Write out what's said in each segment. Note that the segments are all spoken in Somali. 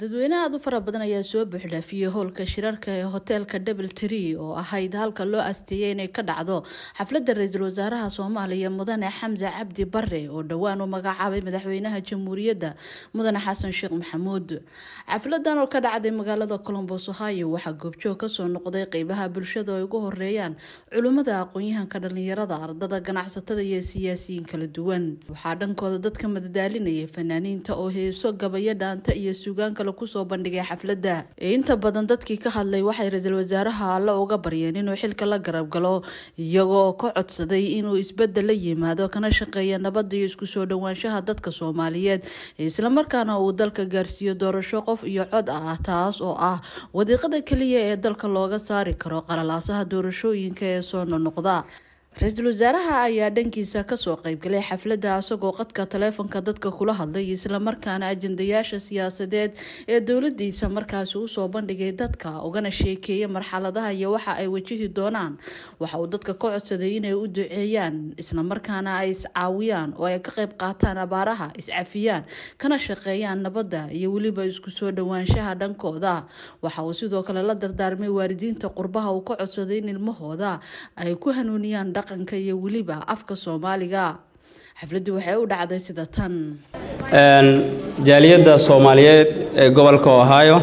dadweyne aada u fara badan ayaa soo buuxdhaafiyey howlka shirarka ee hoteelka double tree oo ahayd halka loo asteeyay inay ka dhacdo xafladda ra-iisul wasaaraha soomaaliya mudane xamse cabdi bare oo dhowaan u magacaabay madaxweynaha jamhuuriyadda mudane xasan sheekh maxamuud xafladan oo ka dhacday magaalada colombos ohio waxaa goobjoog kasoo noqday qeybaha bulshada oo ay ugu horeeyaan culimmada aqoon-yahanka dhalinyarada ardada ganacsatada iyo siyaasiyiin kala duwan waxaa dhankooda dadka madadaalinayay fanaaniinta oo heeso gabayo dhaanta iyo suugaan kale kusoo bandhigay xafladda inta badan dadkii ka hadlay waxay ra-iisul wasaaraha alle uga baryeen inuu xilka la garab galo iyagoo ka codsaday inuu isbedel la yimaado kana shaqeeya nabadda iyo isku soo dhowaanshaha dadka soomaaliyeed islamarkaana uu dalka gaarsiiyo doorasho qof iyo cod ah taas oo ah wadiiqada keliya ee dalka looga saari karo qalalaasaha doorashooyinka ee soo nonoqda ra-iisul wasaaraha ayaa dhankiisa kasoo qeybgalay xafladda isagoo qadka taleefonka dadka kula hadlay islamarkaana ajendayaasha siyaasadeed ee dowladiisa markaasi usoo bandhigay dadka ugana sheekeeyay marxaladaha iyo waxa ay wajihi doonaan waxa uu dadka ka codsaday inay u duceeyaan islamarkaana ay iscaawiyaan oo ay ka qeyb qaataan abaaraha iscafiyaan kana shaqeeyaan nabadda iyo weliba isku soo dhowaanshaha dhankooda waxa uu sidoo kale la dardaarmay waalidiinta qurbaha uu ka codsaday in ilmahooda ay ku hanuuniyaan dhaqanka iyo weliba afka soomaaliga xafladii waxay u dhacday sida tan jaaliyadda soomaaliyeed ee gobolka ohio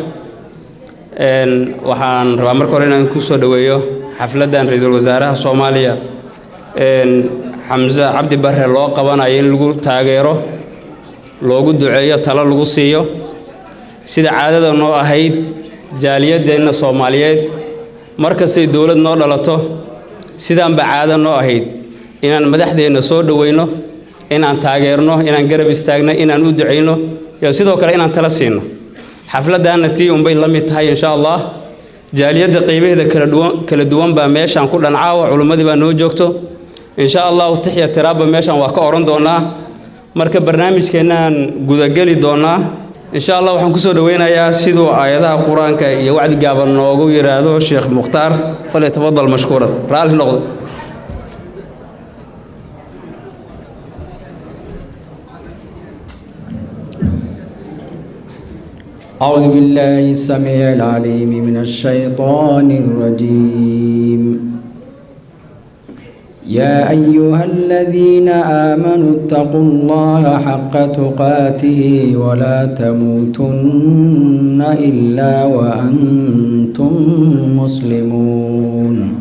waxaan rabaa marka hore inaan ku soo dhoweeyo xafladdan ra-iisul wasaaraha soomaaliya xamse cabdi bare loo qabanayo in lagu taageero loogu duceeyo talo lagu siiyo sida caadada noo ahayd jaaliyadeenna soomaaliyeed markastay dowlad noo dhalato sidaanba caado noo ahayd inaan madaxdeenna soo dhoweyno inaan taageerno inaan garab istaagno inaan u ducayno iyo sidoo kale inaan tala siino xafladdaanna tii unbay la mid tahay insha allah jaaliyadda qaybaheeda kala duwan baa meeshaan ku dhancaawa culummadii baa noo joogto insha allahu tixya tiraabba meeshaan waa ka odhan doonnaa marka barnaamijkeennaan gudageli doonnaa insha allah waxaan kusoo dhoweynayaa siduu aayadaha qur-aanka iyo wacdi gaaban noogu yidhaahdo sheekh mukhtaar falyatafadal mashkuuran raalli noqdo أعوذ بالله السميع العليم من الشيطان الرجيم يا أيها الذين آمنوا اتقوا الله حق تقاته ولا تموتن إلا وأنتم مسلمون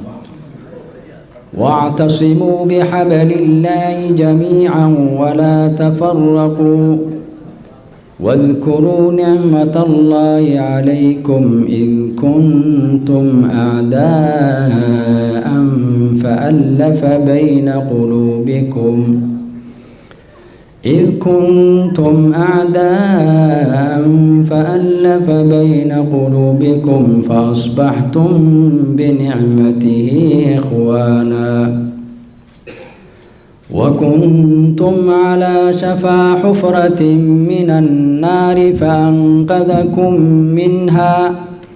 واعتصموا بحبل الله جميعا ولا تفرقوا واذكروا نعمة الله عليكم إذ كنتم أعداء فألف بين قلوبكم إذ كنتم أعداء فألف بين قلوبكم فأصبحتم بنعمته إخوانا وكنتم على شفا حفرة من النار فأنقذكم منها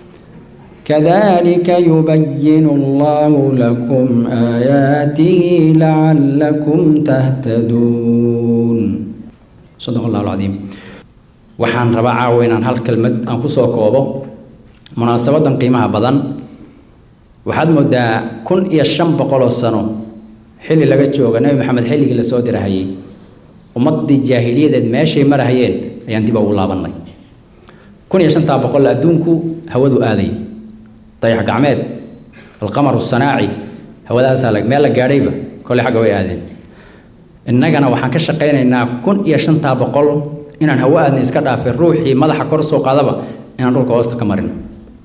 كذلك يبين الله لكم آياته لعلكم تهتدون صدق الله العظيم waxaan rabaa caawa inaan hal kelmad aan ku soo koobo munaasabadan qiimaha badan waxaad moodaa kun iyo shan boqoloo sano xilli laga jooga nebi maxamed xilligii lasoo dirahayey ummaddii jaahiliyadeed meeshay marahayeen ayaan dib ugu laabannay kun iyo shantaa boqol adduunku hawadu aaday dayax gacmeed alqamaru sanaaci hawadaasaa meel la gaadhayba kolley xagga way aadeen innagana waxaan ka shaqaynaynaa kun iyo shantaa boqol inaan hawo aadnay iska dhaafay ruuxii madaxa kor soo qaadaba inaan dhulka hoosta ka marino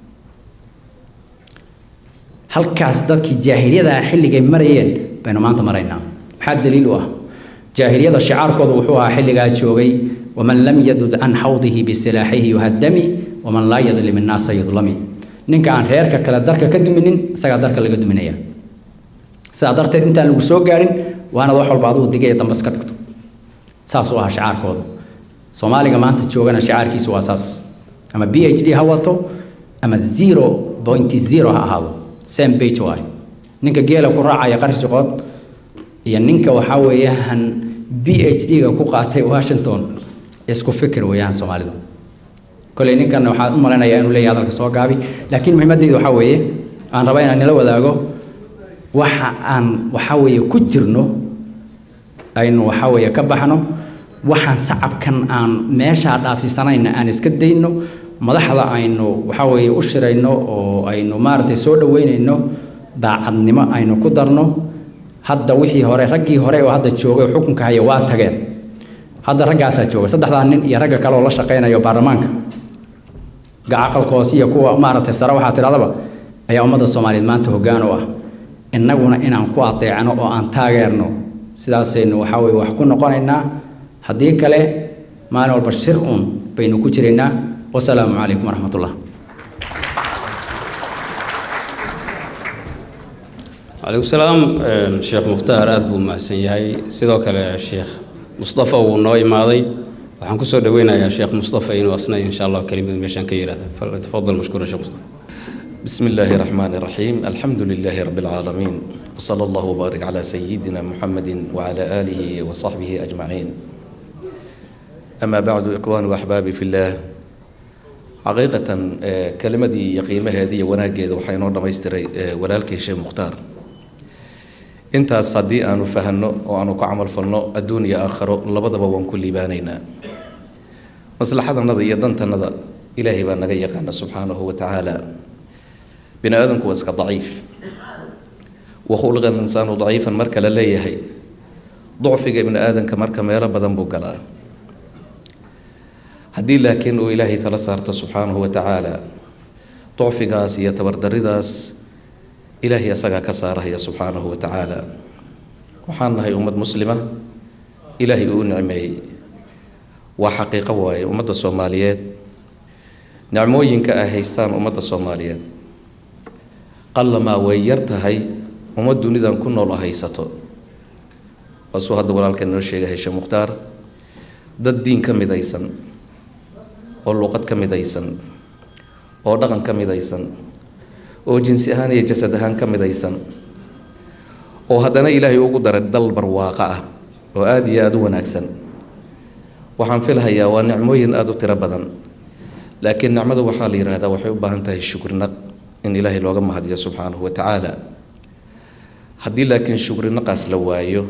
halkaas dadkii jaahiliyada xilligay marayeen baynu maanta maraynaa maxaa daliil u ah jaahiliyada shicaarkooda wuxuu ahaa xilligaa joogay waman lam yadud can xawdihi bisilaaxihi yuhadami waman laa yadlim innaasa yudlami ninka aan reerka kale darka ka duminin isagaa darka laga duminaya sidaa darteed intaan lagu soo gaadhin waanad wax walba adugu digay dambas ka dhigto saas u ahaa shicaarkooda soomaaliga maanta joogana shicaarkiisu waa saas ama b h d ha wato ama zero point zero ha ahaado same page waayo ninka geela ku raacaya qarash joqood iyo ninka waxaa weeyaan b h d-ga ku qaatay washington isku fikir weeyaan soomaalidu koley ninkan waxaan u malaynayaa inuu leeyahay hadalka soo gaabi laakiin muhiimadeyda waxaa weeye aan rabaa inaan nila wadaago waxa aan waxaa weeye ku jirno aynu waxaa weeye ka baxno waxaan sacabkan aan meeshaa dhaafsiisanayna aan iska dayno madaxda aynu waxaa weeye u shirayno oo aynu maaragtay soo dhaweynayno daacadnimo aynu ku darno hadda wixii hore raggii hore oo hadda joogay oo xukunka haya waa tageen hadda raggaasaa jooga saddexdaa nin iyo ragga kale oo la shaqaynayo baarlamaanka gacaqalkoos iyo kuwa maaragtay sare waxaa tidhahdaba ayaa ummadda soomaaliyeed maanta hoggaan u ah innaguna inaan ku adeecno oo aan taageerno sidaasaynu waxaa weye wax ku noqonaynaa haddii kale maalin walba shir uun baynu ku jiraynaa wasalaamu calaykum waraxmatullah calaykum salaam sheekh mukhtaar aada buu mahadsan yahay sidoo kale sheekh mustafa wuu noo imaaday waxaan kusoo dhaweynayaa sheekh mustafa inuu asna insha allah kelimad meeshaan ka yidhahda tafadal mashkuura sheekh mustafa بسم الله الرحمن الرحيم الحمد لله رب العالمين وصلى الله وبارك على سيدنا محمد وعلى آله وصحبه أجمعين أما بعد إخواني وأحبابي في الله حقيقة كلمة يقيمة هذه وناجد وحين ورد ما يستري ولالك شيء مختار انت صدي أن فهنو وأنا كعمل فلنو الدنيا آخر لبضب وان كل بانينا مصلحة النظر يدنت النظر إلهي بان نغيقنا سبحانه وتعالى bini aadamku waa iska daciif wakhuliqa linsaanu daciifan marka la leeyahay ducfiga ibni aadamka marka meelo badan buu galaa haddii laakiin uu ilaahay tala saarto subxaanahu wa tacaala ducfigaas iyo tabardaridaas ilaahay asagaa ka saarahaya subxaanahu wa tacaala waxaan nahay ummad muslima ilaahay uu u nicmeeyey waa xaqiiqo waaye ummadda soomaaliyeed nicmooyinka ay haystaan ummadda soomaaliyeed qallamaa way yar tahay uma dunidan ku nool oo haysato waasuu hadda walaalkan noo sheegay heshe mukhtaar dad diin ka midaysan oo luqad ka midaysan oo dhaqan ka midaysan oo jinsi ahaan iyo jasad ahaan ka midaysan oo haddana ilaahay ugu daray dal barwaaqo ah oo aada iyo aada u wanaagsan waxaan filhayaa waa nicmooyin aada u tiro badan laakiin nicmada waxaa la yidhaahdaa waxay u baahan tahay shukrinaq in ilaahay looga mahadiyo subxaanahu wa tacaala haddii laakiin shukrinaqaas la waayo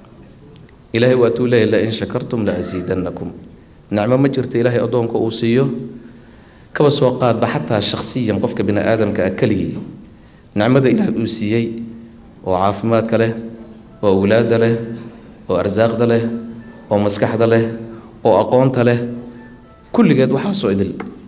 ilaahay waatuu leeyahy la in shakartum la asiidannakum nicmo ma jirta ilaahay addoonka uu siiyo kaba soo qaadba xataa shakhsiyan qofka bini aadamka ah keligii nicmada ilaahay uu siiyey oo caafimaadka leh oo awlaadda leh oo arsaaqda leh oo maskaxda leh oo aqoonta leh kulligeed waxaasoo idil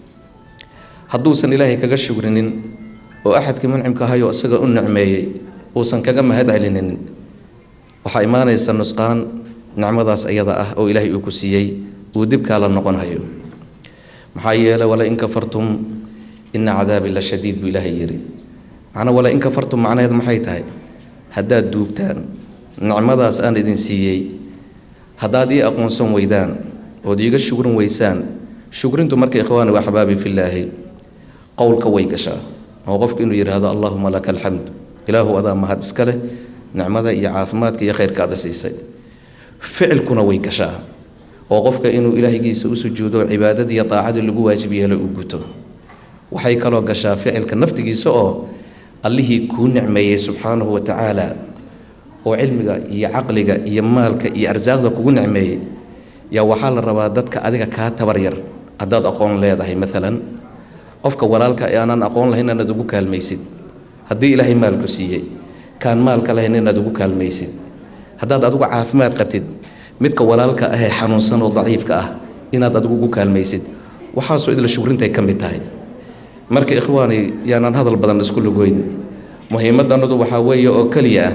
hadduusan ilaahay kaga shugrinin oo axadkii muncimka ahayo isaga u nicmeeyey uusan kaga mahad celinin waxaa imaanaysa nusqaan nicmadaas iyada ah oo ilaahay uu ku siiyey uu dibkaa la noqonayo maxaa yeelay wala in kafartum ina cadaabi la shadiid buu ilaahay yidhi macnaa wala in kafartum macnaheed maxay tahay haddaad duugtaan nicmadaas aan idin siiyey haddaad ii aqoonsan weydaan ood iiga shugrin weysaan shugrintu marka ikhwaani wa axbaabi fillaahi qowlka way gashaa oo qofku inuu yidhaahdo allahuma laka alxamd ilaahu adaa mahad iska leh nicmada iyo caafimaadka iyo khayrka ada siisay ficilkuna way gashaa oo qofka inuu ilaahgiisa u sujuudo cibaadadii iyo daacadii lagu waajib yeelo uu guto waxay kaloo gashaa ficilka naftigiisa oo allihii kuu nicmeeyey subxaanahu wa tacaala oo cilmiga iyo caqliga iyo maalka iyo arsaaqda kugu nicmeeyey yaa waxaa la rabaa dadka adiga kaa tabar yar haddaad aqoon leedahay maalan qofka walaalka ee aanaan aqoon lahayn inaad ugu kaalmaysid haddii ilaahay maalku siiyey kaan maalka lahayn inaad ugu kaalmaysid haddaad adigu caafimaad qabtid midka walaalka ahee xanuunsan oo daciifka ah inaad adigu ugu kaalmaysid waxaasoo idla shugrintay ka mid tahay marka ikhwaani yaanaan hadal badan isku lugoyn muhiimadannadu waxaa weeye oo keliya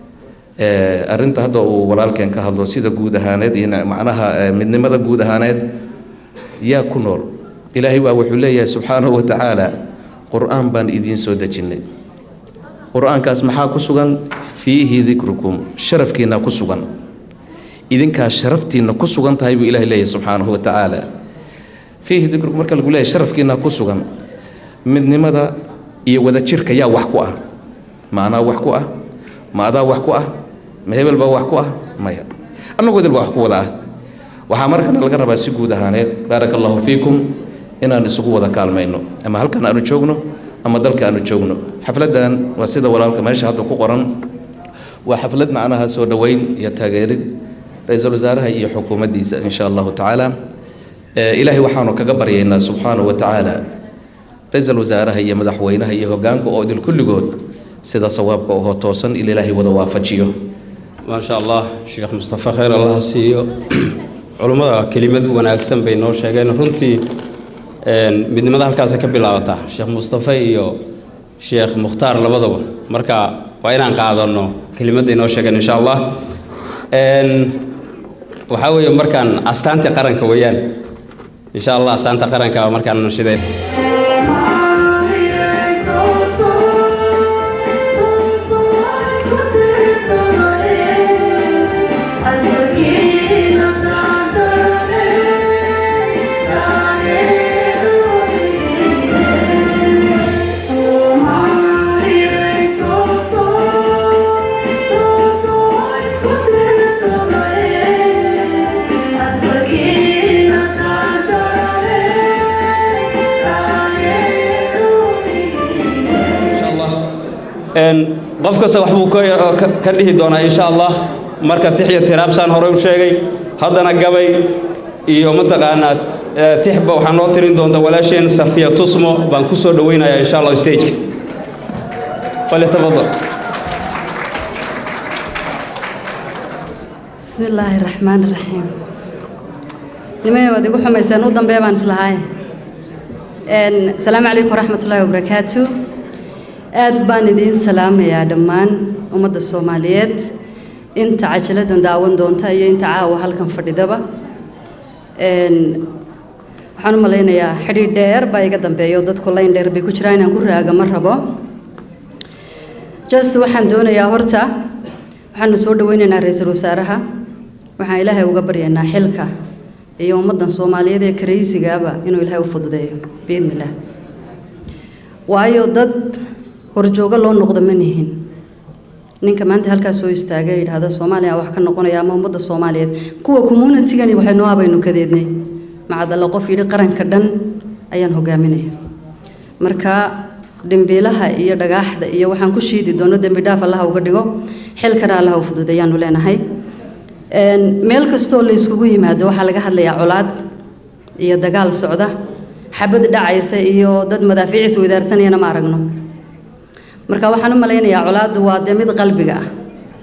ah arrinta hadda uu walaalkeen ka hadlo sida guud ahaaneed iyo macnaha midnimada guud ahaaneed yaa ku nool ilaahay waa wuxuu leeyahay subxaanahu wa tacaala qur-aan baan idiin soo dejinnay qur-aankaas maxaa ku sugan fiihi dikrukum sharafkiinna ku sugan idinkaa sharaftiinna ku sugan tahay buu ilahay leeyahay subxaanahu wa tacaala fiihi dikrukum marka lagu leeyahay sharafkiinna ku sugan midnimada iyo wadajirka yaa wax ku ah maanaa wax ku ah ma adaa wax ku ah ma hebel baa wax ku ah maya annagoo idil baa wax ku wada ah waxaa markana laga rabaa si guud ahaaneed baaraka allahu fiikum inaan isugu wada kaalmayno ama halkan aanu joogno ama dalka aanu joogno xafladdan waa sida walaalka meesha hadda ku qoran waa xaflad macnaha soo dhoweyn iyo taageerid ra-iisul wasaaraha iyo xukuumaddiisa insha allahu tacaala ilaahay waxaanu kaga baryaynaa subxaanahu wa tacaala ra-iisul wasaaraha iyo madaxweynaha iyo hoggaanka oo idil kulligood sida sawaabka oo toosan il ilaahay wada waafajiyo maasha allah sheekh mustafa khayr allah siiyo culummada kelimad wanaagsan bay noo sheegeen runtii midnimada halkaasay ka bilaabataa sheekh mustafa iyo sheekh mukhtaar labadaba marka waa inaan qaadano kelimadday noo sheegeen insha allah waxaa weeye markaan astaantii qaranka weeyaan insha allah astaanta qaranka markaan nashideen qof kasta waxbuu ka dhihi doonaa insha allah marka tix iyo tiraabsaan horey u sheegay haddana gabay iyo mataqaanaa tixba waxaa noo tirin doonta walaasheen safiya tusmo baan ku soo dhoweynayaa insha allah stageka falyatafadal bismi illaahi raxmaan raxiim nimay waad igu xumayseen u dambee baan islahaay asalaamu calaykum waraxmat ullaahi wabarakaatu aad baan idiin salaamayaa dhammaan ummadda soomaaliyeed inta cajaladdan daawan doonta iyo inta caawa halkan fadhidaba waxaan u malaynayaa xidhiidh dheer baa iga dambeeyo dadku layn dheer bay ku jiraan inaan ku raaga ma rabo jas waxaan doonayaa horta waxaanu soo dhaweynaynaa ra-iisul wasaaraha waxaan ilaahay uga baryaynaa xilka iyo ummaddan soomaaliyeed ee karaysigaaba inuu ilaahay u fududeeyo biidnillaah waayo dad horjoogo loo noqdo ma nihin ninka maanta halkaas soo istaagay yidhaahda soomaaliya wax ka noqonaya ama ummadda soomaaliyeed kuwa communitigani waxay noo abaynu kadeednay macadalla qof yidhi qaranka dhan ayaan hogaaminaya marka dhimbiilaha iyo dhagaaxda iyo waxaan ku shiidi doono dembi dhaaf allaha uga dhigo xilkana allaha u fududeeyaanu leenahay meel kastoo la yskugu yimaado waxaa laga hadlayaa colaad iyo dagaal socda xabad dhacaysa iyo dad madaafiiciis wadaarsanayana ma aragno marka waxaan u malaynayaa colaaddu waa dee mid qalbiga ah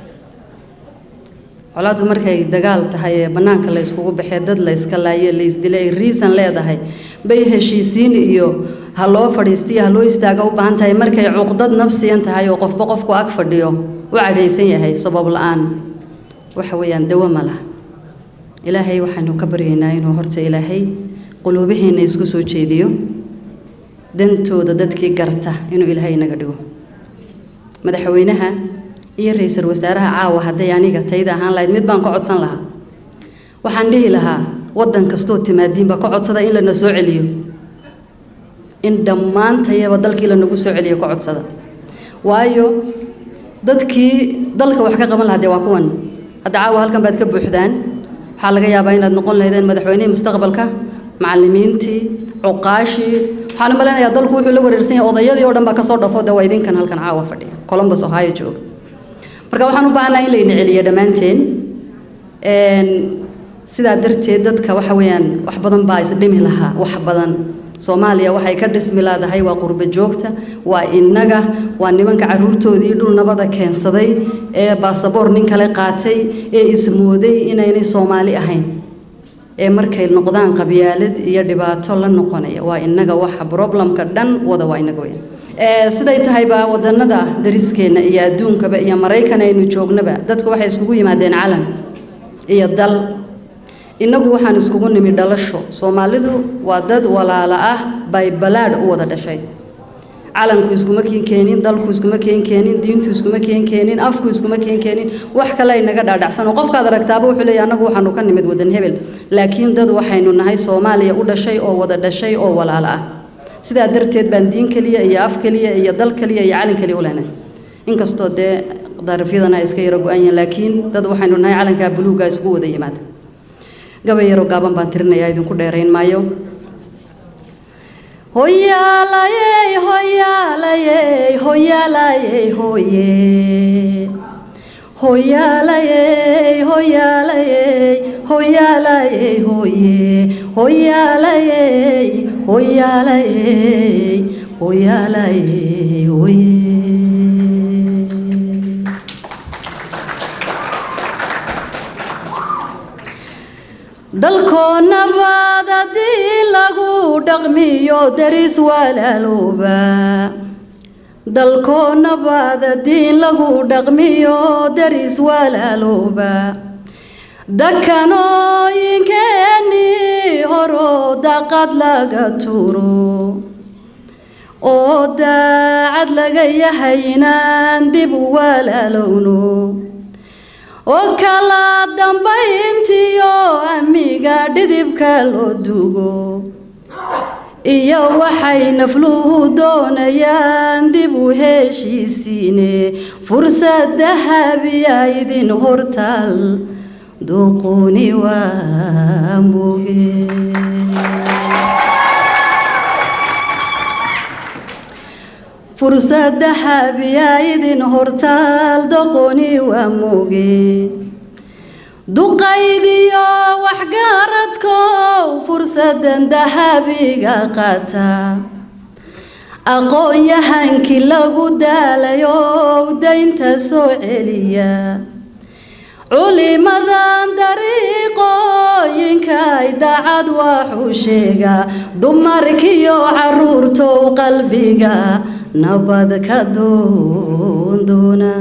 colaaddu markay dagaal tahay ee bannaanka la yskugu baxee dad la yska laaye la ysdilay ay riisan leedahay bay heshiisiin iyo ha loo fadhiistiyo ha loo istaaga u baahan tahay markay cuqdad nafsiyan tahay oo qofba qofku ag fadhiyo u cadhaysan yahay sabab la-aan waxa weeyaan dawo ma laha ilaahay waxaanu ka baryaynaa inuu horta ilaahay quluubaheenna isku soo jeediyo dantooda dadkii garta inuu ilaahay inaga dhigo madaxweynaha iyo ra-iisul wasaaraha caawa hadday aniga tayda ahaan lahayd mid baan ka codsan lahaa waxaan dhihi lahaa waddan kastoo timaadiinba ka codsada in lana soo celiyo in dhammaantayaba dalkii lanagu soo celiyo ka codsada waayo dadkii dalka wax ka qaban lahaa dee waa kuwan hadda caawa halkan baad ka buuxdaan waxaa laga yaabaa inaad noqon lahaydeen madaxweynihii mustaqbalka macallimiintii cuqaashii waxaan u malaynayaa dalku wuxuu la wareersan yahay odayadii oo dhan baa kasoo dhafo dee waa idinkan halkan caawa fadhiya columbus ohio jooga marka waxaan u baahanaa in layna celiyo dhammaanteen sidaa darteed dadka waxa weeyaan wax badan baa isdhimi lahaa wax badan soomaaliya waxay ka dhismi laadahay waa qurbo joogta waa innaga waa nimanka caruurtoodii dhul nabada keensaday ee baasaboor nin kale qaatay ee ismooday inaynay soomaali ahayn ee markay noqdaan qabyaalad iyo dhibaato la noqonaya waa innaga waxa problemka dhan wada waa innaga weyn siday tahayba wadanada dariskeenna iyo adduunkaba iyo maraykan aynu joognaba dadku waxay iskugu yimaadeen calan iyo dal innagu waxaan iskugu nimi dhalasho soomaalidu waa dad walaala ah bay balaadh u wada dhashay calanku iskuma keen keenin dalku iskuma keen keenin diintu iskuma keen keenin afku iskuma keen keenin wax kale ay naga dhaadhacsan oo qofkaad aragtaaba wuxuu leeyahay annagu waxaanu ka nimid wadan hebel laakiin dad waxaynu nahay soomaaliya u dhashay oo wada dhashay oo walaalo ah sidaa darteed baan diin keliya iyo af keliya iyo dal keliya iyo calin keliya u leenahay inkastoo dee darafyadana ay iska yaro go-an yihiin laakiin dad waxaynu nahay calankaa buluuga isugu wada yimaada gabay yaroo gaaban baan tirinayaa idinku dheerayn maayo hoyaalayey hoyaalayey hoyaalayey hoye hoyaalayey hoyaalayey hoyaalayey hoye hoyaalayey hoyaalayey hoyaalayey hoye dalkoo nabaad haddii lagu dhaqmiyo daris walaalooba dalkoo nabaad haddii lagu dhaqmiyo daris walaalooba dakanooyinkeeni horoo daqad laga turo oo daacad laga yahay inaan dib u walaalowno oo kala dambayntiyo amiga dhidibka loo dugo iyo waxay nafluhu doonayaan dib u heshiisiine fursad dahabiya idin hortaal duquni waa moge fursad dahabiya idin hortaal doqoni waa moge duqaydiyo waxgaaradkow fursadan dahabiga qaata aqoon-yahankii lagu daalayow daynta soo celiya culimadan dariiqooyinka ay daacad waxuu sheegaa dumarkiyo caruurtow qalbiga nabad ka doondoona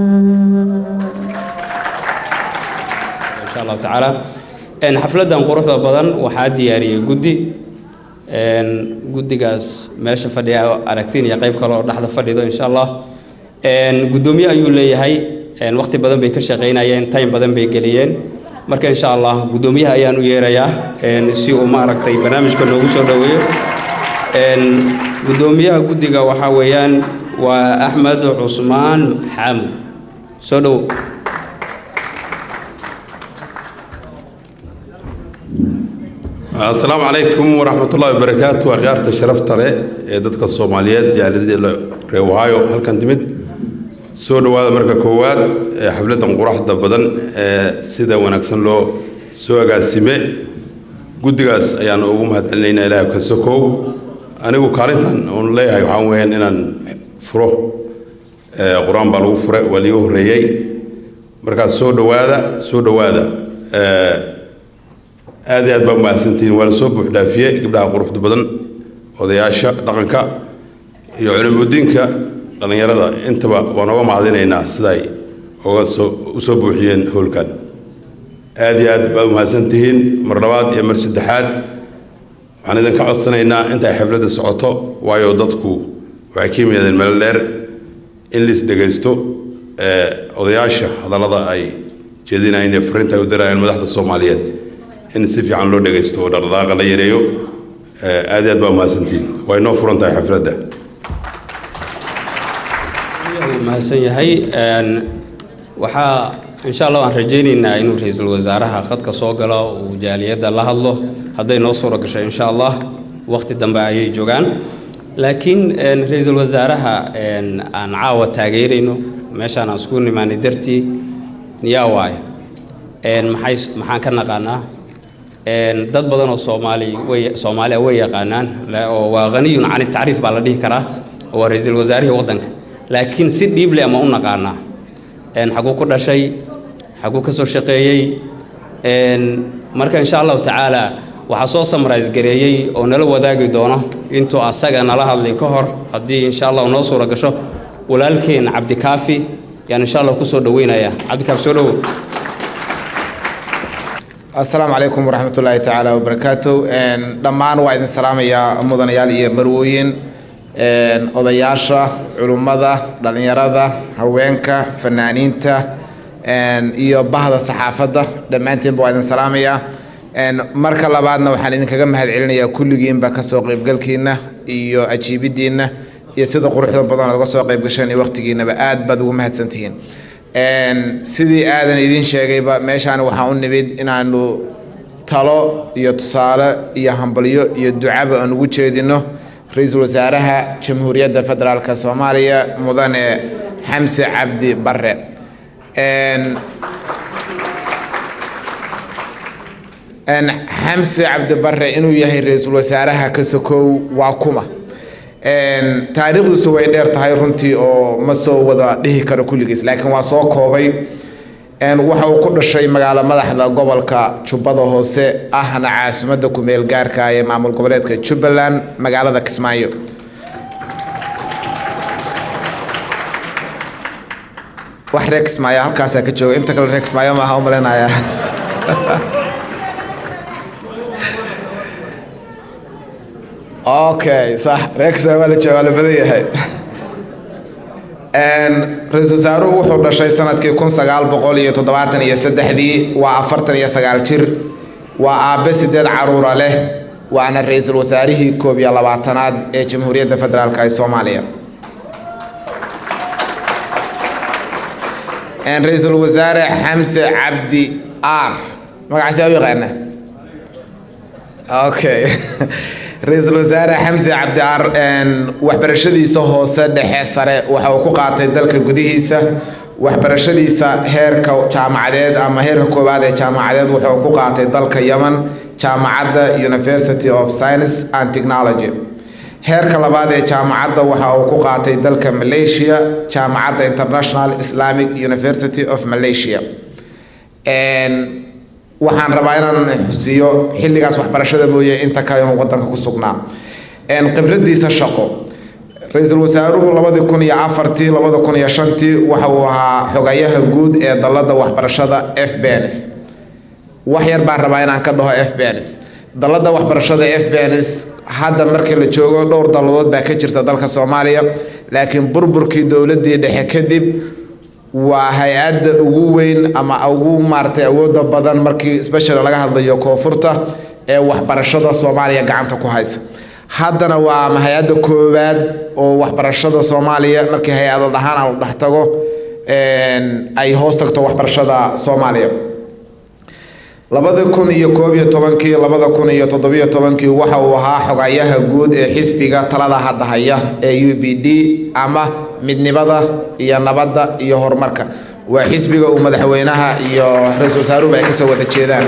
insha allahu tacaala xafladdan quruxda badan waxaa diyaariyey guddi guddigaas meesha fadhiya aragtiin iyo qayb kale oo dhexda fadhido insha allah guddoomiye ayuu leeyahay waqti badan bay ka shaqaynayeen time badan bay geliyeen marka insha allah guddoomiyaha ayaan u yeerayaa si uu maaragtay barnaamijka noogu soo dhoweeyo guddoomiyaha guddiga waxaa weeyaan waa axmed cusmaan xaamud soo dhowo asalaamu calaykum waraxmatullahi wabarakaatu akhyaarta sharafta leh ee dadka soomaaliyeed jaalidada reer ohio halkan timid soo dhowaada marka koowaad ee xafladdan quraxda badan ee sida wanaagsan loo soo agaasime guddigaas ayaan ugu mahadcelinaynaa ilaah ka sokow anigu kaalintan oon leeyahay waxaan weyaan inaan furo qur-aan baa lagu fure waa liiga horreeyey markaas soo dhowaada soo dhowaada aad iyo aad baa mahadsantihiin waa la soo buuxdhaafiyey gabdhaha quruxda badan odayaasha dhaqanka iyo culimudiinka dhallinyarada intaba waan oga mahadinaynaa siday oga soo u soo buuxiyeen howlkan aad iyo aad baa mahadsantihiin mar labaad iyo mar saddexaad waxaan idinka codsanaynaa intay xafladda socoto waayo dadku waxay ka yimaadeen meel dheer in liis dhegaysto odayaasha hadallada ay jeedinayeen ee fariinta ay u dirayeen madaxda soomaaliyeed in si fiican loo dhegaysto oo dhaqdhaqaaqa la yareeyo aad iyo aad baa mahadsantiin waa inoo furan tahay xafladda wuu mahadsan yahay waxaa insha allah waan rajaynaynaa inuu ra-iisul wasaaraha khadka soo galo uu jaaliyadda la hadlo hadday noo suura gasho insha allah waqti dambe ayay joogaan laakiin ra-iisul wasaaraha aan caawa taageerayno meeshaan aan isku nimaanay dartii yaa waayo maxay maxaan ka naqaanaa dad badan oo soomaali way soomaaliya way yaqaanaan oo waa haniyun can tacriif baa la dhihi karaa oo waa ra-iisul wasaarihii waddanka laakiin si dhiible ama u naqaanaa xaguu ku dhashay xaguu ka soo shaqeeyey marka insha allahu tacaala waxaa soo samrais gareeyey oo nala wadaagi doono intuu asaga nala hadlin ka hor haddii insha allah noo suura gasho walaalkeen cabdikaafi yaan insha allah kusoo dhaweynaya cabdikaafi soo dhowo asalaamu calaykum waraxmatullaahi tacaala wabarakaatu dhammaan waa idin salaamayaa mudanayaal iyo marwooyin odayaasha culummada dhallinyarada haweenka fanaaniinta iyo bahda saxaafadda dhammaanteenba waa idin salaamayaa marka labaadna waxaan idinkaga mahad celinayaa kulligiinba kasoo qaybgalkiina iyo ajiibiddiinna iyo sida quruxda badan ood uga soo qayb gasheen iyo waqtigiinaba aad baad ugu mahadsantihiin sidii aadan idiin sheegayba meeshaan waxaan u nimid inaanu talo iyo tusaale iyo hambalyo iyo ducaba aan ugu jeedino ra-iisul wasaaraha jamhuuriyadda federaalk soomaaliya mudane xamse cabdi bare xamse cabdi bare inuu yahay ra-iisul wasaaraha ka sokow waa kuma taariikhdiisu way dheer tahay runtii oo ma soo wada dhihi karo kulligiis laakiin waa soo koobay waxa uu ku dhashay magaalo madaxda gobolka jubbada hoose ahna caasimadda ku-meel gaarka ee maamul goboleedka jubbaland magaalada kismaayo wax reer kismaayo halkaasaa ka jooga inta kale reer kismaayo maaha u malaynayaa okay sax reer kismaayo waa la jooga waa la badan yahay ra-iisul wasaaruhu wuxuu dhashay sanadkii kun sagaal boqol iyo toddobaatan iyo saddexdii waa afartan iyo sagaal jir waa aabe sideed caruura leh waana ra-iisul wasaarihii koob iyo labaatanaad ee jamhuuriyadda federaalk ee soomaaliya ra-iisul wasaare xamse cabdi ar magacaasi u yaqaana okay ra-iisul wasaare xamse cabdi ar waxbarashadiisa hoose dhexe sare waxa uu ku qaatay dalka gudihiisa waxbarashadiisa heerka jaamacadeed ama heerka koowaad ee jaamacadeed wuxuu ku qaatay dalka yemen jaamacadda university of science and technology heerka labaad ee jaamacadda waxa uu ku qaatay dalka malaysia jaamacadda international islamic university of malaysia waxaan rabaa inaan xusiyo xilligaas waxbarashada mooye inta kale inuu wadanka ku sugnaa khibradiisa shaqo ra-iisul wasaaruhu labadii kun iyo afartii labada kun iyo shantii waxa uu ahaa xogayaha guud ee dalada waxbarashada f bens wax yar baan rabaa inaan ka dhaho f bens dalada waxbarashada f bens hadda markii la joogo dhowr dalladood baa ka jirta dalka soomaaliya laakiin burburkii dowladii dhexe kadib waa hay-adda ugu weyn ama ugu maaratay awooda badan markii special laga hadlayo koonfurta ee waxbarashada soomaaliya gacanta ku haysa haddana waa hay-adda koowaad oo waxbarashada soomaaliya markii hay-ado dhahaan la dhex tago ay hoos tagto waxbarashada soomaaliya labada kun iyo koob iyo tobankii labada kun iyo toddobiyo tobankii waxa uu ahaa xogayaha guud ee xisbiga talada hadda haya ee u b d ama midnimada iyo nabadda iyo horumarka waa xisbiga uu madaxweynaha iyo ra-iisul wasaaruhu ay kasoo wada jeedaan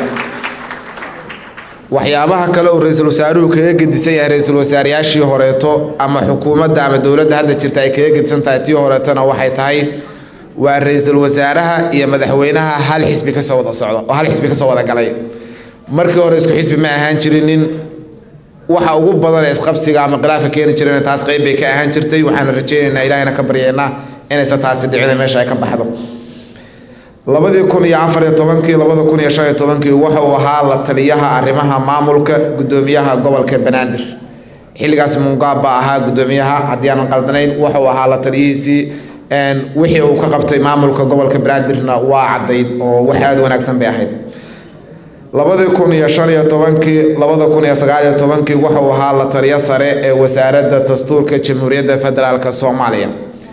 waxyaabaha kale uu ra-iisul wasaaruhu kaga gedisan yahay ra-iisul wasaareyaashii horeeto ama xukuumadda ama dowladda hadda jirta ay kaga gedisan tahay tii horeetona waxay tahay waa ra-iisul wasaaraha iyo madaxweynaha hal xisbi kasoo wada socda oo hal xisbi kasoo wada galay markii hore isku xisbi ma ahaan jirinin waxa ugu badan ee isqabsiga ama khilaafka keeni jireen taas qayb bay ka ahaan jirtay waxaana rajaynaynaa ilaahayna ka baryaynaa inaysan taasi dhicin meesha ay ka baxdo labadii kun iyo afar iyo tobankii labada kun iyo shan iyo tobankii waxa uu ahaa la taliyaha arrimaha maamulka guddoomiyaha gobolka banaadir xilligaas mungaab baa ahaa guddoomiyaha haddii aanan qaldanayn waxa uu ahaa la taliyihiisii wixii uu ka qabtay maamulka gobolka banaadirna waa caddayd oo wax aada wanaagsan bay ahayd labadii kun iyo shan iyo tobankii labada kun iyo sagaal iyo tobankii waxa uu ahaa la taliyo sare ee wasaaradda dastuurka jamhuuriyadda federaalk soomaaliya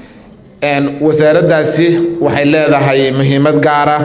wasaaraddaasi waxay leedahay muhiimad gaara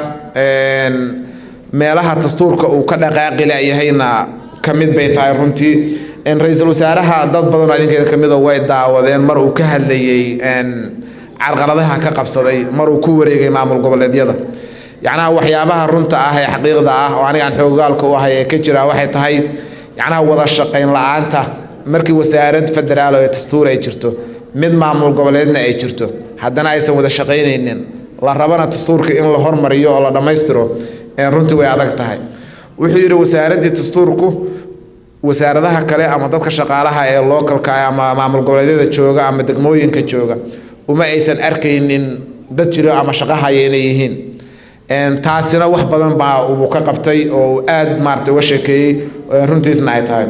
meelaha dastuurka uu ka dhaqaaqi layahayna ka mid bay tahay runtii ra-iisul wasaaraha dad badanoo idinkeeda ka mida way daawadeen mar uu ka hadlayey carqaladaha ka qabsaday mar uu ku wareegay maamul goboleedyada yacnaha waxyaabaha runta ah ee xaqiiqda ah oo aniga aan xoogaalka u ahay ee ka jira waxay tahay yacnaha wada shaqayn la-aanta markii wasaarad federaal ee dastuur ay jirto mid maamul goboleedna ay jirto haddana aysan wada shaqaynaynin la rabana dastuurka in la hormariyo oo la dhammaystiro runtii way adag tahay wuxuu yidhi wasaaraddii dastuurku wasaaradaha kale ama dadka shaqaalaha ee localka ama maamul goboleedyada jooga ama degmooyinka jooga uma aysan arkaynin dad jiro ama shaqahaya inay yihiin taasina wax badan baa uu ka qabtay oo aada maarata uga sheekeeyey runtiisna ay tahay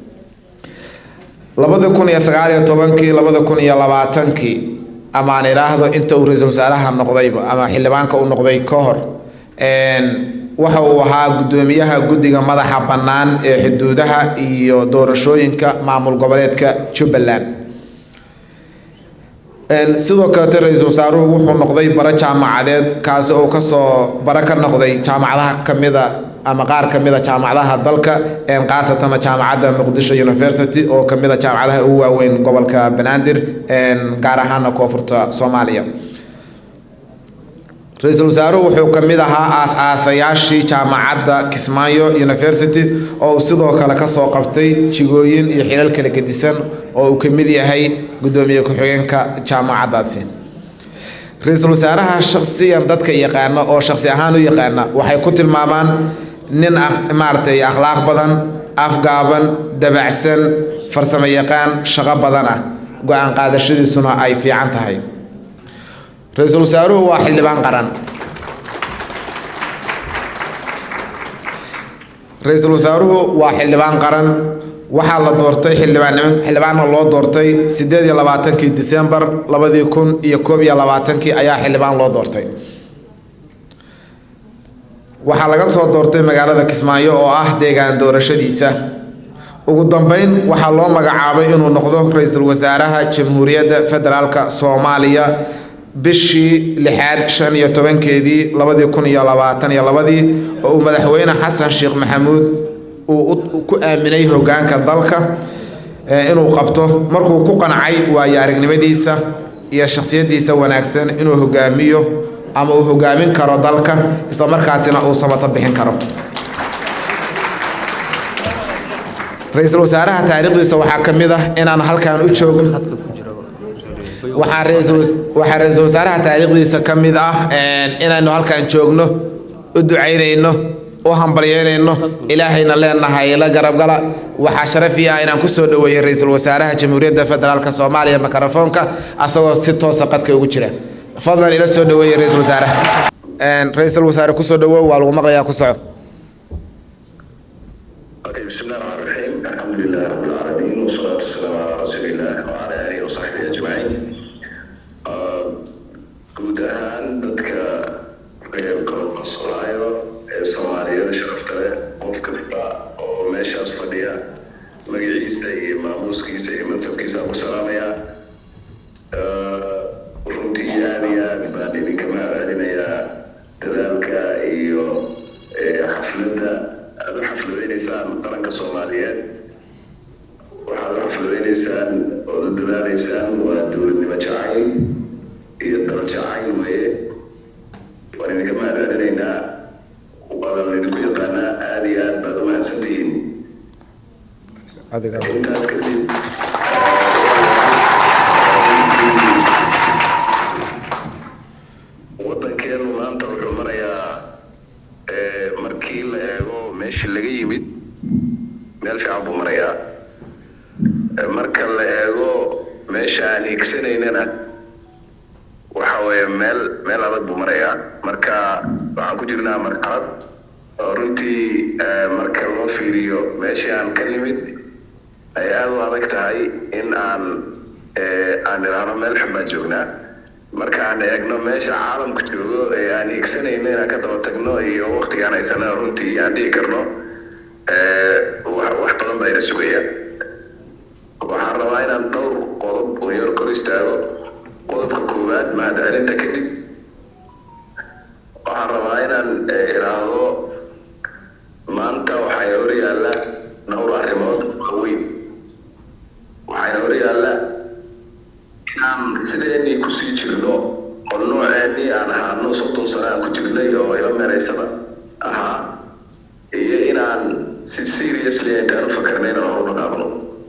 labada kun iyo sagaal iyo tobankii labada kun iyo labaatankii ama aan idhaahdo inta uu ra-iisul wasaaraha noqdayba ama xildhibaanka uu noqday ka hor waxa uu ahaa guddoomiyaha guddiga madaxa bannaan ee xuduudaha iyo doorashooyinka maamul goboleedka jubbaland sidoo kalete ra-iisul wasaaruhu wuxuu noqday bara jaamacadeed kaasi oo kasoo bara ka noqday jaamacadaha kamida ama qaar ka mid a jaamacadaha dalka khaasatana jaamacadda muqdisho university oo ka mid a jaamacadaha ugu waaweyn gobolka banaadir gaar ahaana koonfurta soomaaliya ra-iisul wasaaruhu wuxuu ka mid ahaa aas-aasayaashii jaamacadda kismaayo university oo uu sidoo kale kasoo qabtay jigooyin iyo xilal kala gedisan oo uu ka mid yahay guddoomiye ku-xigeenka jaamacaddaasi ra-iisul wasaaraha shaksiyan dadka yaqaana oo shaksi ahaan u yaqaana waxay ku tilmaamaan nin maaragtay akhlaaq badan afgaaban dabacsan farsamo yaqaan shaqo badan ah go-aan qaadashadiisuna ay fiican tahay ra-iisul wasaaruhu waa xildhibaan qaran ra-iisul wasaaruhu waa xildhibaan qaran waxaa la doortay xildhibaannimo xildhibaanna loo doortay siddeed iyo labaatankii disembar labadii kun iyo koob iyo labaatankii ayaa xildhibaan loo doortay waxaa laga soo doortay magaalada kismaayo oo ah deegaan doorashadiisa ugu dambeyn waxaa loo magacaabay inuu noqdo ra-iisul wasaaraha jamhuuriyadda federaalk soomaaliya bishii lixaad shan iyo tobankeedii labadii kun iyo labaatan iyo labadii oo uu madaxweyne xasan sheekh maxamuud uu ku aaminay hogaanka dalka inuu qabto markuu ku qancay waayo aragnimadiisa iyo shakhsiyadiisa wanaagsan inuu hogaamiyo ama uu hogaamin karo dalka islamarkaasina uu samato bixin karo ra-iisul wasaaraha taariikhdiisa waxaa ka mid ah inaan halkan u joogin waxaa ra-iisul wasaaraha taariikhdiisa ka mid ah inaynu halkan joogno u ducaynayno u hambalyeynayno ilaahayna leenahay la garabgala waxaa sharafii ah inaan kusoo dhaweeyey ra-iisul wasaaraha jamhuuriyadda federaalk soomaaliya mikrofoonka asagoo si toosa qadka ugu jira fadlan ila soo dhaweeyey ra-iisul wasaaraha ra-iisul wasaare kusoo dhawow waa lagu maqlayaa ku soco بسم الله الرحمن الرحيم الحمد لله رب العالمين والصلاة والسلام على رسول الله وعلى آله وصحبه أجمعين guud ahaan dadka reerka masolaayo ee soomaaliyada sharafta leh qof kasta oo meeshaas fadhiya magaciisa iyo maamuuskiisa iyo mansabkiisa ku salaamaya runtii aad iyo aad baan idinka mahadcelinayaa dadaalka iyo xafladda aada u xafladaynaysaan qaranka soomaaliyeed waxaad u xafladaynaysaan ood u dadaalaysaan waa dowladnimo jacayl iyo dal jacayl weeye waan idinka mahadcelinaynaa wadan idinku yaqaanaa aada iyo aad baad u mahadsantihiin intaas kadib wadankeenu maanta wuxuu marayaa markii la eego meeshii laga yimid meel fiican buu marayaa marka la eego meesha aan higsanaynana waxa weeye meel meel adag buu marayaa marka waxaan ku jirnaa marxalad oo runtii marka loo fiiriyo meeshii aan ka nimid ay aada u adag tahay in aan aan idhaahno meel xun baan joognaa markaan eegno meesha caalamku joogo ee aan hiigsanayno inaan ka daba tagno iyo waktigaan haysana runtii aan dhihi karno wax badan baa ina sugaya waxaan rabaa inaan dhowr qodob oo yar kor istaago qodobka koowaad mahadcelinta kadib waxaan rabaa inaan idhaahdo maanta waxayna hor yaalla dhowr arrimood waaweyn waxayna hor yaalla inaan sideenii kusii jirno oo nooceenii aan ahaano soddon sano aan ku jirnay oo ila meeraysada ahaa iyo inaan si seriously intaan u fakarnay inaan hor u dhaqaaqno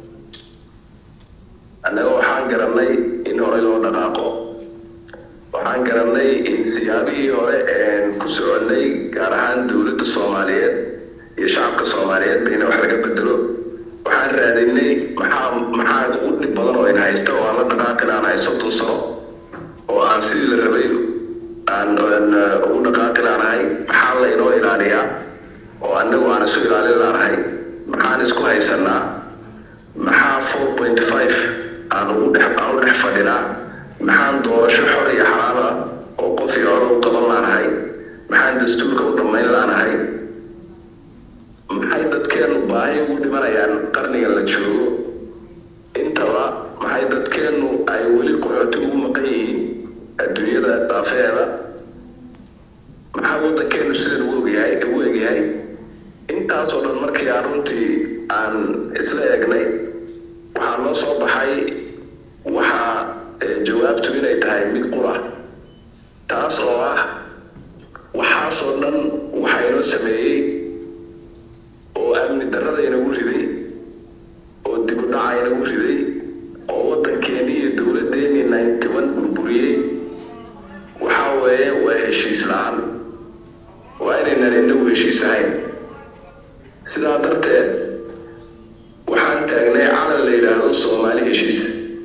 annaga waxaan garannay in horey loo dhaqaaqo waxaan garannay in siyaabihii hore een ku soconnay gaar ahaan dowladda soomaaliyeed iyo shacabka soomaaliyeed bayna wax laga bedelo waxaan raadinay maxaa maxaa ugu dhib badan oo in haysta oo aan la dhaqaaqin aan hay soddon sano oo aan sidii la rabay aan ugu dhaqaaqin aan ahay maxaa la inoo ilaaliyaa oo annagu aan isu ilaalin laanahay maxaan isku haysanaa maxaa four point five aan ugu dhex aan u dhex fadhinaa maxaan doorasho xor iyo xalaal ah oo qof iyo hore u qaban laanahay maxaan dastuurka u dhammayn laanahay maxay dadkeenu baahi ugu dhimanayaan qarniga la joogo intaba maxay dadkeenu ay weli qaxooti ugu maqan yihiin adduunyada daafeeda maxaa waddankeenu sidan ugu ogyahay ugu egyahay tahay mid qura taas oo ah waxaasoo dhan waxaa inoo sameeyey oo amni darrada inagu riday oo dib u dhaca inagu riday oo waddankeennii iyo dowladdeennii ninety one burburiyey waxaa weeye waa heshiis la-aan waa inaynan inagu heshiis ahayn sidaa darteed waxaan taagnay calan la yidhaahdo soomaali heshiis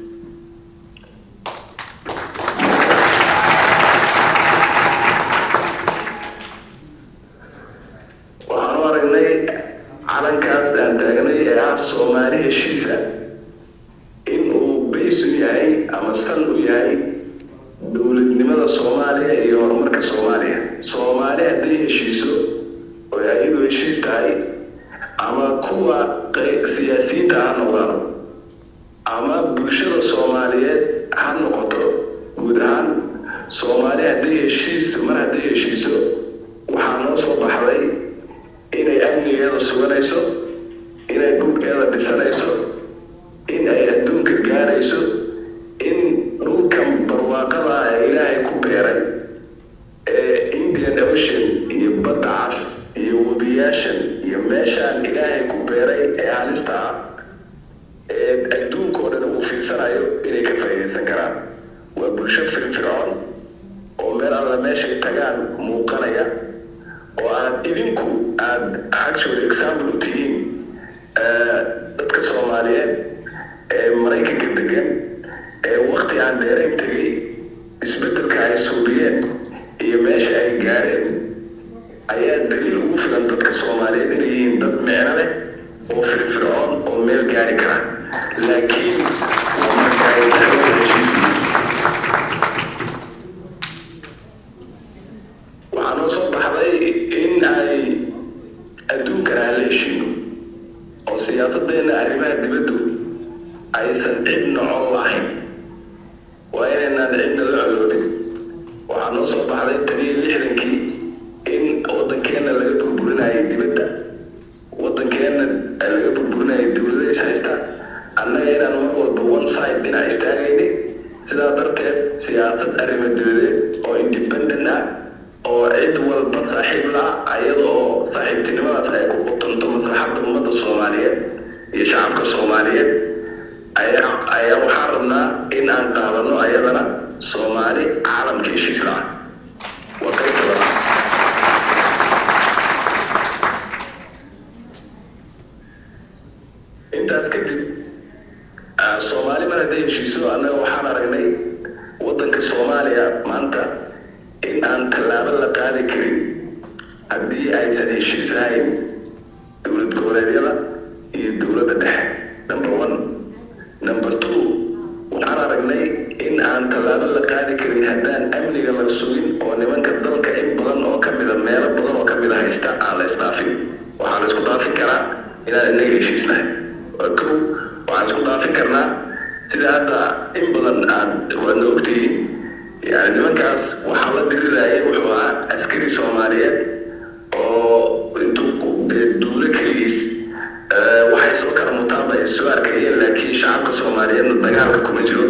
waxaan u aragnay calankaas aan taagnay ee ah soomaali heshiisa in uu bays u yahay ama sal u yahay dowladnimada soomaaliya iyo horumarka soomaaliya soomaali hadday heshiiso oo ayadu heshiis tahay ama kuwa siyaasiyiinta ha noqdaan ama bulshada soomaaliyeed ha noqoto guud ahaan soomaali hadday heshiis mar hadday heshiiso waxaa noo soo baxday inay amnigeeda suganayso inay dhulkeeda dhisanayso in ay adduunka gaarayso in dhulkan barwaaqada ah ee ilaahay ku beeray ee indian ocean iyo badda cas iyo webiyaashan iyo meeshaan ilaahay ku beeray ee halista ah ee adduunka oo dhan uu fiirsanayo inay ka faa'iidaysan karaan waa bulsho firfircoon oo meel alla meeshay tagaan muuqanaya oo aad idinku aad actually example u tihiin dadka soomaaliyeed ee maraykanka degan ee wakti aan dheerayn tegay isbeddelka ay suubiyeen iyo meesha ay gaareen ayaa daliil ugu filan dadka soomaaliyeed inay yihiin dad micno leh oo firfircoon oo meel gaari kara laakiin waa marka ay tahay heshiis waxaa noo soo baxday in ay adduunkan aan la heshiino oo siyaasadeenna arrimaha dibaddu aysan cidna col lahayn waa inaynaan cidna la coloobin waxaa noo soo baxday tan iyo lixdankii in waddankeenna laga burburinayay dibadda waddankeenna laga burburinayay dowlada is haysta annaga inaan mar walba one side dhinac istaagayni sidaa darteed siyaasad arrimo dibadeed oo independent ah oo cid walba saaxiib la ayada oo saaxiibtinimadaas ay ku qutunto maslaxadda ummadda soomaaliyeed iyo shacabka soomaaliyeed ayaa ayaa waxaan rabnaa in aan qaadano ayadana soomaali caalamka heshiis la-ah waa qaybta labaad intaas kadib soomaali mar hadday heshiiso annaga waxaan aragnay waddanka soomaaliya maanta in aan tallaabo la qaadi karin haddii aysan heshiis ahayn dowlad goboleedyada iyo dowladda dhexe number one number two waxaan aragnay in aan tallaabo la qaadi karin haddaan amniga la sugin oo nimanka dalka in badan oo ka mida meelo badan oo ka mida haysta aan la isdhaafin waxaa la isku dhaafin karaa inaan inaga heshiisnahay kow waxaan isku dhaafin karnaa sida hadda in badan aad waadna ogtihiin yani nimankaas waxaa la diriraya wuxuu ahaa askari soomaaliyeed oo intuu duulo keligiis waxay soo kala mutaanba ay soo arkayeen laakiin shacabka soomaaliyeedna dagaalka kuma jiro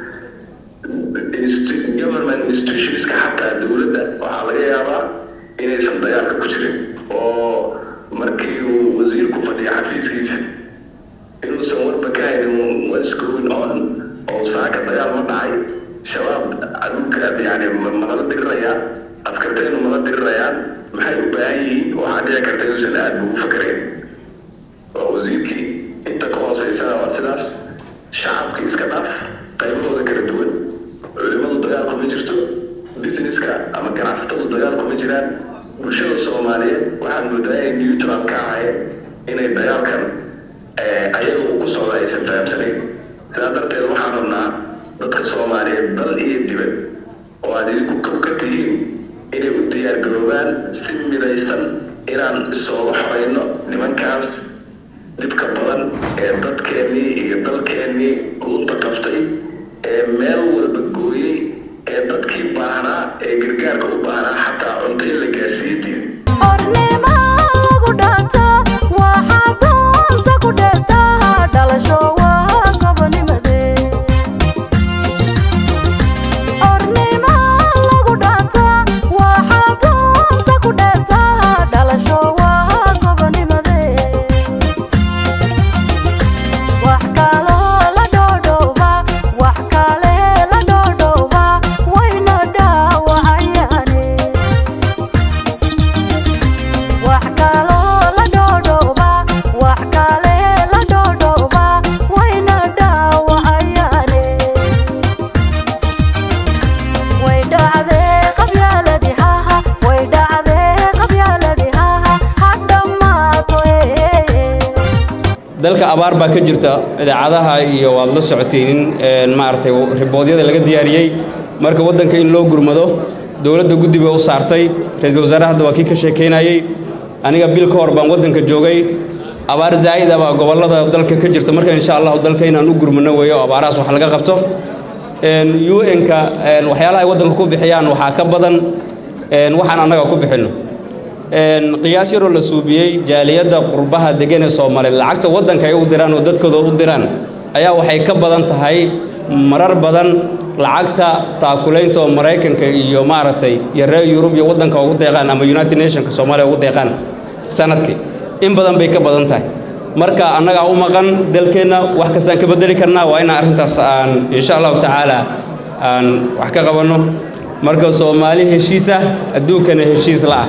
government institutionska xataa dowladda waxaa laga yaabaa inaysan dagaalka ku jirin oo markii uu wasiirku fadhiya xafiiskiisa inuusan warba ka haynin what's going on oo saaka dagaal ma dhacay shabaab adulka yani malala dirirayaa askartaynu mala dirirayaan maxay u baahan yihiin waxaa dhici karta inuusan aad bugu fakarayn waa wasiirkii inta ka hooseysana waa sidaas shacabkii iska dhaaf qaybahooda kala duwan culimadu dagaal kuma jirto businesska ama ganacsatadu dagaal kuma jiraan bulshada soomaaliyeed waxaad moodaa inay neutral ka ahayn inay dagaalkan ayaga uu ku socda aysan fahamsanayn sidaa darteed waxaan rabnaa dadka soomaaliyeed dal iyo dibad oo aad idinku kow ka tihiin inay u diyaargaroobaan si midaysan inaan isooga xorayno nimankaas dhibka badan ee dadkeennii iyo dalkeennii lunta qabtay ee meel walba gooyey ee dadkii baahnaa ee gargaarka u baahnaa xataa cunto in la gaarsiiye diin dhalasho waa gobonimade dalka abaar baa ka jirta idaacadaha iyo waad la socoteen in maaragtay riboodyada laga diyaariyey marka waddanka in loo gurmado dowladda guddi bay u saartay ra-iisul wasaare hadda waa kii ka sheekaynayey aniga bil ka hor baan waddanka joogay abaar zaa'id ah baa gobollada dalka ka jirta marka insha allahu dalka inaan u gurmano weeyo abaarahaas wax laga qabto un-ka waxyaalaha ay waddanka ku bixiyaan waxaa ka badan waxaan annaga ku bixinno qiyaas yaroo la suubiyey jaaliyadda qurbaha degan ee soomaaliyeed lacagta waddanka ay u diraan oo dadkooda u diraan ayaa waxay ka badan tahay marar badan lacagta taakulaynta oo maraykanka iyo maaragtay iyo reer yurub iyo waddanka ugu deeqaan ama united nationka soomaaliya ugu deeqaan sanadkii in badan bay ka badan tahay marka annagaa u maqan dalkeenna wax kastaan ka bedeli karnaa waa inaan arrintaas aan insha allahu tacaala aan wax ka qabanno marka soomaali heshiisa adduunkana heshiis la'ah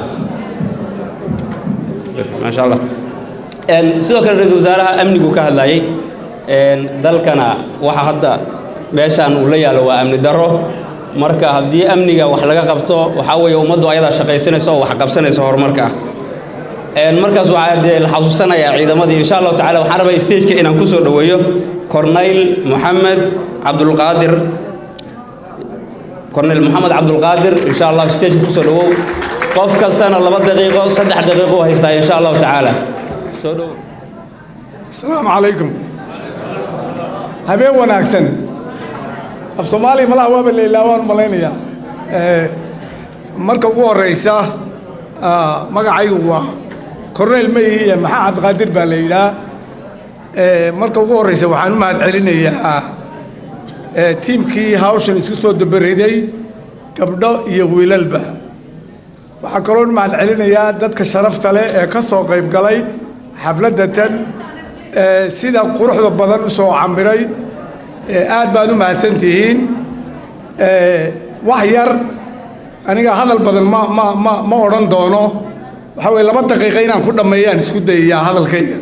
maasha allah sidoo kale ra-iisul wasaaraha amnigu ka hadlayey dalkana waxa hadda meeshaan uu la yaalo waa amni darro marka haddii amniga wax laga qabto waxaa weeye ummaddu ayadaa shaqaysanaysa oo wax qabsanaysa horumarka ah markaas waxaa dee la xasuusanayaa ciidamadii insha allahu tacala waxaan rabaa stageka inaan ku soo dhoweeyo corneyl moxamed cabdulqaadir corneyl moxamed cabdulqaadir insha allah stageka kusoo dhowow qof kastana laba daqiiqo saddex daqiiqo u haystaa insha allahu tacaala soo dhow asalaamu calaykum habeen wanaagsan af soomaaliya malaha waaba leylaa waan malaynayaa marka ugu horeysa magacaygu waa corneyl mayihiiya maxaa cabdiqaadir baa la yidhaah marka ugu horeysa waxaan u mahad celinayaa tiimkii hawshan isku soo dabariday gabdho iyo wiilalba waxaa kaloo u mahad celinayaa dadka sharafta leh ee ka soo qayb galay xafladda tan sida quruxda badan u soo camiray aad baad u mahadsan tihiin wax yar aniga hadal badan ma ma ma ma odhan doono waxaa weye laba daqiiqa inaan ku dhammeeyaan isku dayayaa hadalkayga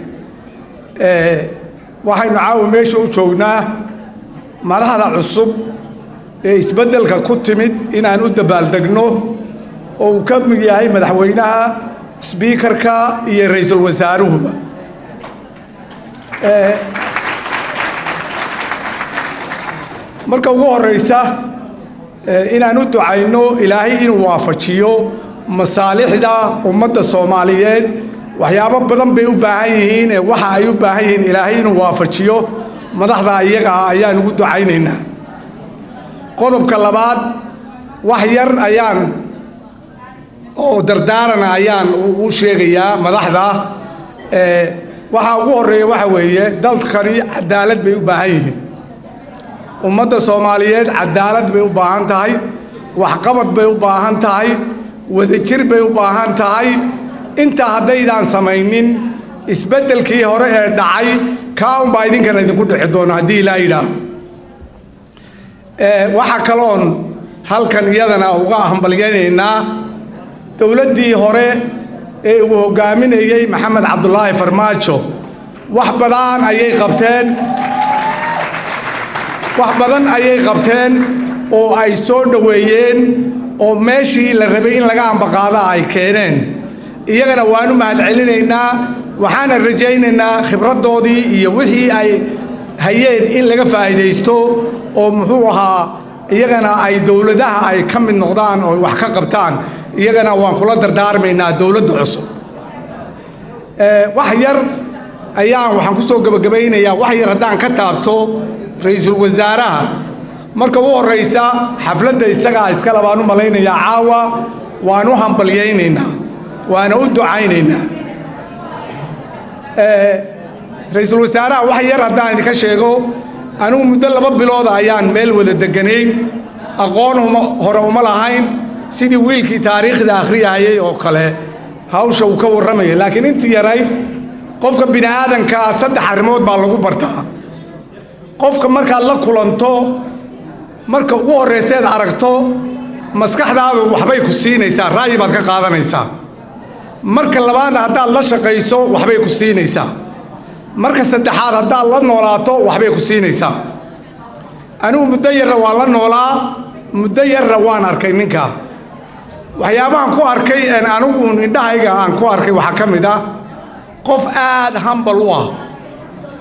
waxaynu caawa meesha u joognaa madaxda cusub ee isbeddelka ku timid inaan u dabaaldegno oo uu ka mid yahay madaxweynaha sbiikarka iyo ra-iisul wasaaruhuba marka ugu horeysa inaan u ducayno ilaahay inuu waafajiyo masaalixda ummadda soomaaliyeed waxyaabo badan bay u baahan yihiin ee waxa ay u baahan yihiin ilaahay inuu waafajiyo madaxda iyaga ah ayaan ugu ducaynaynaa qodobka labaad wax yar ayaan oo dardaarana ayaan u sheegayaa madaxda waxaa ugu horreeya waxa weeye dalkani cadaalad bay u baahan yihiin ummadda soomaaliyeed cadaalad bay u baahan tahay waxqabad bay u baahan tahay wadajir bay u baahan tahay intaa haddaydaan samaynin isbeddelkii hore ee dhacay kaa unbaa idinkana idinku dhici doono haddii ilaa yidhaaho waxaa kaloon halkan iyadana uga hambalyaynaynaa dowladdii hore ee uu hoggaaminayey maxamed cabdulaahi farmaajo wax badan ayay qabteen wax badan ayay qabteen oo ay soo dhoweeyeen oo meeshii la rabay in laga ambaqaada ay keeneen iyagana waanu mahad celinaynaa waxaana rajaynaynaa khibraddoodii iyo wixii ay hayeen in laga faa'iidaysto oo muxuu ahaa iyagana ay dowladaha ay ka mid noqdaan oo wax ka qabtaan iyagana waan kula dardaarmaynaa dowladda cusub wax yar ayaan waxaan ku soo gebagabaynayaa wax yar haddaan ka taabto ra-iisul wasaaraha marka u horraysa xafladda isagaa iskale baan u malaynayaa caawa waan u hambalyaynaynaa waana u ducaynaynaa ra-iisul wasaaraha wax yar haddaan idinka sheego anigu muddo laba bilooda ayaan meel wada deganayn aqoon uma hore uma lahayn sidii wiilkii taariikhda akhriyahayay oo kale hawsha uu ka warramaya laakiin intii yarayd qofka bini aadankaa saddex arrimood baa lagu bartaa qofka markaad la kulanto marka ugu horrayseed aragto maskaxdaadu waxbay ku siinaysaa ra'yi baad ka qaadanaysaa marka labaadna haddaad la shaqayso waxbay ku siinaysaa marka saddexaad haddaad la noolaato waxbay ku siinaysaa anigu muddo yarra waan la noolaa muddo yarra waan arkay ninkaa waxyaabahan ku arkay anigu uun indhahayga aan ku arkay waxaa ka mid ah qof aad hambal u ah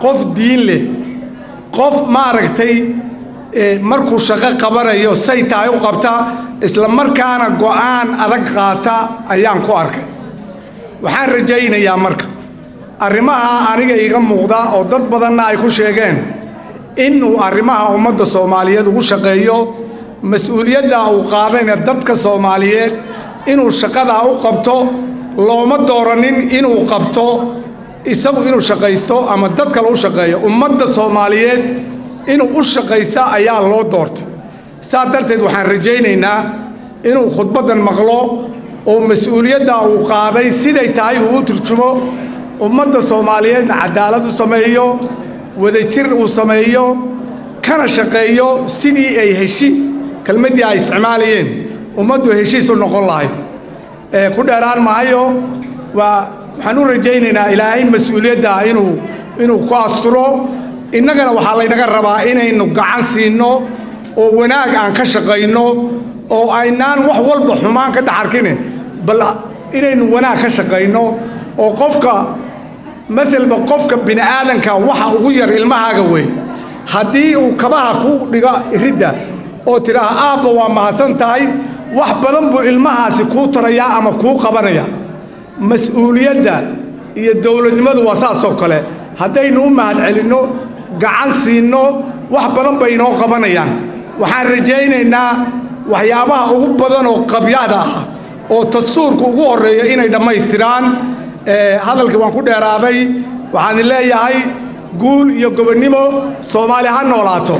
qof diin leh qof maaragtay markuu shaqo qabanayo say tahay u qabta isla markaana go'aan adag qaata ayaan ku arkay waxaan rajaynayaa marka arrimaha aniga iga muuqda oo dad badanna ay ku sheegeen inuu arrimaha ummadda soomaaliyeed ugu shaqeeyo mas-uuliyadda uu qaadayna dadka soomaaliyeed inuu shaqadaa u qabto looma dooranin inuu qabto isagu inuu shaqaysto ama dad kale u shaqeeyo ummadda soomaaliyeed inuu u shaqaysta ayaa loo doortay saa darteed waxaan rajaynaynaa inuu khudbaddan maqlo oo mas-uuliyadda uu qaaday siday tahay uu u turjumo ummadda soomaaliyeedna cadaalad u sameeyo wadajir uu sameeyo kana shaqeeyo sidii ay heshiis kelmaddii ay isticmaalayeen ummaddu heshiis u noqon lahayd ku dheeraan mahayo waa waxaan u rajaynaynaa ilaahay mas-uuliyadda inuu inuu ku asturo innagana waxaa laynaga rabaa inaynu gacan siinno oo wanaag aan ka shaqayno oo aynaan wax walba xumaan ka dhex arkine bal inaynu wanaag ka shaqayno oo qofka maalba qofka bini aadanka waxa ugu yar ilmahaaga wey haddii uu kabaha ku dhiga iridda oo tidhaaha aabba waa mahadsan tahay wax badan buu ilmahaasi kuu tarayaa ama kuu qabanaya mas-uuliyadda iyo dowladnimadu waa saasoo kale haddaynu u mahad celinno gacan siinno wax badan bay inoo qabanayaan waxaan rajaynaynaa waxyaabaha ugu badan oo qabyaada ah oo dastuurka ugu horreeya inay dhammaystiraan hadalkii waan ku dheeraaday waxaan leeyahay guul iyo gobonnimo soomaali ha noolaato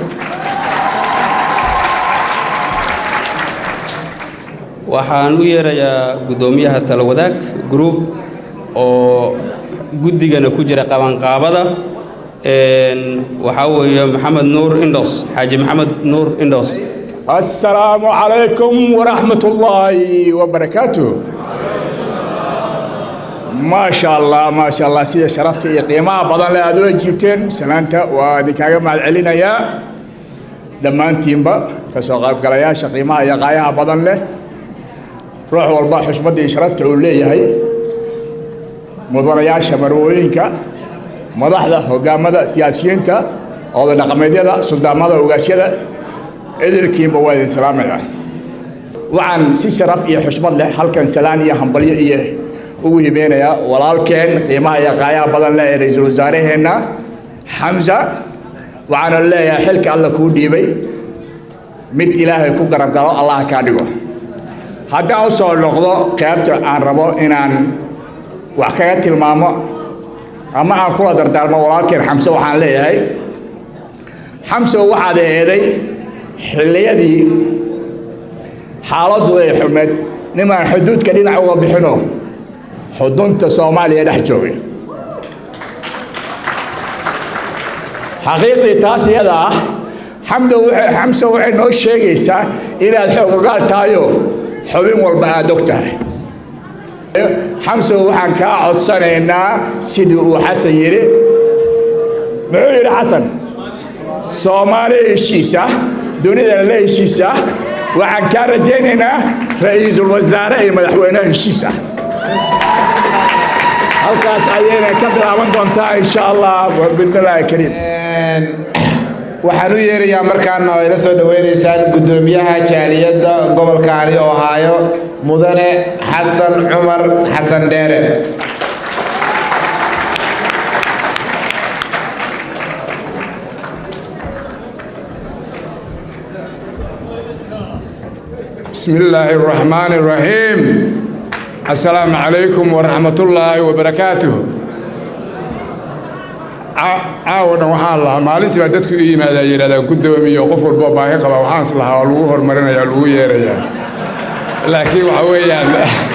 waxaan u yeerayaa guddoomiyaha talawadaag group oo guddigana ku jira qabanqaabada waxaa weeye maxamed nuur indhos xaaji maxamed nuur indhos السلام عليكم ورحمة الله وبركاته ما شاء الله ما شاء الله سيدة شرفتي قيمة بدن لا أدوي جبتين سنانتا وديكاغا مع العلينا يا دمان تيمبا كسوغاب قلايا شقيمة يا قايا بدن له روح والبا حشمدي شرفتي ولي هي مدوريا شمروينكا مدحدا هوغامدا سياسيينتا oo dhaqameedyada suldaamada ogaasyada idilkiinba waa idin salaamaya waxaan si sharaf iyo xushmad leh halkan salaan iyo hambalyo iyo ugu hibeynayaa walaalkeen qiimaha iyo qaayaha badan leh ee ra-iisul wasaaraheenna xamsa waxaana leeyahay xilka alla kuu dhiibay mid ilaahay ku garab galo allah kaa dhigo haddaan u soo noqdo qaybta aan rabo inaan wax kaga tilmaamo ama aan kula dardaarmo walaalkeen xamse waxaan leeyahay xamse waxaad eeday xilliyadii xaaladdu ay xumeed nimaan xuduudka dhinac uga bixino xudunta soomaaliya dhex joogay xaqiiqdii taas iyada ah xamdo xamse waxay noo sheegaysaa inaad xoogogaal tahayo xubin walba aad og tahay xamse waxaan kaa codsanaynaa sidii uu xasan yidhi muxuu yidhi xasan soomaali heshiisa dunidana la heshiisa waxaan kaa rajaynaynaa ra-iisul wasaare iyo madaxweynaha heshiisa halkaas ayayna ka bilaaban doontaa insha allah bidnillaahi kariim waxaan u yeerayaa markaana oo ila soo dhaweynaysaan guddoomiyaha jaaliyadda gobolkaani oo haayo mudane xasan cumar xasan dheere بسم الله الرحمن الرحيم السلام عليكم ورحمة الله وبركاته caawana waxaan lahaa maalintii baa dadku i yimaadaa yidhahdaa guddoomiyo qof walboo baahi qaba waxaans lahaa oo lagu horumarinayaa lagu yeerayaa laakiin waxa weeyaan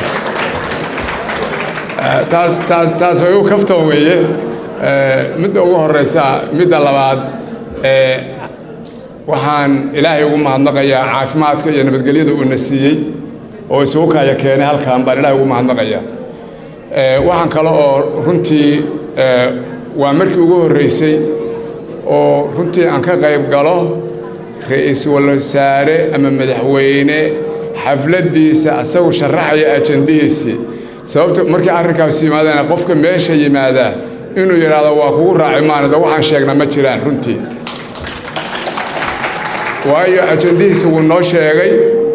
taas taas taas way u kaftoon weeye midda ugu horreysa midda labaad waxaan ilaahay ugu mahadnaqayaa caafimaadka iyo nabadgelyada uuna siiyey oo isugu kaya keenay halkan baan ilaahay ugu mahadnaqayaa waxaan kale oo runtii waa markii ugu horreysay oo runtii aan ka qayb galo ra-iisul wasaare ama madaxweyne xafladdiisa asagu sharaxaya ajandihiisii sababto markii arrinkaas yimaadana qofka meesha yimaadaa inuu yidhaahdo waa kugu raaci maanada waxaan sheegna ma jiraan runtii waayo ajandihiisa wuu noo sheegay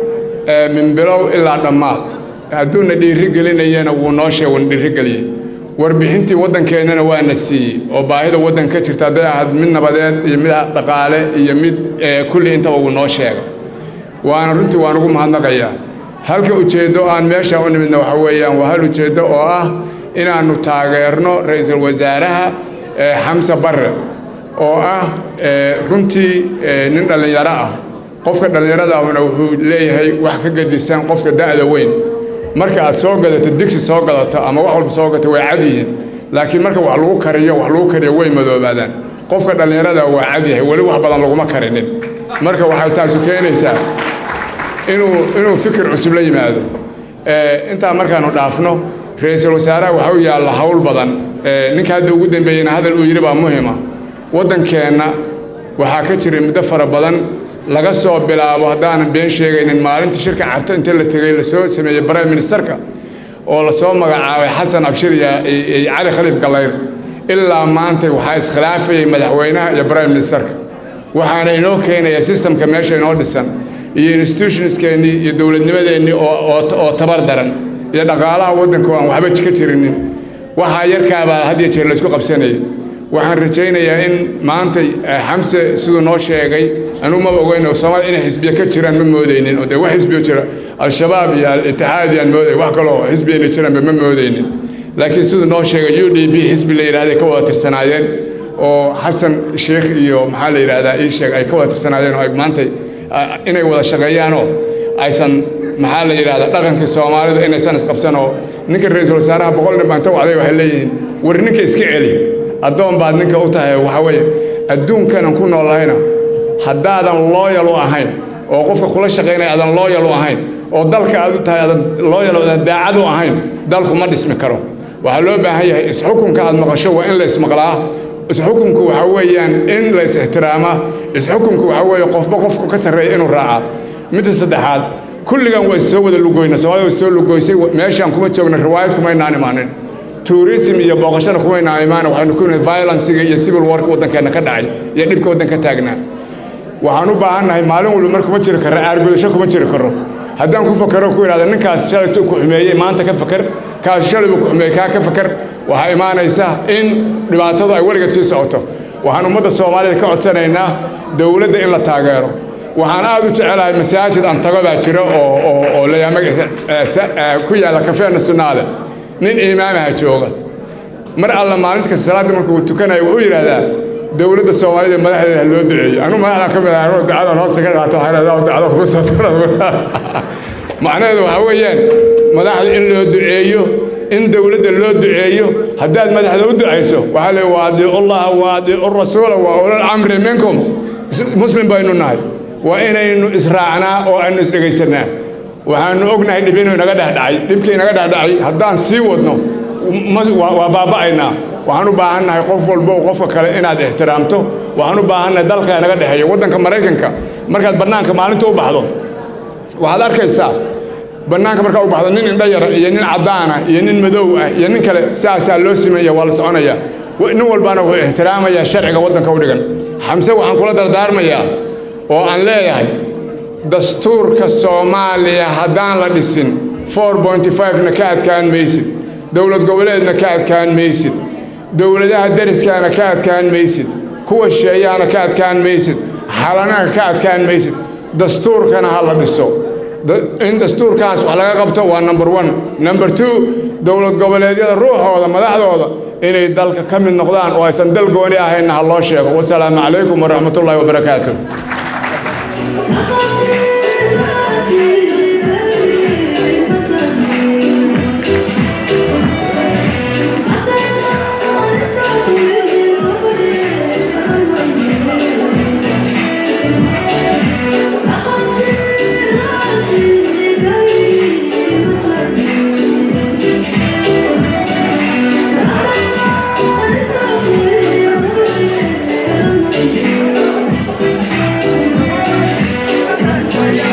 min bilow ilaa dhammaad hadduuna dhiiri gelinayana wuu noo sheeg wuuna dhiirigeliyey warbixintii waddankeennana waana siiyey oo baahida waddanka ka jirta hadday ahayd mid nabadeed iyo mid dhaqaale iyo mid kulli intaba wuu noo sheegay waana runtii waan ugu mahadnaqayaa halka ujeeddo aan meesha u nimidna waxa weeyaan waa hal ujeeddo oo ah inaannu taageerno ra-iisul wasaaraha xamse barre oo ah runtii nin dhallinyaro ah qofka dhallinyarada ahuna wuxuu leeyahay wax ka gedisan qofka da'da weyn marka aad soo gadato digsi soo gadato ama wax walba soo gadato way cad yihiin laakiin marka wax lagu kariyo wax lagu kariyo way madoobaadaan qofka dhallinyarada waa cad yahay weli wax badan laguma karinin marka waxay taasu keenaysaa inuu inuu fikir cusub la yimaado intaa markaanu dhaafno ra-iisul wasaaraha waxa u yaalla hawl badan ninka hadda ugu dambeeyeyna hadal uu yidhi baa muhima waddankeenna waxaa ka jiray muddo fara badan laga soo bilaabo haddaanan been sheegaynin maalintii shirka carto inta la tegey lasoo sameeyey prime ministerka oo lasoo magacaabay xasan abshir iyo cali khaliif gallayr ilaa maanta waxaa iskhilaafayay madaxweynaha iyo prime ministerka waxaana inoo keenaya sistamka meesha inoo dhisan iyo institutionskeenii iyo dowladnimadeennii oo tabar daran iyo dhaqaalaha waddanka oo aan waxba ka jirinin waxaa yarkaabaa had iyo jeer laysku qabsanayay waxaan rajaynayaa in maanta xamse siduu noo sheegay anugu maba ogeyn oo soomaaliya inay xisbiya ka jiraan ma moodaynin oo dee wax xisbiyo jira al-shabaab iyo al-itixaad yaan mooday wax kaloo xisbi inay jiraanba ma moodaynin laakiin siduu noo sheegay u d b xisbi la yidhahday ka wada tirsanaayeen oo xasan sheekh iyo maxaa la yidhahdaa ii sheeg ay ka wada tirsanaayeen oo ay maanta inay wada shaqeeyaanoo aysan maxaa la yidhahdaa dhaqankii soomaalida inaysan isqabsan oo ninka ra-iisul wasaaraha boqol nin baan ta wacday waxay leeyihiin war ninka iska celi addoon baad ninka u tahay waxaa weeye adduunkanan ku noolahayna haddaadan looyal u ahayn oo qofka kula shaqaynaya aadan looyal u ahayn oo dalka aad u tahay aadan looyal aadan daacad u ahayn dalku ma dhismi karo waxaa loo baahan yahay isxukunka aad maqasho waa in la ismaqlaa isxukunku waxaa weeyaan in la is ixtiraamaa isxukunku waxaa weeye qofba qofku ka sarreeya inuu raacaa midda saddexaad kulligan waa soo wada lugoyna soomaalida way soo lugoysay meeshaan kuma joogna riwaayad kumaynaan imaanin tourism iyo booqashada kumaynaan imaan waxaynu ku nimid violencega iyo civil warka waddankeenna ka dhacay iyo dhibka waddanka taagnaa waxaan u baahannahay maalin walba mar kuma jiri karro aargudasho kuma jiri karro haddaan ku fakaro ku idhahda ninkaas shalaytuu ku xumeeyey maanta ka fakar kaas shalay buu ku xumeeyey kaa ka fakar waxaa imaanaysa in dhibaatadu ay weligeed sii socoto waxaan ummadda soomaalida ka codsanaynaa dowladda in la taageero waxaan aad u jecelahay masaajid aan tago baa jira oo oo oo layaama ku yaalla kafee nasionaale nin imaamaha jooga mar alla maalinta kasta salaadda markuu tukanayo wuxuu yidhaahdaa dowladda soomaalida madaxdeeda ha loo duceeyo anuu madaxda ka mid ahay ducadan hoosta ka qaato waxaa idhahdaa ducada kugu soo macnaheedu waxaa weeyaan madaxda in loo duceeyo in dowladda loo duceeyo haddaad madaxda u ducayso waxaa le waadiicu llaha waadiicu rasuula wa ulal amri minkum muslim baynu nahay waa inaynu israacnaa oo aynu isdhegaysannaa waxaanu ognahay dhib inuu inaga dhexdhacay dhibkii inaga dhexdhacay haddaan sii wadno waa baaba'aynaa waxaan u baahannahay qof walbo qofka kale inaad ixtiraamto waxaan u baahannahay dalka inaga dhexeeya waddanka maraykanka markaad bannaanka maalinta u baxdo waxaad arkaysaa bannaanka markaa u baxdo nin indho yara iyo nin caddaana iyo nin madow ah iyo nin kale saasaa loo simaya waa la soconaya nin walbana wuxuu ixtiraamayaa sharciga waddanka u dhigan xamse waxaan kula dardaarmayaa oo aan leeyahay dastuurka soomaaliya haddaan la dhisin na ka adkaan maysid dowlad goboleedna ka adkaan maysid dowladaha dariskaana ka adkaan maysid kuwa sheeyahana ka adkaan maysid xalanana ka adkaan maysid dastuurkana ha la dhiso in dastuurkaas wax laga qabto waa number one number two dowlad goboleedyada ruuxooda madaxdooda inay dalka ka mid noqdaan oo aysan dal gooni ahaynna ha loo sheego wasalaamu calaykum waraxmatullaahi wabarakaatu Thank you.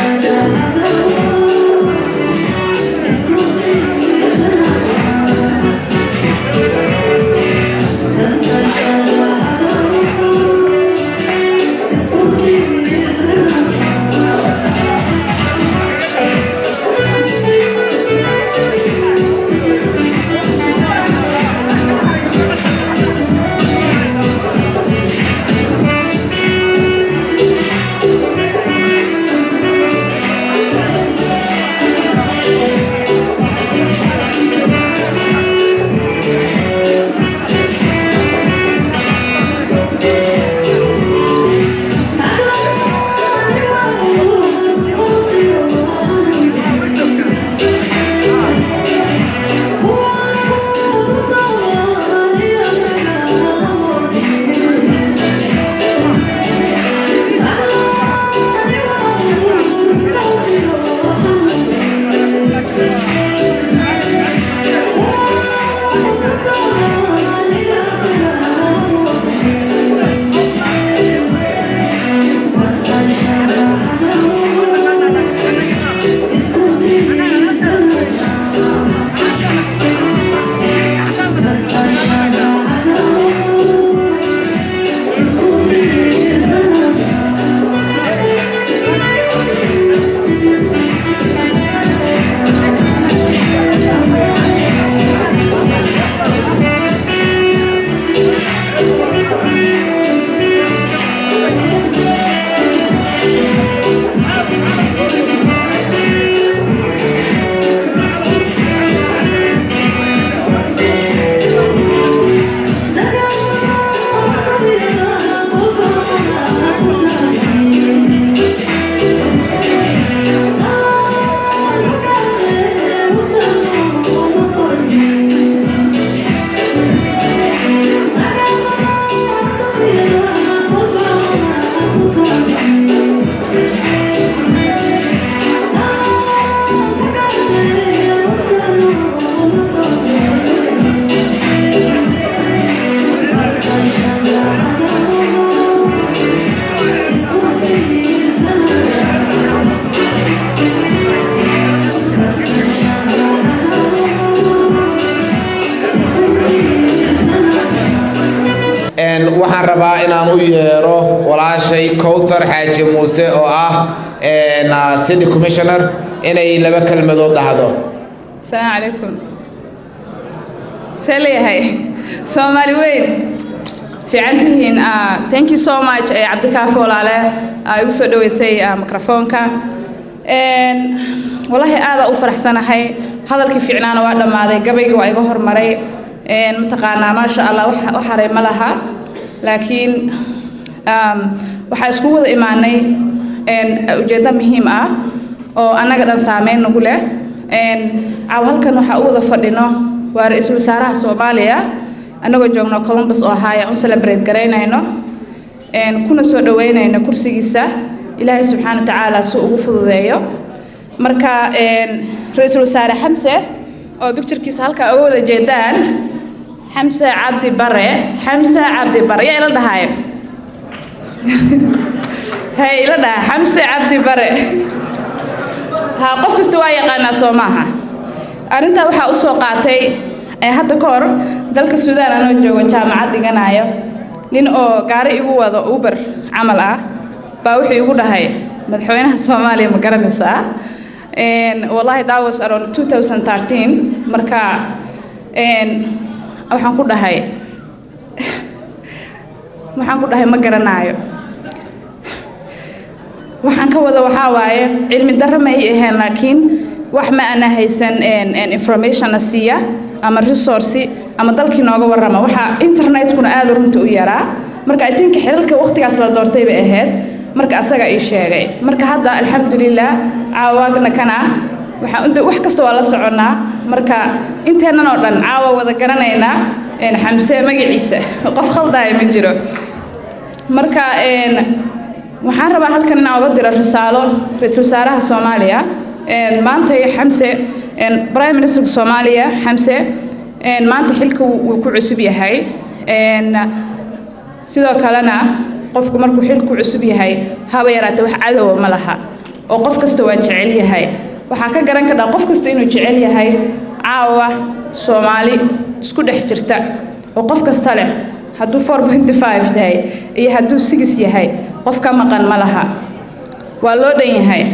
rabaa inaan u yeero walaashay kowthar xaaji muuse oo ah city commissioner inay laba kelmadood dhahdo asalaamu calaykum see leeyahay soomaali weyn fiican tihiin thank you so much ee cabdikaafi walaale igu soo dhaweysay microfoonka wallaahi aada u faraxsanahay hadalkii fiicnaana waa dhammaaday gabayga waa iga hormaray mataqaanaa maasha allah wax haray ma laha laakiin waxaa isku wada imaanay ujeeddo muhiim ah oo annaga dhan saameyn nagu leh caaw halkan waxaa u wada fadhino waa ra-iisul wasaaraha soomaaliya annagoo joogno columbus oo ahaaya un celebrate garaynayno kuna soo dhaweynayno kursigiisa ilaahay subxaana wa tacaala si ugu fududeeyo marka ra-iisul wasaare xamse oo bicturekiisa halkaa uga wada jeedaan xamse cabdi bare xamse cabdi bare yaa ila dhahaayo hay ila dhaha xamse cabdi bare ha qof kasta waa yaqaanaa soo maaha arrintaa waxaa u soo qaatay hadda ka hor dalka suudaan anoo joogo jaamacad dhiganayo nin oo gaari igu wado uber camal ah baa wuxuu igu dhahay madaxweynaha soomaaliya ma garanaysaa wallahi that was around 2013 marka waxaan ku dhahay waxaan ku dhahay ma garanaayo waxaan ka wada waxaa waaye cilmi darro ma ay ahayn laakiin wax ma ana haysan informationna siiya ama resource ama dalkii nooga warrama waxaa internetkuna aada runta u yaraa marka i think xilalka waqtigaas la doortay bay ahayd marka asaga ii sheegay marka hadda alxamdulilah caawaagna kana waxaan wax kasta waa la soconnaa marka inteennan oo dhan caawa wada garanaynaa xamse magaciisa qof khaldaayo ma jiro marka waxaan rabaa halkan inaan oga diro risaalo ra-iisul wasaaraha soomaaliya maanta xamse prime ministerka soomaaliya xamse maanta xilka wuu ku cusub yahay sidoo kalena qofku markuu xilku cusub yahay haba yaraatee wax cadowa ma laha oo qof kasta waa jecel yahay waxaa ka garan kadhaa qof kasta inuu jecel yahay caawa soomaali isku dhex jirta oo qof kasta leh hadduu four pointy five yahay iyo hadduu six yahay qof ka maqan ma laha waa loo dhan yahay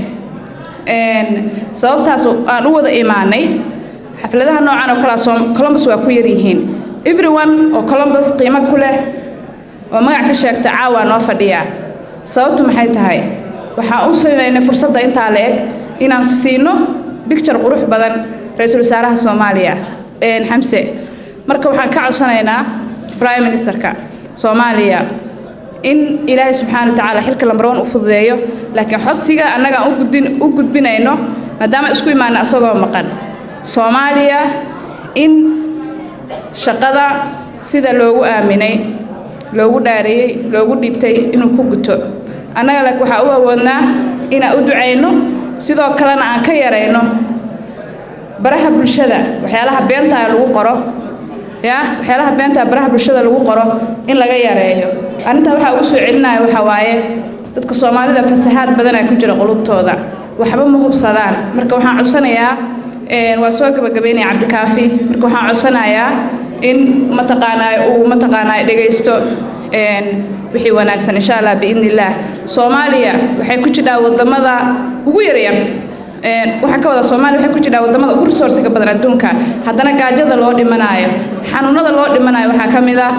sababtaas aan u wada imaanay xafladaha noocan oo kalea columbus waa ku yaryihiin everyone oo columbus qiimo ku leh oo magac ka sheegta caawa noo fadhiya sababtu maxay tahay waxaan u sameynay fursadda intaa la eg inaan siino bicture qurux badan ra-iisul wasaaraha soomaaliya xamse marka waxaan ka codsanaynaa prime ministerka soomaaliya in ilaahay subxaana wa tacaala xilka lambar one u fududeeyo laakiin codsiga annaga aan u gudbinayno maadaama isku imaana asagoo maqan soomaaliya in shaqada sida loogu aaminay loogu dhaareeyey loogu dhiibtay inuu ku guto annaga laakiin waxaa u awoodnaa inaan u ducayno sidoo kalena aan ka yarayno baraha bulshada waxyaalaha beentaa lagu qoro ya waxyaalaha beentaa baraha bulshada lagu qoro in laga yareeyo arrintaa waxaa ugu soo celinaya waxaa waaye dadka soomaalida fasahaad badanaa ku jira qulubtooda waxba ma hubsadaan marka waxaan codsanayaa waa soo gabagabeynaya cabdikaafi marka waxaan codsanayaa in mataqaanaa uu mataqaanaa dhegaysto wixii wanaagsan insha allah biidni illaah soomaaliya waxay ku jidhaa wadamada ugu yaryar waxaan ka wadaa soomaaliya waxay ku jidhaa wadamada ugu resourciga badan adduunka haddana gaajada loo dhimanaayo xanuunada loo dhimanayo waxaa ka mid ah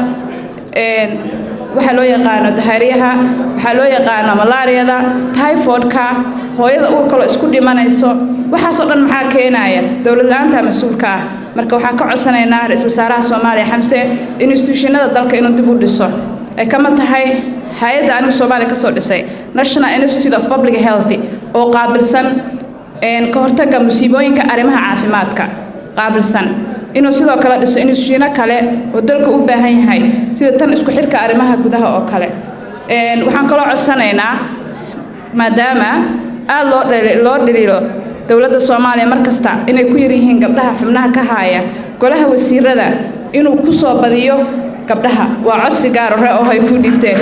waxaa loo yaqaano dahaaryaha waxaa loo yaqaano malaariyada typhoidka hooyada uurkaloo isku dhimanayso waxaasoo dhan maxaa keenaya dowlad la-aanta mas-uulka ah marka waxaan ka codsanaynaa ra-iisul wasaaraha soomaaliya xamse instituushinada dalka inuu dib u dhiso ay kama tahay hay-adda anigu soomaaliya kasoo dhisay national institute of public health oo qaabilsan ka hortagga musiibooyinka arrimaha caafimaadka qaabilsan inuu sidoo kale dhiso instituushino kale oo dalka u baahan yahay sida tan isku xirka arrimaha gudaha oo kale waxaan kaloo codsanaynaa maadaama aada loo loo dhaliilo dowladda soomaaliya mar kasta inay ku yar yihiin gabdhaha xubnaha ka haaya golaha wasiirada inuu ku soo badiyo gabdhaha waa codsi gaar hore oo ay ku dhigteen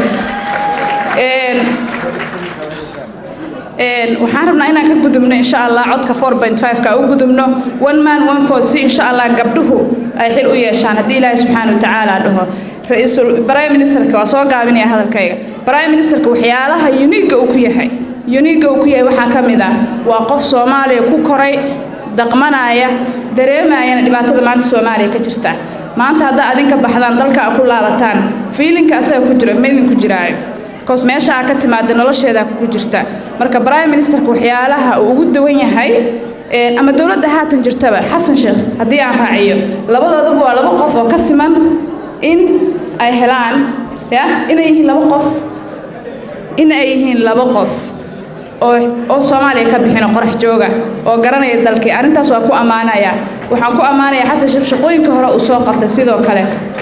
waxaan rabnaa inaan ka gudubno insha allah codka four point five ka u gudubno one man one vote si insha allah gabdhuhu ay xil u yeeshaan haddii ilaahay subxaana wa tacaala dhaho ra-iisul prime ministerka waa soo gaabinaya hadalkayga prime ministerka waxyaalaha uniga uu ku yahay uniga uu ku yahay waxaa ka mid ah waa qof soomaaliya ku koray daqmanaya dareemayana dhibaatada maanta soomaaliya ka jirta maanta haddaa adinka baxdaan dalka a ku laabataan fiilinka asaga ku jira ma idinku jiraayo bikoos meesha aa ka timaada nolosheedaa kugu jirta marka prime ministerka waxyaalaha uu ugu dawan yahay ama dowladda haatan jirtaba xasan sheekh haddii aan raaciyo labadooduba waa laba qof oo ka siman in ay helaan ya inay yihiin laba qof in ay yihiin laba qof oo oo soomaaliya ka bixino qorax jooga oo garanaya dalkii arrintaas waa ku ammaanaya waxaan ku ammaanaya xasan sheekh shaqooyinka hore uu soo qabtay sidoo kale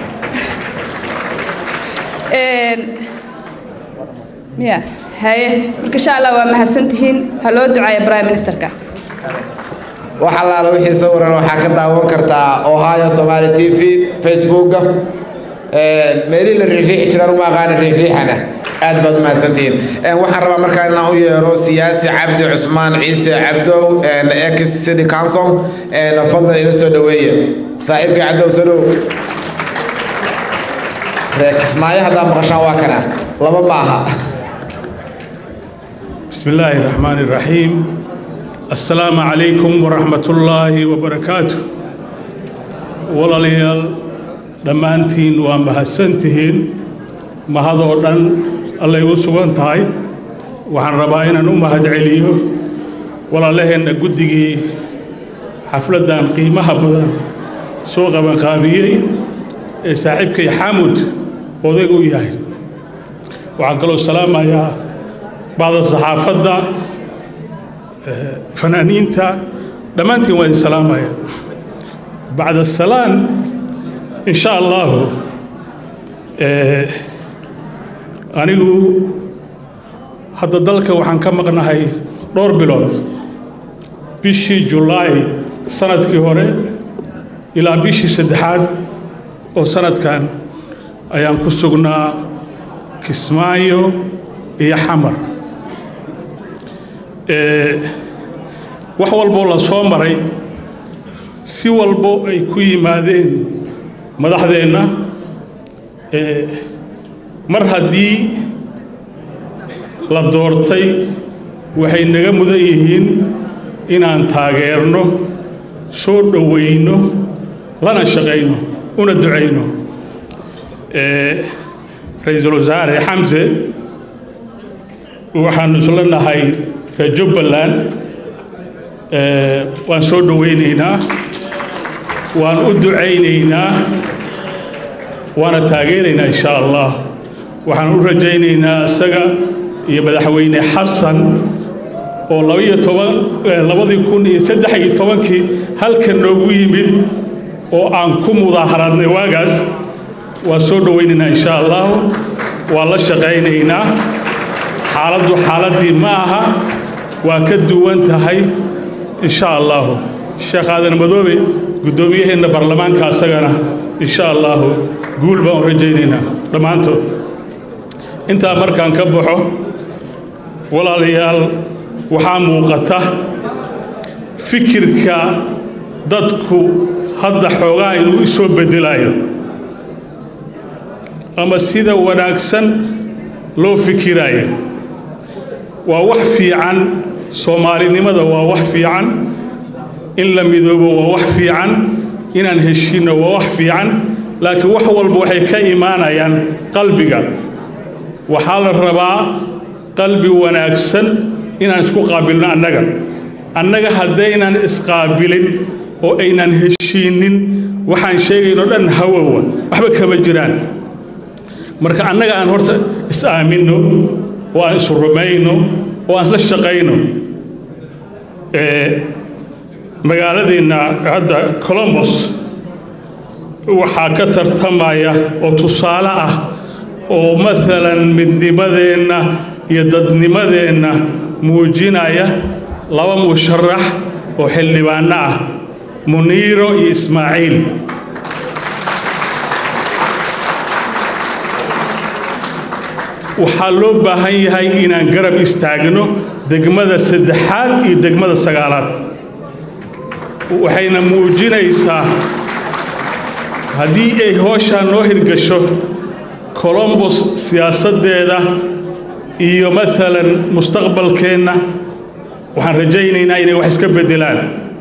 miya haye marka insha allah waa mahadsantihiin ha loo ducaaya prime ministerka wax allaala wixii sawiran waxaa ka daawan kartaa ohio somali t v facebooka meelihii la riixriixi jiraan uma aqaana riixriixana aad baad umahadsantihiin waxaan rabaa markaa inaan u yeero siyaasi cabdi cusmaan ciise cabdow ex city council fadlan ila soo dhaweeye saaxiibkii cabdow salow reer kismaayo haddaa maqashaan waa kana laba ma aha بسم الله الرحمن الرحيم السلام عليكم ورحمة الله وبركاته walaalyaal dhammaantiin waa mahadsantihiin mahadoo dhan allay u sugan tahay waxaan rabaa inaan u mahadceliyo walaalaheenna guddigii xafladdan qiimaha badan soo qabanqaabiyey ee saaxiibkay xamud odayg u yahay waxaan kaloo salaamayaa bacda saxaafadda fanaaniinta dhammaantiin waa idin salaamaya bacda salaan in sha allahu anigu hadda dalka waxaan ka maqnahay dhowr bilood bishii julaay sanadkii hore ilaa bishii saddexaad oo sanadkan ayaan ku sugnaa kismaayo iyo xamar wax walboo la soo maray si walbo ay ku yimaadeen madaxdeenna mar haddii la doortay waxay naga mudan yihiin inaan taageerno soo dhowayno lana shaqayno una ducayno ra-iisul wasaare xamse waxaanu isla nahay reer jubbaland waan soo dhowaynaynaa waan u ducaynaynaa waana taageeraynaa insha allah waxaan u rajaynaynaa isaga iyo madaxweyne xasan oo labaiyo toban labadii kun iyo saddex iyo tobankii halkan noogu yimid oo aan ku mudaaharadnay waagaas waan soo dhowaynaynaa insha allah waan la shaqaynaynaa xaaladdu xaaladdii ma aha waa ka duwan tahay insha allahu sheekh aadan madoobe guddoomiyaheenna baarlamaanka asagana insha allahu guul baan u rajaynaynaa dhammaantood intaa markaan ka baxo walaalayaal waxaa muuqata fikirka dadku hadda xoogaa inuu isoo beddelayo ama sida wanaagsan loo fikiraayo waa wax fiican soomaalinimada waa wax fiican in la midoobo waa wax fiican inaan heshinno waa wax fiican laakiin wax walba waxay ka imaanayaan qalbiga waxaa la rabaa qalbi wanaagsan inaan isku qaabilno annaga annaga haddaynan isqaabilin oo aynan heshiinnin waxaan sheegayno dhan hawowa waxba kama jiraan marka annaga aan horta is-aaminno oo aan isu rumayno oo aan isla shaqayno magaaladeenna hadda colombos waxaa ka tartamaya oo tusaale ah oo maalan midnimadeenna iyo dadnimadeenna muujinaya laba musharax oo xildhibaanno ah muniiro iyo ismaaciil waxaa loo baahan yahay inaan garab istaagno degmada saddexaad iyo degmada sagaalaad waxayna muujinaysaa haddii ay hooshaa noo hirgasho colombos siyaasaddeeda iyo maalan mustaqbalkeenna waxaan rajaynaynaa inay wax iska beddelaan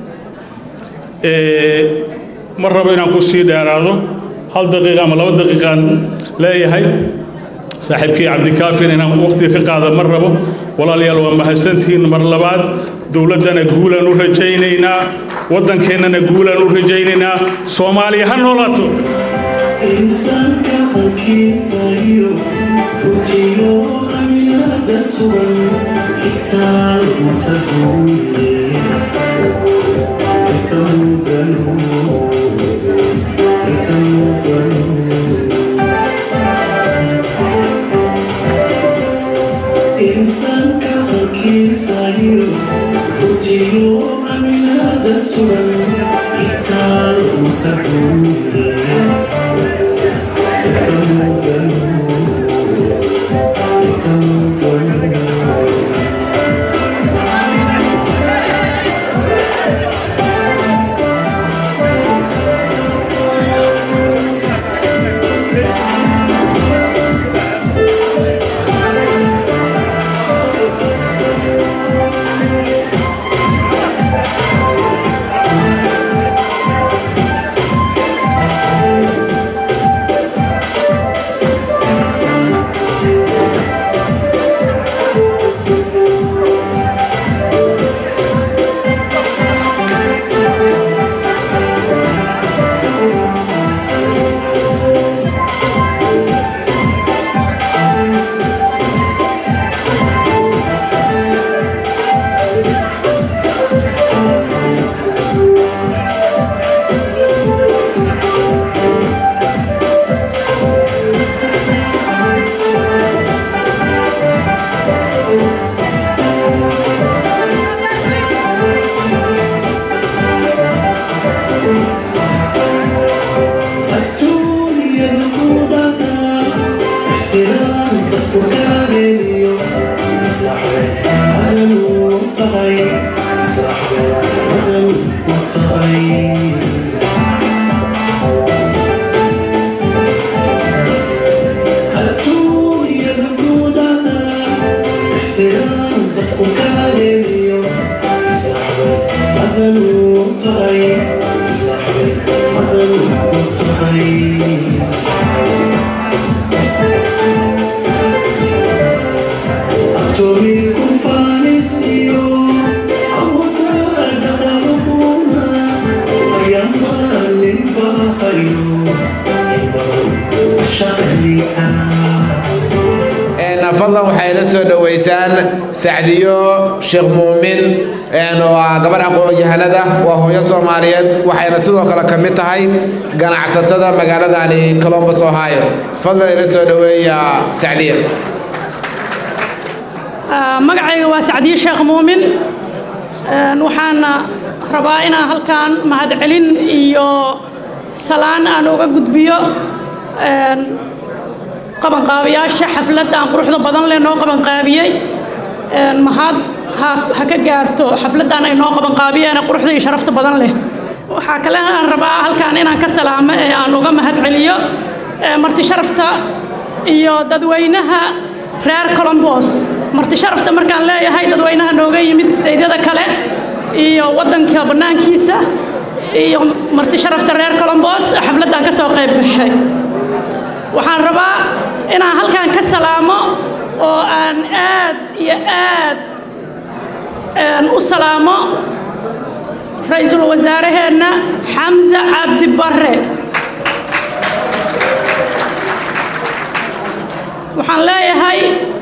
ma rabo inaan ku sii dheeraado hal daqiiqa ama laba daqiiqaan leeyahay saaxiibkii cabdikaafin inaan waqtiga ka qaada ma rabo walaalayaal waa mahadsantihiin mar labaad dowladdana guulaan u rajaynaynaa waddankeennana guulaan u rajaynaynaa soomaaliya ha noolaato insaanka halkiisa iyo fujiyo aminada sugan xitaa masaguule ka mugano ka mugano insaanka halkiisa iyo fujiyo aminada sugan xitaa masaguule fadlan waxay la soo dhoweysaan sacdiyo sheekh muumin waa gabar aqoon-yahanada waa hooyo soomaaliyeed waxayna sidoo kale ka mid tahay ganacsatada magaaladani colombus ohio fadlan ila soo dhoweeya sacdiyo magacayga waa sacdiye sheekh muumin waxaana rabaa inaan halkan mahadcelin iyo salaan aan uga gudbiyo qabanqaabiyaasha xafladdan quruxda badan leh noo qabanqaabiyey mahad ha ka gaarto xafladdan ay noo qabanqaabiyeen quruxda iyo sharafta badan leh waxaa kale aan rabaa halkan inaan ka salaamo ee aan uga mahadceliyo marti sharafta iyo dadweynaha reer colombos marti sharafta markaan leeyahay dadweynaha nooga yimid isteydyada kale iyo waddanka bannaankiisa iyo marti sharafta reer colombos xafladdan ka soo qayb gashay waxaan rabaa inaan halkan ka salaamo oo aan aad iyo aad u salaamo ra-iisul wasaaraheenna xamse cabdi barre waxaan leeyahay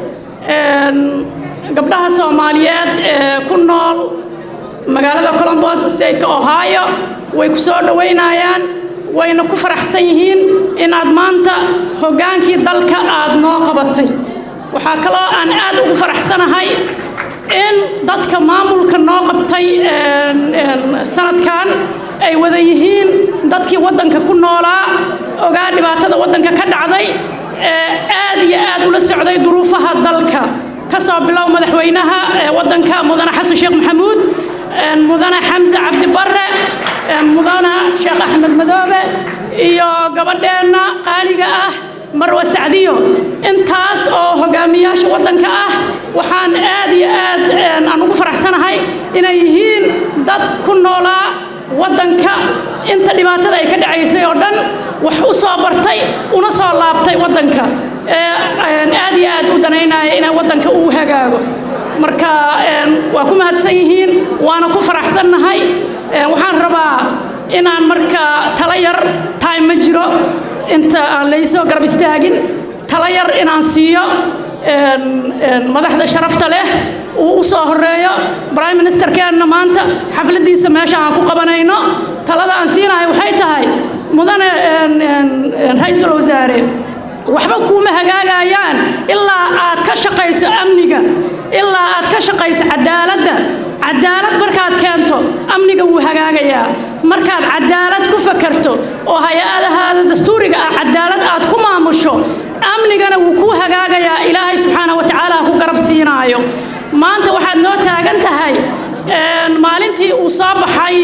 gabdhaha soomaaliyeed ee ku nool magaalada colombos stateka ohio way ku soo dhoweynayaan wayna ku faraxsan yihiin inaad maanta hoggaankii dalka aad noo qabatay waxaa kaloo aan aad ugu faraxsanahay in dadka maamulka noo qabtay sanadkan ay wada yihiin dadkii waddanka ku noolaa ogaa dhibaatada waddanka ka dhacday ee aad iyo aad ula socday duruufaha dalka ka soo bilow madaxweynaha waddanka mudane xasan sheekh maxamuud mudane xamse cabdi barre mudane sheekh axmed madoobe iyo gabadheenna qaaliga ah marwa sacdiyo intaas oo hogaamiyaasha waddanka ah waxaan aad iyo aad aan ugu faraxsanahay inay yihiin dad ku noolaa waddanka inta dhibaatada ay ka dhacaysay oo dhan wax u soo bartay una soo laabtay waddanka aad iyo aad u danaynaya inay waddanka uu hagaago marka waa ku mahadsan yihiin waana ku faraxsannahay waxaan rabaa inaan marka tala yar time ma jiro inta aan laysoo garab istaagin tala yar inaan siiyo madaxda sharafta leh uu u soo horeeyo prime ministerkeenna maanta xafladiisa meesha aan ku qabanayno talada aan siinahay waxay tahay mudane ra-iisul wasaare waxba kuuma hagaagayaan ilaa aad ka shaqayso amniga ilaa aad ka shaqayso cadaaladda cadaalad markaad keento amniga wuu hagaagayaa markaad cadaalad ku fakarto oo hay-adahaada dastuuriga ah cadaalad aad ku maamusho amnigana wuu kuu hagaagayaa ilaahay subxaana wa tacaala ku garab siinaayo maanta waxaad noo taagan tahay maalintii uu soo baxay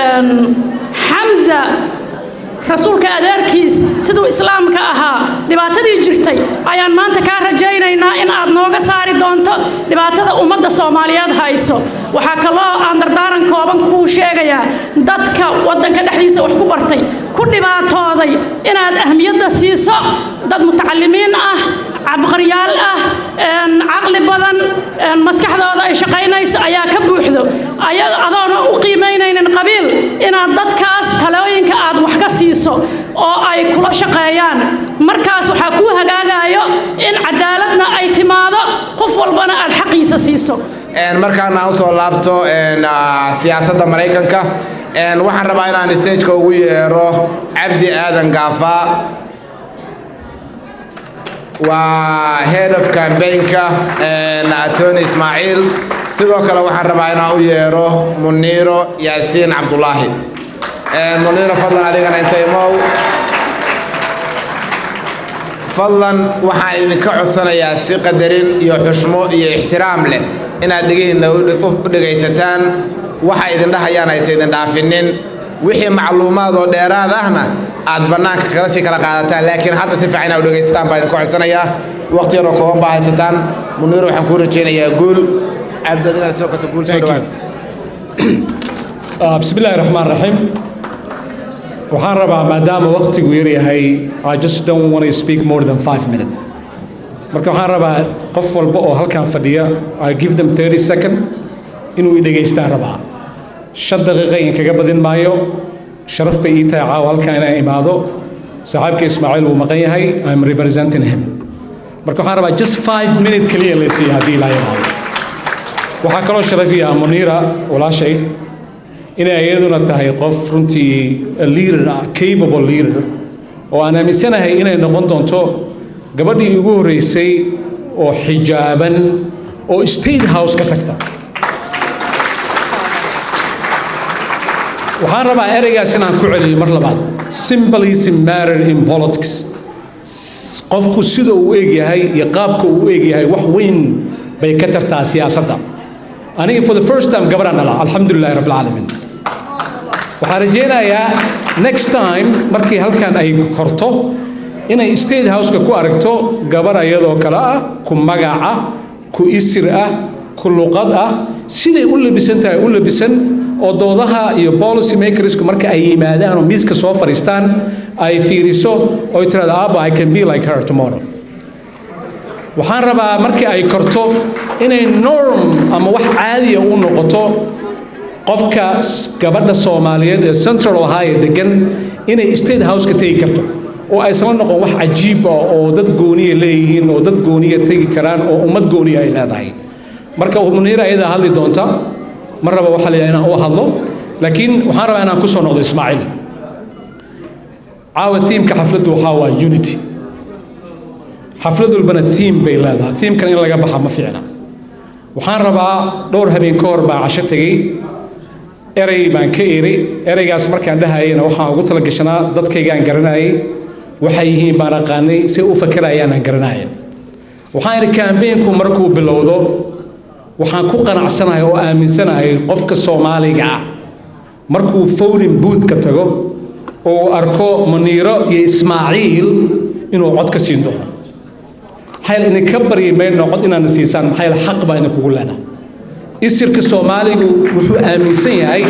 xamza rasuulka adeerkiis siduu islaamka ahaa dhibaatadii jirtay ayaan maanta kaa rajaynaynaa in aad nooga saari doonto dhibaatada ummadda soomaaliyeed hayso waxaa kaloo aan dardaaran kooban kuu sheegayaa dadka waddanka dhexdiisa wax ku bartay ku dhibaatooday inaad ahmiyadda siiso dad mutacalimiin ah cabqaryaal ah caqli badan maskaxdooda ay shaqaynayso ayaa ka buuxdo adoona u qiimaynaynin qabiil inaad dadkaas talooyinka aad wax ka siiso oo ay kula shaqeeyaan markaas waxaa kuu hagaagayo in cadaaladna ay timaado qof walbana aad xaqiisa siiso markaana aan usoo laabto siyaasadda maraykanka waxaan rabaa inaan stageka ugu yeero cabdi aadan gaafa waa head of campaignka attorney ismaaciil sidoo kale waxaan rabaa inaan u yeero muniiro yaasiin cabdulaahi muniiro fadlan adigana inta imow fadlan waxaan idinka codsanayaa si qadarin iyo xushmo iyo ixtiraam leh inaad dhegihiinna u dhegaysataan waxa idin dhahayaan aysa idin dhaafinin wixii macluumaad oo dheeraad ahna aad bannaanka kala sii kala qaadataan laakiin hadda si fiican inaad u dhegaysataan baa idinka codsanayaa waqti yaroo kooban baa haysataan muniiro waxaan kuu rajaynayaa guul cabdadina soo kata guul soo dhawaad bismi illaahi raxmaan raxiim waxaan rabaa maadaama waqtigu yar yahay i just don't want to speak more than five minutes marka waxaan rabaa qof walba oo halkan fadhiya i give them 30 second inuu i dhegaystaan rabaa shan daqiiqa in kaga badin maayo sharaf bay ii tahay caawa halkan inaan imaado saaxiibka ismaaciil wuu maqan yahay i'm representing him marka waxaan rabaa just five minute keliya la siiya haddii ilaa imaado waxaa kaloo sharafiya muniira walaashay inay iyaduna tahay qof runtii leader ah capable leader oo aan aaminsanahay inay noqon doonto gabadhii ugu horreysay oo xijaaban oo state house ka tagta waxaan rabaa ereygaas inaan ku celiyo mar labaad symbolism matter in politics qofku sida uu egyahay iyo qaabka uu u egyahay wax weyn bay ka tartaa siyaasadda aniga for the first time gabadhaan dhala alxamdulilahi rabbilcaalamiin waxaan rajaynayaa next time markii halkan ay korto inay state houseka ku aragto gabar iyadoo kale ah ku magac ah ku isir ah ku luqad ah siday u labisan tahay u labisan oo doodaha iyo policy makersku marka ay yimaadaan oo miiska soo fadhiistaan ay fiiriso oo tirahdo aaba i can be like her tomorrow waxaan rabaa markii ay korto inay norm ama wax caadiya u noqoto qofka gabadha soomaaliyeed ee central ohio degan inay state house ka tegi karto oo aysan la noqon wax cajiib ah oo dad gooniya leeyihiin oo dad gooniya tegi karaan oo ummad gooniya ay leedahay marka muniira ayadaa hadli doonta mar raba waxaa la inaan u hadlo laakiin waxaan rabaa inaan ku soo noqdo ismaaciil caawa thiimka xafladdu waxaa waa unity xaflad walbana thiim bay leedahay thiimkan in laga baxa ma fiicna waxaan rabaa dhowr habeen ka hor baan casho tegey erey baan ka eri ereygaas markaan dhahayena waxaan ugu talagashanaa dadkaygaan garanayay waxay yihiin baan aqaanay say u fakerayaan aan garanaya waxaan idhi kambeynku markuu bilowdo waxaan ku qanacsanahay oo aaminsanahay qofka soomaaliga ah markuu fowlin buudka tago oo arko muniiro iyo ismaaciil inuu cod ka siin doono maxaa yeele idinka baryi mayno cod inaana siisaan maxaa yeele xaq baa idinkugu leedahay isirka soomaaligu wuxuu aaminsan yahay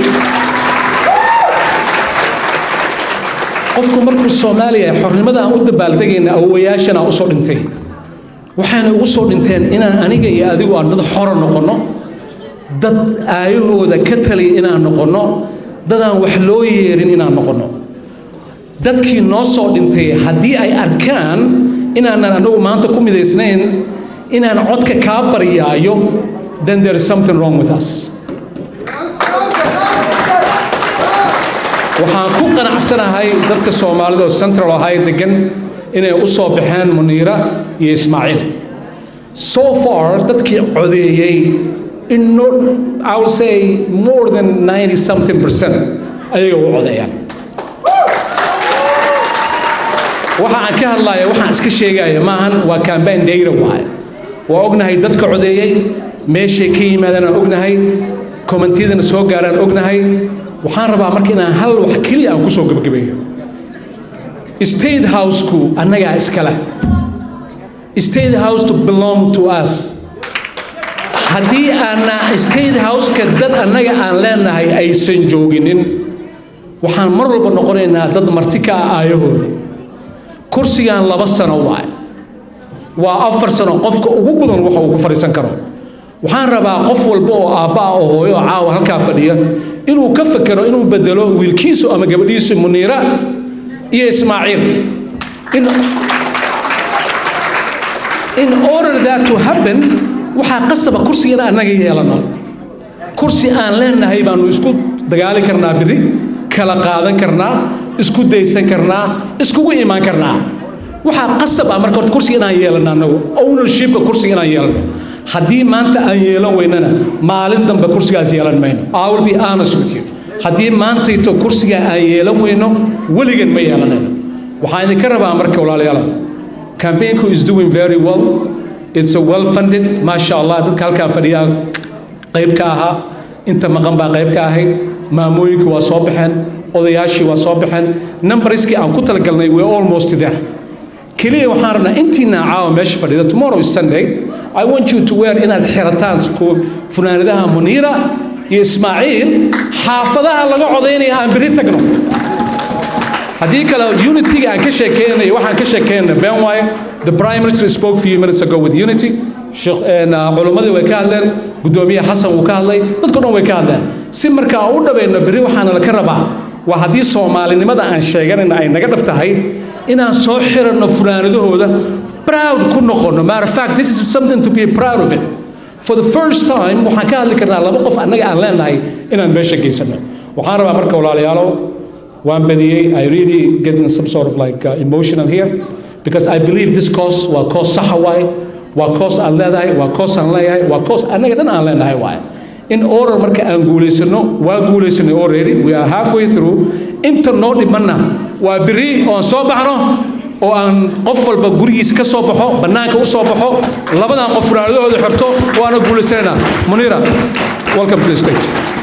qofku markuu soomaaliya xornimada aan u dabaaldegayna awowayaashana usoo dhintay waxayna ugu soo dhinteen inaan aniga iyo adigu aan dad xora noqonno dad aayahooda ka taliya inaan noqonno dadaan wax loo yeerin inaan noqonno dadkii noo soo dhintay haddii ay arkaan inaanan anagu maanta ku midaysnayn inaan codka kaa baryaayo then there is something wrong with us waxaan ku qanacsanahay dadka soomaalida oo central ahay degan inay u soo baxeen muniira iyo ismaaciil so far dadkii codeeyey in no, I will say more than 90 something percent ayaga u codeeyaan waxa aan ka hadlaya waxaan iska sheegaya maahan waa campaign data waaye waa ognahay dadka codeeyey meeshay ka yimaadeen aan ognahay kommentiyadana soo gaaraan ognahay waxaan rabaa marka inaan hal wax keliya aan kusoo gebagabeeyo state house-ku annagaa iskale state house to belong to us haddii aana state house-ka dad annaga aan leenahay aysan jooginin waxaan mar walba noqonaynaa dad marti ka ah aayahooda kursigan laba sano waay waa afar sano qofka ugu badan waxa uu ku fadhiisan karo waxaan rabaa qof walba oo aabba ah oo hooyo oo caawa halkaa fadhiya inuu ka fekero inuu bedelo wiilkiisu ama gabadhiisu muniira iyo ismaaciil in in order that to happen waxaa qasaba kursigan annaga yeelano kursi aan leenahay baanu isku dagaali karnaa biri kala qaadan karnaa isku daysan karnaa iskugu imaan karnaa waxaa qasab ah marka horta kursiga inaan yeelano annagu ownershipka kursiga inaan yeelano haddii maanta aan yeelan weynana maalin dambe kursigaas yeelan mayno I will be honest with you haddii maantayto kursiga aan yeelan weyno weligan ma yeelanayno waxaan idinka rabaa marka walaalayaal campaignku is doing very well it's a well funded maasha allah dadka halkaa fadhiyaa qayb ka ahaa inta maqan baa qayb ka ahayd maamooyinkii waa soo baxeen odayaashii waa soo baxeen numberskii aan ku talagalnay we're almost there keliya waxaan rabnaa intiina caawa meesha fadhida tomorrow is sunday i want you to wear inaad xirataan funaanadaha muniira iyo ismaaciil xaafadaha laga codaynaya aan beri tagno haddii kale unityga aan ka sheekeynay waxaan ka sheekeynay been waaye the prime minister spoke a few minutes ago with unity culimmadii way ka hadleen guddoomiye xasan wuu ka hadlay dadko dhan way ka hadleen si marka aan u dhabayno berri waxaana laka rabaa waa haddii soomaalinimada aan sheeganayna ay naga dhab tahay inaan soo xiranno funaanadahooda proud ku noqono matter of fact this is something to be proud of it for the first time waxaan ka hadli karnaa laba qof annaga aan leenahay inaan meesha geysano waxaan rabaa marka walaalayaalo waan badiyey i really getting some sort of like uh, emotional here because i believe this cause waa cause saxa waaye waa cause aan leedahay waa cause aan leeyahay waa cause annaga dhan aan leenahay waaye in order marka aan guulaysano waa guulaysanay already we are halfway through inta noo dhimanna waa beri oon soo baxno oo aan qof walba gurigiisa ka soo baxo bannaanka u soo baxo labadan qof funaanadahooda xirto waana guulaysanaynaa muniira welcome to the stage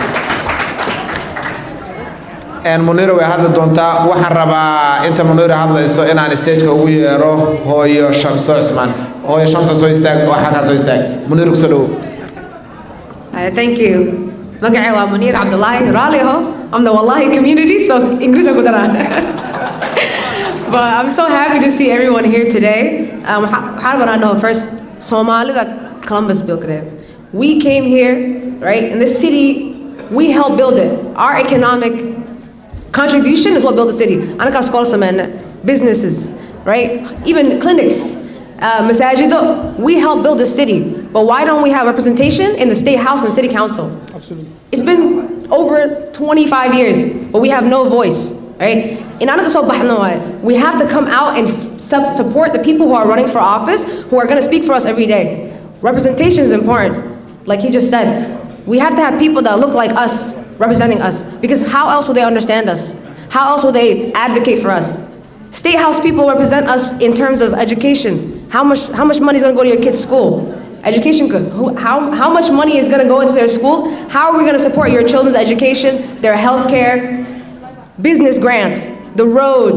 muniira way hadli doontaa waxaan rabaa inta muniira hadlayso inaan stageka ugu yeero hooyo shamso cusmaan hooyo shamso soo istaag oo xalkaa soo istaag muniira kusoo dhowow Uh, thank you. Magacay waa Munir Abdullahi Raliho. I'm the Wallahi community, so English ako daran. But I'm so happy to see everyone here today. Um, how do I know? First, Somali that Columbus built it. We came here, right? In this city, we helped build it. Our economic contribution is what built the city. Anaka Skolsaman, businesses, right? Even clinics. Uh, Masajido, we helped build the city. But why don't we have representation in the state house and city council? Absolutely. It's been over 25 years, but we have no voice, right? In Anakaso Bahnawai, we have to come out and su- support the people who are running for office, who are going to speak for us every day. Representation is important. Like he just said, we have to have people that look like us representing us, because how else will they understand us? How else will they advocate for us? State House people represent us in terms of education. How much, how much money is going to go to your kid's school? Education good. Who, how, how much money is going to go into their schools? How are we going to support your children's education, their health care, business grants, the roads?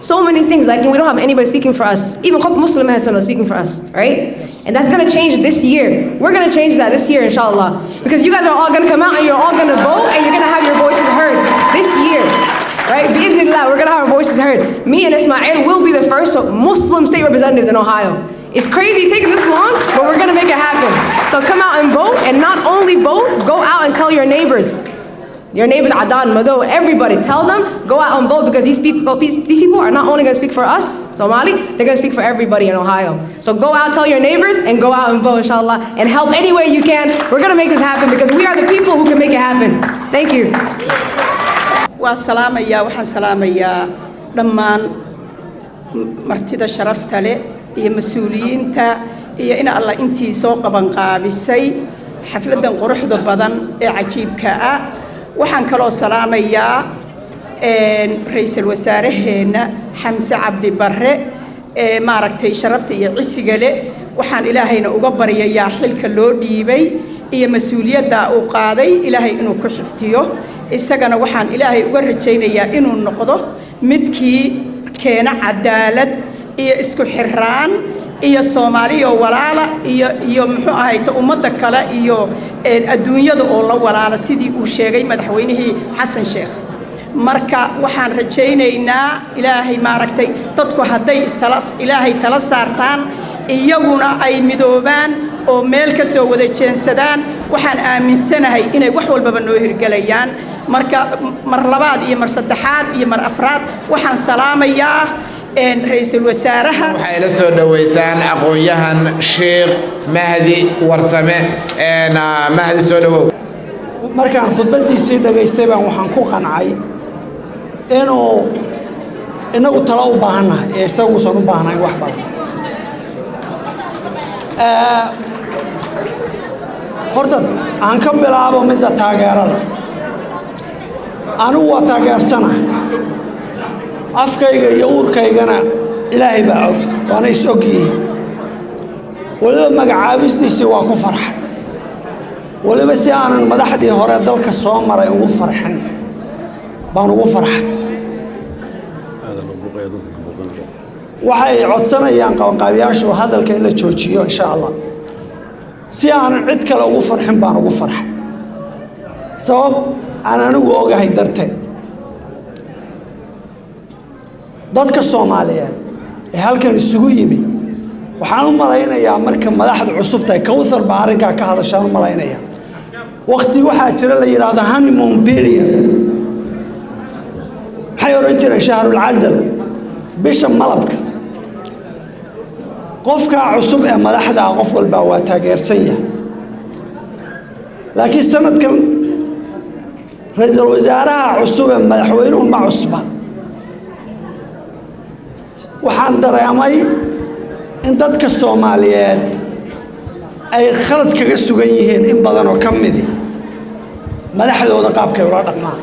so many things. Like we don't have anybody speaking for us. Even Khop Muslim has someone speaking for us, right? And that's gonna change this year. We're gonna change that this year, inshallah. Because you guys are all gonna come out and you're all gonna vote and you're gonna have your voices heard this year. Right? Bismillah, we're gonna have our voices heard. Me and Ismail will be the first Muslim state representatives in Ohio. It's crazy taking this long, but we're gonna make it happen. So come out and vote, and not only vote, go out and tell your neighbors. Your neighbors, Adan, Mado, everybody, tell them, go out and vote because these people, these people are not only gonna speak for us, Somali, they're gonna speak for everybody in Ohio. So go out, tell your neighbors, and go out and vote, inshallah, and help any way you can. We're gonna make this happen because we are the people who can make it happen. Thank you. waa salaamayaa waxaan salaamayaa dhammaan martida sharafta leh iyo mas-uuliyiinta iyo in alla intii soo qabanqaabisay xafladdan quruxda badan ee cajiibka ah waxaan kaloo salaamayaa ra-iisul wasaaraheenna xamse cabdi barre ee maaragtay sharafta iyo cisiga leh waxaan ilaahayna uga baryayaa xilka loo dhiibay iyo mas-uuliyadda uu qaaday ilaahay inuu ku xiftiyo isagana waxaan ilaahay uga rajaynayaa inuu noqdo midkii keena cadaalad iyo isku xiraan iyo soomaaliyo walaala iyo iyo muxuu ahayta ummadda kale iyo adduunyada oo la walaala sidii uu sheegay madaxweynihii xasan sheekh marka waxaan rajaynaynaa ilaahay maaragtay dadku hadday istala ilaahay tala saartaan iyaguna ay midoobaan oo meel ka soo wada jeensadaan waxaan aaminsanahay inay wax walbaba noo hirgelayaan marka mar labaad iyo mar saddexaad iyo mar afraad waxaan salaamayaa ra-iisul wasaaraha waxay la soo dhoweysaan aqoon-yahan sheekh mahdi warsame mahdi soo dhowow markaan khudbaddiisii dhagaystay baan waxaan ku qancay inuu inagu talo u baahannahay ee isaguusan u baahnayn wax badan horta aan ka bilaabo midda taageerada anigu waa taageersanahay afkayga iyo uurkaygana ilaahay baa og waana is og yihiin weliba magacaabistiisii waa ku farxay weliba si aanan madaxdii hore dalka soo maray ugu farxin baan ugu farxay waxay codsanayaan qabanqaabiyaashu hadalka in la joojiyo insha allah si aanan cid kale ugu farxin baan ugu farxay sabab aan anigu ogahay darteed dadka soomaaliyeed ee halkan isugu yimi waxaan u malaynayaa marka madaxda cusub tahay kowthar baa arrinkaa ka hadashaan u malaynayaa wakti waxaa jira la yidhaahdo honeymoon period maxay odhan jireen shahrulcasal bisha malabka qofkaa cusub ee madaxdaa qof walbaa waa taageersan yahay laakiin sanadkan ra-iisul wasaaraha cusub ee madaxweynuhu ma cusba waxaan dareemay in dadka soomaaliyeed ay khalad kaga sugan yihiin in badan oo ka midi madaxdooda qaabkay ula dhaqmaan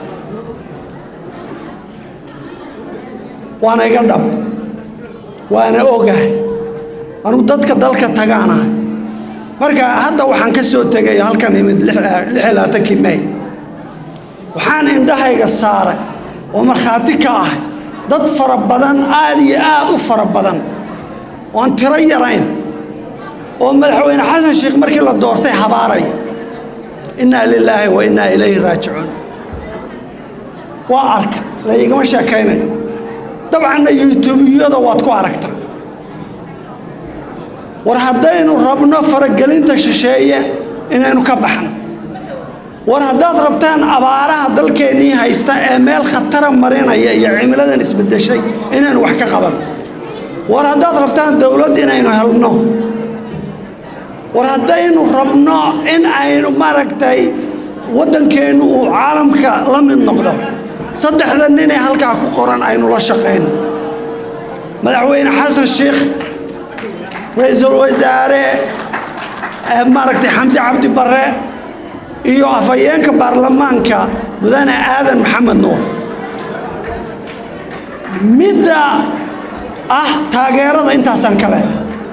waana iga dhab waana ogahay anugu dadka dalka tagaanahay marka hadda waxaan ka soo tegay halkan imid lixlaatankii may waxaan indhahayga saaray oo markhaati ka ahay dad fara badan aad iyo aad u fara badan oon tiro yarayn oo madaxweyne xasan sheekh markii la doortay habaaraya innaa lilaahi wa innaa ilayhi raajicuun waa arka laygama sheekaynayo dabcanna yuutubiyada waad ku aragtaa war haddaynu rabno faragelinta shisheeye inaynu ka baxno war haddaad rabtaan abaaraha dalkeennii haysta ee meel khatara marinaya iyo cimiladan isbeddeshay inaynu wax ka qaban war haddaad rabtaan dowlad inaynu helno war haddaynu rabno in aynu maaragtay waddankeennu uu caalamka la mid noqdo saddexda ninee halkaa ku qoran aynu la shaqayno madaxweyne xasan sheekh ra-iisul wasaare maaragtay xamse cabdi barre iyo afhayeenka baarlamaanka mudane aadan maxamed nuur midda ah taageerada intaasaan kale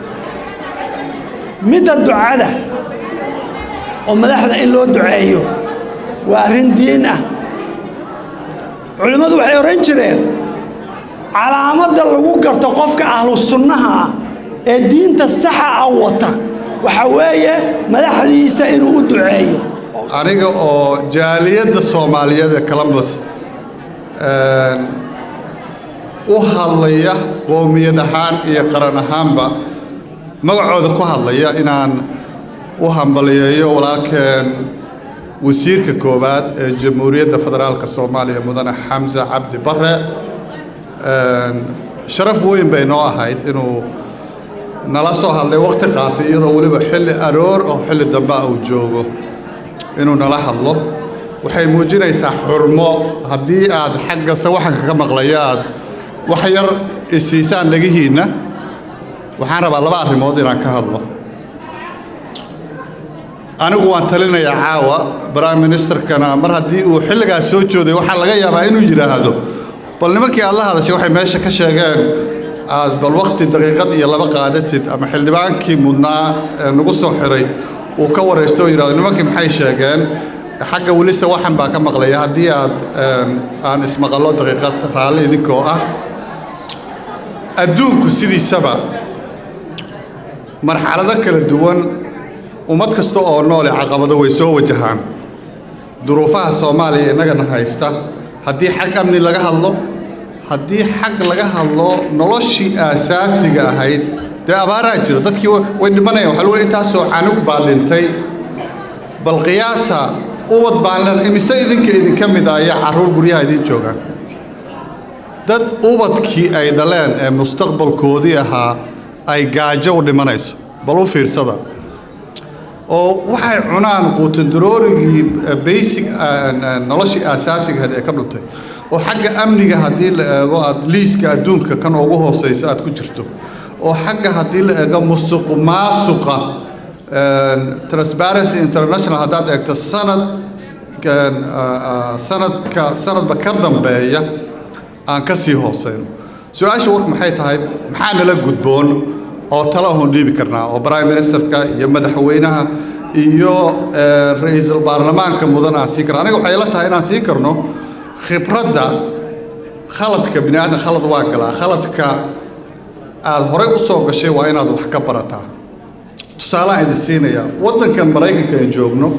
midda ducada oo madaxda in loo duceeyo waa arrin diin ah culimmadu waxay odhan jireen calaamadda lagu garto qofka ahlu sunnaha ah ee diinta saxa ah wata waxa weeye madaxdiisa inuu u duceeyo aniga oo jaaliyadda soomaaliyeed ee columbus u hadlaya qoomiyad ahaan iyo qaran ahaanba magacooda ku hadlaya inaan u hambaliyeeyo walaalkeen wasiirka koowaad ee jamhuuriyadda federaalka soomaaliya mudane xamse cabdi bare sharaf weyn bay noo ahayd inuu nala soo hadlay waqti qaatay iyadoo weliba xilli aroor oo xilli dambe ah uu joogo inuu nala hadlo waxay muujinaysaa xurmo haddii aad xagga sawaxanka ka maqlaya aad wax yar isiisaan dhagihiinna waxaan rabaa laba arrimood inaan ka hadlo anigu waan talinayaa caawa prime ministerkana mar haddii uu xilligaas soo jooday waxaa laga yaabaa inuu yidhaahdo bal nimankii aad la hadashay waxay meesha ka sheegeen aad bal waqti daqiiqad iyo laba qaadatid ama xildhibaankii mudnaa ee nagu soo xiray uu ka waraysto oo yidhahdo nimankii maxay sheegeen xagga welise waxan baa ka maqlaya haddii aad aan ismaqallo daqiiqad raalli idinkoo ah adduunku sidiisaba marxalado kala duwan ummad kasta oo noole caqabado way soo wajahaan duruufaha soomaaliya innagana haysta haddii xag amni laga hadlo haddii xag laga hadlo noloshii aasaasiga ahayd dee abaaraa jira dadkii way dhimanayaan waxaa lagu intaasoo canug baa dhintay bal qiyaasa ubad baan len imise idinka idinka mid ah ayaa carruur guryaha idiin joogaan dad ubadkii ay dhaleen ee mustaqbalkoodii ahaa ay gaajo u dhimanayso bal u fiirsada oo waxay cunaan quutandaroorigii basic noloshii aasaasiga ahayd ee ka dhuntay oo xagga amniga haddii la eego aad liiska adduunka kan ugu hooseysa aad ku jirto oo xagga haddii la eego musuq maasuqa transparency international haddaad eegto sanad sanadka sanadba ka dambeeya aan ka sii hooseyno su-aasha warku maxay tahay maxaa nala gudboon oo tala ahun dhiibi karnaa oo prime ministerka iyo madaxweynaha iyo ra-iisul baarlamaanka mudan aan siin karna aniga waxay ila tahay inaan siin karno khibradda khaladka bini aadan khalad waa galaa khaladka aad horey u soo gashay waa inaad wax ka barataa tusaaleaan idin siinaya waddankan maraykanka aan joogno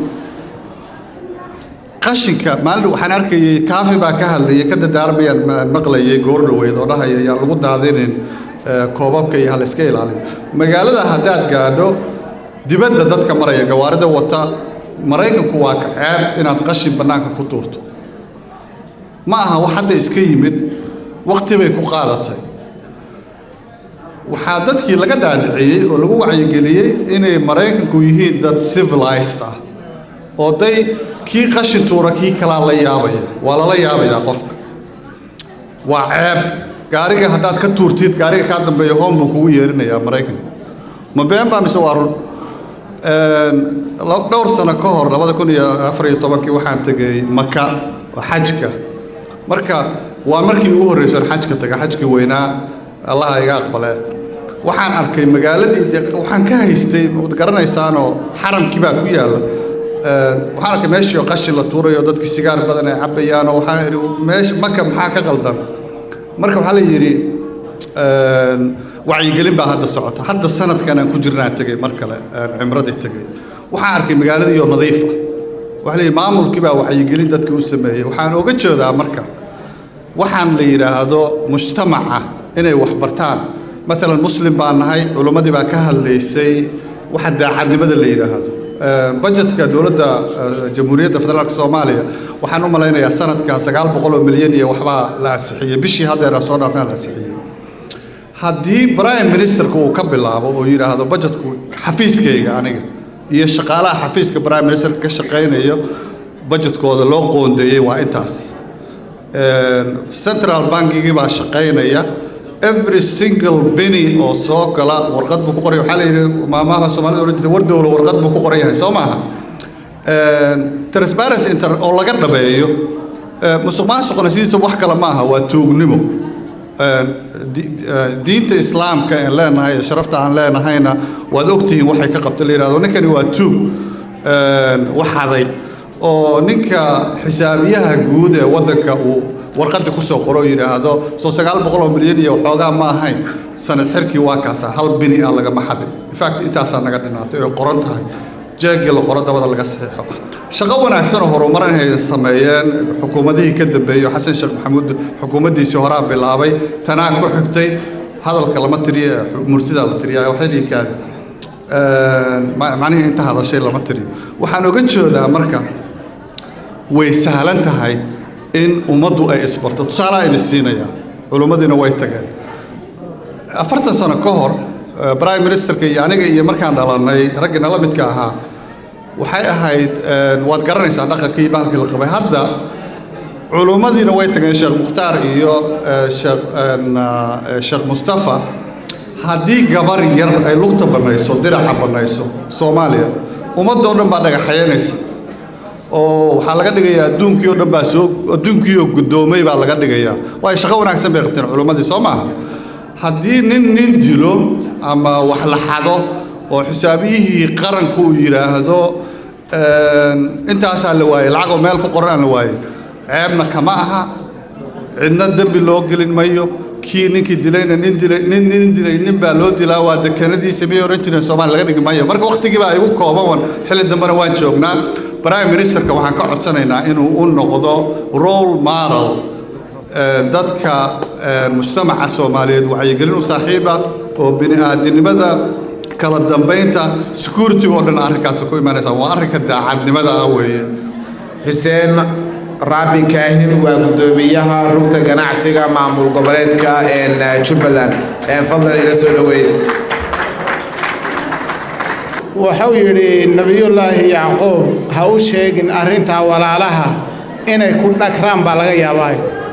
qashinka maalin waxaan arkayay kaafi baa ka hadlayay ka dadaarmayaan maqlayay goor dhaweyd oo dhahaya yaan lagu daadinin koobabka iyo hal iska ilaaliyo magaalada haddaad gaadho dibadda dadka maraya gawaarida wata maraykanku waa ka ceeb inaad qashin bannaanka ku tuurto ma aha wax hadda iska yimid waqti bay ku qaadatay waxaa dadkii laga dhaadhiciyey oo lagu wacyigeliyey inay maraykanku yihiin dad civilized ah oo day kii qashin tuura kii kalaa la yaabaya waa lala yaabayaa qofka waa ceeb gaariga haddaad ka tuurtid gaariga kaa dambeeya hoon buu kugu yeerinayaa maraykanku ma been baa mise waa run dhowr sano ka hor labada kun iyo afar iyo tobankii waxaan tegay maka oo xajka marka waa markii ugu horreysan xajka taga xajkii weynaa allaha iga aqbale waxaan arkay magaaladii de waxaan ka haystay waad garanaysaanoo xaramkii baa ku yaalla waxaan arkay meeshii oo qashin la tuurayo dadkii sigaar badan ay cabbayaan oo waxaan idhi meesha maka maxaa ka qaldan marka waxaa la yidhi wacyigelin baa hadda socota hadda sanadkan aan ku jirnaan tegay mar kale cimradii tegay waxaan arkay magaaladii oo nadiif ah waxaa la yidhi maamulkii baa wacyigelin dadkii u sameeyey waxaan oga jeedaa marka waxaan la yidhaahdo mujtamaca inay wax bartaan matalan muslim baan nahay culimmadii baa ka hadlaysay waxa daacadnimada la yidhaahdo bajetka dowladda jamhuuriyadda federaalka soomaaliya waxaan u malaynayaa sanadkan sagaal boqol oo milyan iyo waxbaa la ansixiyey bishii haddeera soo dhaafnaa la ansixiyey haddii prime ministerku uu ka bilaabo oo yidhaahdo bajetku xafiiskayga aniga iyo shaqaalaha xafiiska prime ministerka ka shaqaynayo bajetkooda loo qoondeeyey waa intaas central bankigii baa shaqaynaya every single penny oo soo gala warqad buu ku qoray waxaa la yidhi maamaha soomaalida oran jirtay war dowlo warqad buu ku qoran yahay soo maaha transparency inter oo laga dhabeeyo musuq maasuqna sidiisa wax kale ma aha waa tuugnimo diinta islaamka aan leenahay ee sharafta aan leenahayna waad ogtihiin waxay ka qabta la yidhahdo ninkani waa tuug waxaday oo ninka xisaabiyaha guud ee waddanka uu warqadda ku soo qoro oo yidhaahdo soo sagaal boqol oo milyan iyo waxoogaa ma ahayn sanad xirkii waa kaasa hal bini ah lagama xadin infact intaasaa naga dhinaatay oo qoran tahay jeegii la qoro dabada laga saxeexo shaqo wanaagsan oo horumarin ay sameeyeen xukuumadihii ka dambeeyey xasan sheekh maxamuud xukuumaddiisii horaa bilaabay tanaa ku xigtay hadalka lama tiriyo murtida la tiriya waxay dhihi kaadi macnihii inta hadashay lama tiriyo waxaan oga jeedaa marka way sahlan tahay in ummaddu ay isbarto tusaalaa idin siinaya culummadiina way tageen afartan sano ka hor prime ministerka iyo aniga iyo markaan dhalannay raggina la midka ahaa waxay ahayd waad garanaysaa dhaqankii bahalkii la qabay hadda culummadiina way tageen sheekh mukhtaar iyo sheekh sheekh mustafa haddii gabar yar ay lugta bannayso diraca bannayso soomaaliya ummadoo dhan baa dhagaxayanaysa oo waxaa laga dhigayaa adduunkii oo dhan baa soo adduunkii oo guddoomay baa laga dhigayaa waayo shaqo wanaagsan bay qabteen culummadii soo maaha haddii nin nin dilo ama wax la xado oo xisaabiyihii qaranku uu yidhaahdo intaasaa la waayey lacagoo meel ku qoran aan la waayey ceebna kama aha cidna dembi loo gelin mayo kii ninkii dilayna nin dilay nin nin dilay nin baa loo dilaa waa dekenadiisa miyay oran jireen soomaaliya laga dhigi maayo marka waqtigii baa igu kooban xilli dambena waan joognaa prime ministerka waxaan ka codsanaynaa inuu u noqdo role model dadka mujtamaca soomaaliyeed wacyigelin u saaxiiba oo bini-aadinimada kala dambaynta security oo dhan arrinkaasi ku imanaysa waa arrinka daacadnimada ah weeye xuseen raabi kaahin waa guddoomiyaha rugta ganacsiga maamul goboleedka jubbaland fadlan ila soo dhoweeye wuxuu yidhi nebiyullaahi yacquub ha u sheegin arrintaa walaalaha inay ku dhagraan baa laga yaabaa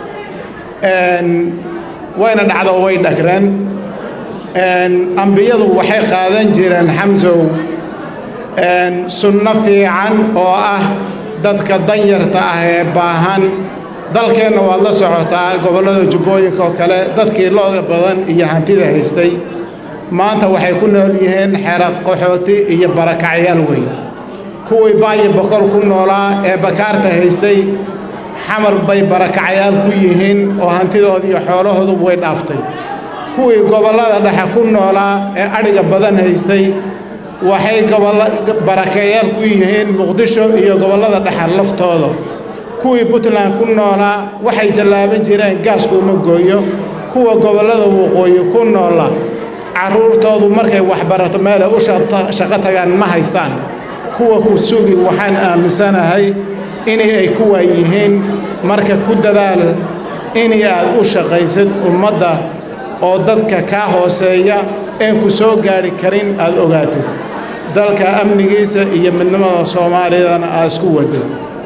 wayna dhacdo way dhagreen ambiyadu waxay qaadan jireen xamsow sunno fiican oo ah dadka danyarta ah ee baahan dalkeenna waad la socotaa gobollada jubbooyinka oo kale dadkii looda badan iyo hantida haystay maanta waxay ku nool yihiin xero qaxooti iyo barakacyaal weyn kuwii baayo boqol ku noolaa ee bakaarta haystay xamar bay barakacyaal ku yihiin oo hantidooda iyo xoolahoodu way dhaaftay kuwii gobollada dhexe ku noolaa ee adhiga badan haystay waxay barakayaal ku yihiin muqdisho iyo gobollada dhexe laftooda kuwii puntland ku noolaa waxay jallaaban jireen gaasku uma gooyo kuwa gobollada waqooyi ku noola carruurtoodu markay waxbarato meelay u shaqo tagaan ma haystaan kuwa ku sugi waxaan aaminsanahay inay ay kuwaa yihiin marka ku dadaal inay aad u shaqaysid ummadda oo dadka kaa hooseeya een ku soo gaadhi karin aad ogaatid dalka amnigiisa iyo midnimada soomaaliyadana aad isku waddo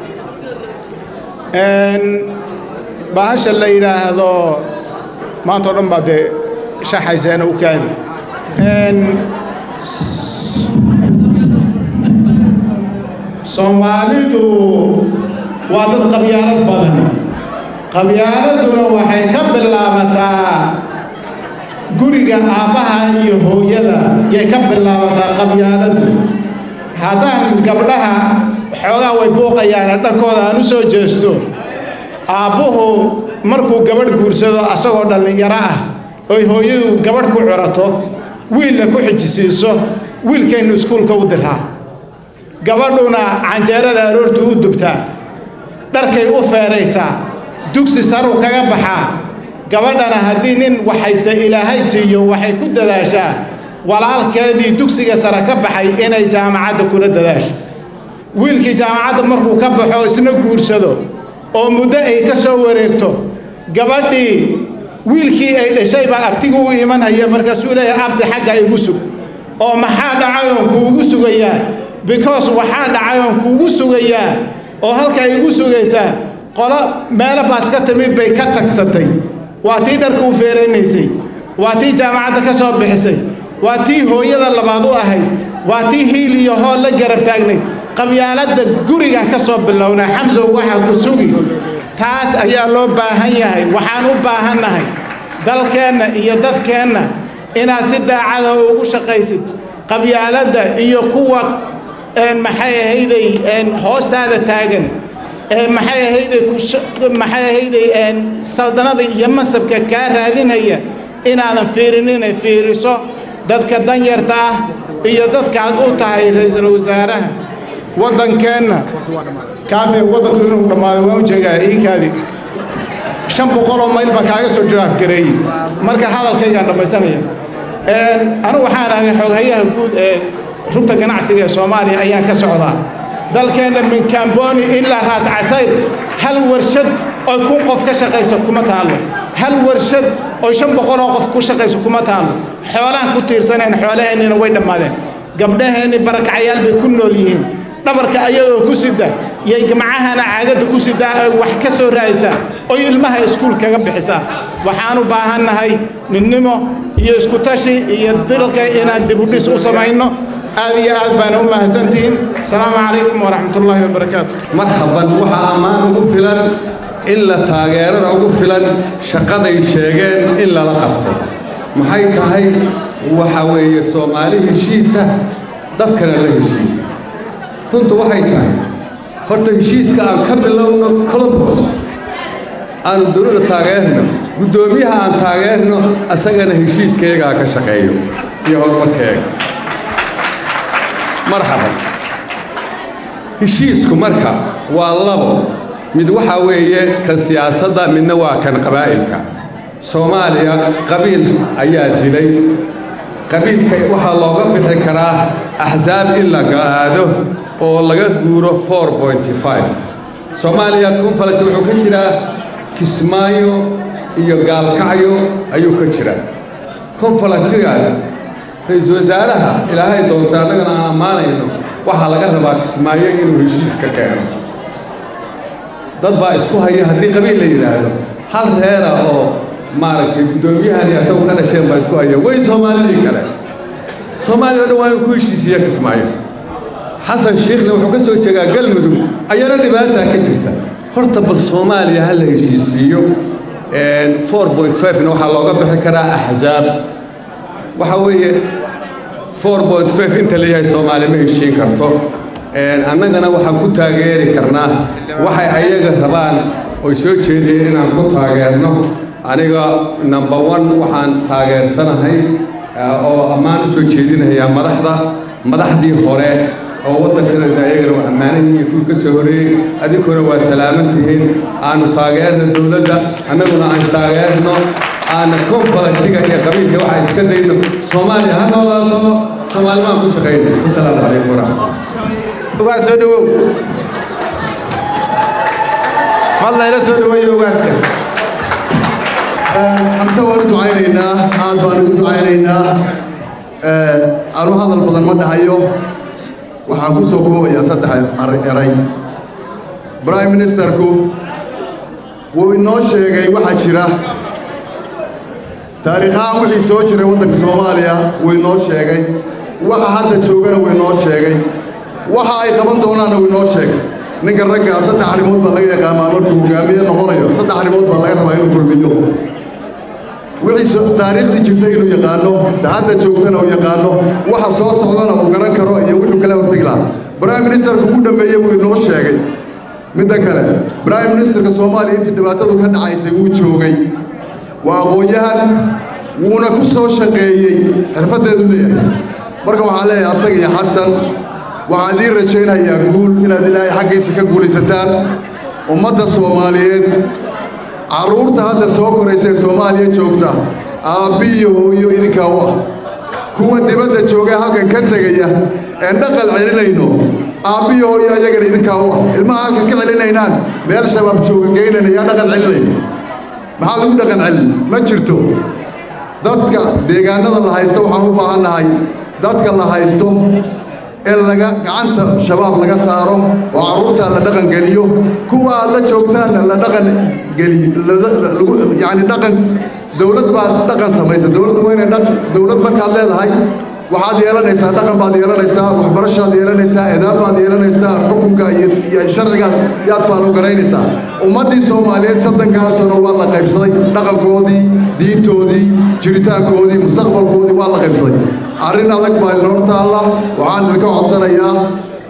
bahasha la yidhaahdo maantao dhan baa dee shaxayseena u kaadi soomaalidu waa dad qabyaalad badan qabyaaladuna waxay ka bilaabataa guriga aabbaha iyo hooyada yay ka bilaabataa qabyaaladu haddaan gabdhaha xoogaa way buuqayaane dhankooda aan u soo jeesto aabbuhu markuu gabadh guursado asagoo dhallinyaro ah oy hooyadu gabadh ku curato wiilla ku xijisiiso wiilkaynu iskuulka u diraa gabadhuna canjeerada aroortu u dubtaa dharkay u feeraysaa dugsi saruu kaga baxaa gabadhana haddii nin wax haysta ilaahay siiyo waxay ku dadaashaa walaalkeedii dugsiga sare ka baxay inay jaamacadda kula dadaasho wiilkii jaamacadda markuu ka baxo isna guursado oo muddo ay ka soo wareegto gabadhii wiilkii ay dhashay baa abtigu u imanaya markaasuu leeyahay abdi xagga igu sug oo maxaa dhacayoon kuugu sugayaa because waxaa dhacayoon kuugu sugayaa oo halkaa igu sugaysaa qolo meelo baas ka timid bay ka tagsatay waa tii dharka u feeraynaysay waa tii jaamacadda ka soo bixisay waa tii hooyada labaad u ahayd waa tii hiil iyo hool la garab taagnayd qabyaaladda gurigan ka soo bilownaa xamsow waxaa ku sugi taas ayaa loo baahan yahay waxaan u baahannahay dalkeenna iyo dadkeenna inaad si daacada ugu shaqaysid qabyaaladda iyo kuwa maxay ahayday hoostaada taagan maxay ahayday maxay ahayday saldanada iyo mansabka kaa raadinaya inaadan fiirinin ay fiiriso dadka danyarta ah iyo dadkaad u tahay ra-iisul wasaaraha waddankeenna kaafe waddanku inuu dhammaaday waan u jeegaa iinkaadi shan boqol oo mayl baa kaaga soo jiraaf gareeyey marka hadalkaygaan dhammaysanaya anigu waxaan ahay xooghayaha guud ee rugta ganacsiga ee soomaaliya ayaan ka socdaa dalkeenna min kamboni ilaa raas casayr hal warshad oo kun qof ka shaqayso kuma taalo hal warshad oo shan boqol oo qof ku shaqayso kuma taalo xoolaan ku tiirsaneen xoolaheennina way dhammaadeen gabdhaheenni barakacayaal bay ku nool yihiin dhabarka ayagoo ku sida yay gamcahana caagadda ku sidaa ay wax ka soo raadisaa oy ilmaha iskuul kaga bixisaa waxaan u baahannahay midnimo iyo isku tashi iyo dilka inaan dibudhis u samayno aad iyo aad baana u mahadsantihiin asalaamu calaykum waraxmatullaahi wabarakaatu marhaban waxaa ammaan ugu filan in la taageerada ugu filan shaqaday sheegeen in lala qabto maxay tahay waxa weeye soomaali heshiisa dadkana la heshiisa runtu waxay tahay horta heshiiska aan ka bilowno colombos aanu dowladda taageerno guddoomiyaha aan taageerno asagana heshiiskayagaa ka shaqeeyo iyo horumarkayaga marxaban heshiisku marka waa labo mid waxaa weeye kan siyaasadda midna waa kan qabaa'ilka soomaaliya qabiil ayaa dilay qabiilka waxaa looga bixi karaa axsaab in la aado oo laga guuro soomaaliya konfalent wuxuu ka jiraa kismaayo iyo gaalkacyo ayuu ka jiraa konfalentigaas ra-iisul wasaaraha ilaahay doonta annagana aan ammaanayno waxaa laga rabaa kismaayo inuu heshiis ka keeno dad baa isku haya haddii qabiil la yidhaahdo hal reera oo maaragtay guddoomiyahani asagu ka dhasheen baa isku haya way soomaalidii kale soomaaliya o dhan waa inuu ku heshiisiiya kismaayo xasan shiikhna wuxuu ka soo jeegaa galmudug ayana dhibaataa ka jirta horta bal soomaaliya ha la heshiisiiyo na waxaa looga bixi karaa axsaab waxa weeye inta leeyahay soomaaliya ma heshiin karto annagana waxaan ku taageeri karnaa waxay ayaga rabaan oy soo jeediyeen inaan ku taageerno aniga number one waxaan taageersanahay oo ammaan u soo jeedinayaa madaxda madaxdii hore oo waddankana ayagana waa ammaanan yihiin kuwii ka soo horeeyey adinkuna waa salaaman tihiin aanu taageerno dowladda annaguna aan taageerno aana konfalantiga iyo qabiilka waxaa iska dayno soomaaliya ha noolaato soomaalimaan ku shaqayno wasalaamu calaykum waraxmatullah ugaas soo dhawow fadla ila soo dhaweeyo ugaaska xamse waan u ducaynaynaa aad baan ugu ducaynaynaa anu hadal badan ma dhahayo waxaan ku soo koobayaa saddex eray prime ministerku wuu inoo sheegay waxaa jira taariikhahaan wixii soo jiray waddanka soomaaliya wuu inoo sheegay waxa hadda joogana wuu inoo sheegay waxa ay qaban doonaanna wuu inoo sheegay ninka raggaa saddex arrimood baa laga yaqaamaa markuu hogaamiye noqonayo saddex arrimood baa laga rabaa inuu kulmiyo wixii taariikhdii jirtay inuu yaqaano hadda joogtana uu yaqaano waxa soo socdana uu garan karo iyo wuxuu kala hortegi lahaa prime ministerku ku dhammeeyey wuu inoo sheegay midda kale prime ministerka soomaaliya intii dhibaatadu ka dhacaysay wuu joogay waa aqoon-yahan wuuna ku soo shaqeeyey xirfaddeedu leeyahay marka waxaan leeyahay asaga iyo xasan waxaan idiin rajaynayaa guul inaad ilaahay xaggiisa ka guulaysataan ummadda soomaaliyeed carruurta hadda soo koraysa ee soomaaliya joogta aabbi iyo hooyo idinkaa u ah kuwa dibadda joogee halkan ka tegaya een dhaqal celinayno aabbi iyo hooyo ayagana idinkaa u ah ilmaha halkan ka celinaynaan meel shabaab jooga geynayna yaa dhaqan celinayna maxaa lagu dhaqan celin ma jirto dadka deegaanada la haysto waxaan u baahannahay dadka la haysto in laga gacanta shabaab laga saaro oo carruurta la dhaqan geliyo kuwa aad la joogtaanna la dhaqan geliyo yacni dhaqan dowlad baad dhaqan samaysa dowladdu waa inay dowlad markaad leedahay waxaad yeelanaysaa dhaqan baad yeelanaysaa waxbarashaad yeelanaysaa edaab baad yeelanaysaa xukunka iyo sharcigaad yaad faalo garaynaysaa ummaddii soomaaliyeed saddankaa sano waa la qaybsaday dhaqankoodii diintoodii jiritaankoodii mustaqbalkoodii waa la qaybsaday arrin adag baa idin hor taalla waxaan idinka codsanayaa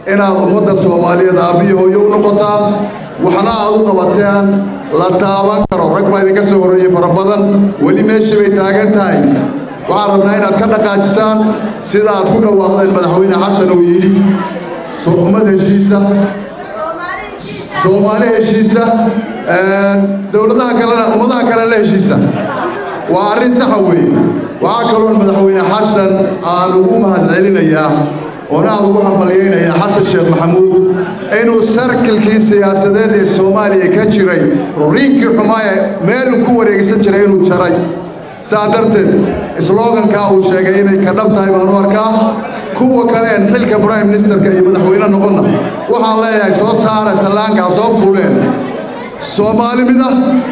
inaad ummadda soomaaliyeed aabbiyo hooyo u noqotaan waxna aad u qabateen la taaban karo rag baa idinka soo horreeyey fara badan weli meeshii bay taagan tahay waxaan rabnaa inaad ka dhaqaajisaan sida aad ku dhawaaqdeen madaxweyne xasan uu yidhi ummad heshiisa soomaali heshiisa dowladaha kalena ummadaha kale la heshiisa waa arrin saxa weeye waxaa kaloon madaxweyne xasan aan ugu mahadcelinayaa oona aad ugu hambalyaynayaa xasan sheekh maxamuud inuu sarkilkii siyaasadeed ee soomaaliya ka jiray riinkii xumaa ee meeluu ku wareegsan jiray inuu jaray saa darteed slogankaa uu sheegay inay ka dhab tahay baan u arkaa kuwa kale een xilka prime ministerka iyo madaxweyne noqonna waxaan leeyahay soo saara sallaankaa soo fuuleen soomaali mida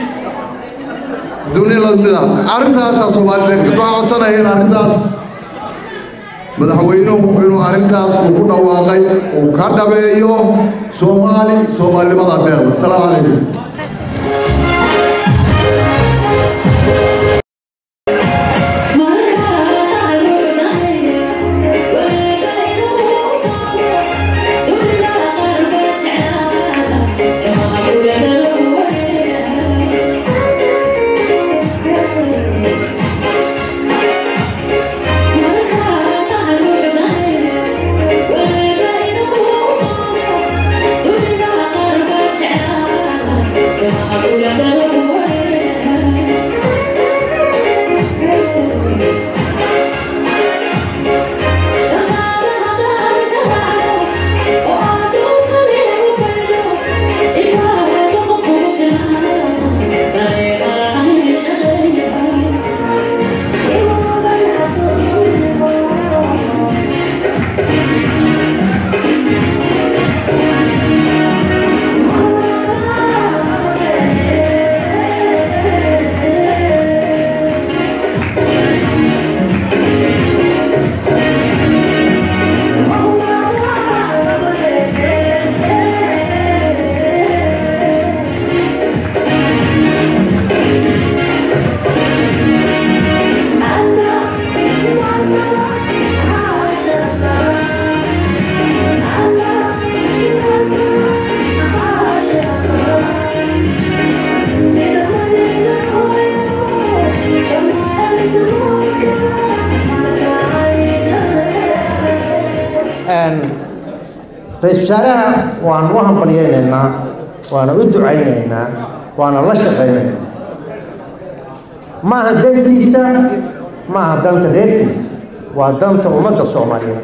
dunila mida arrintaasaa soomaalileed waxaan codsanaya in arrintaas madaxweynuhu inuu arrintaas uu ku dhawaaqay uu ka dhabeeyo soomaali soomaalinimada deeda asalaamu calaykum ra-iisul wasaaraha waan u hambalyaynaynaa waana u ducaynaynaa waana la shaqaynaynaa maaha dantiisa maaha danta reerkiisa waa danta ummadda soomaaliyeed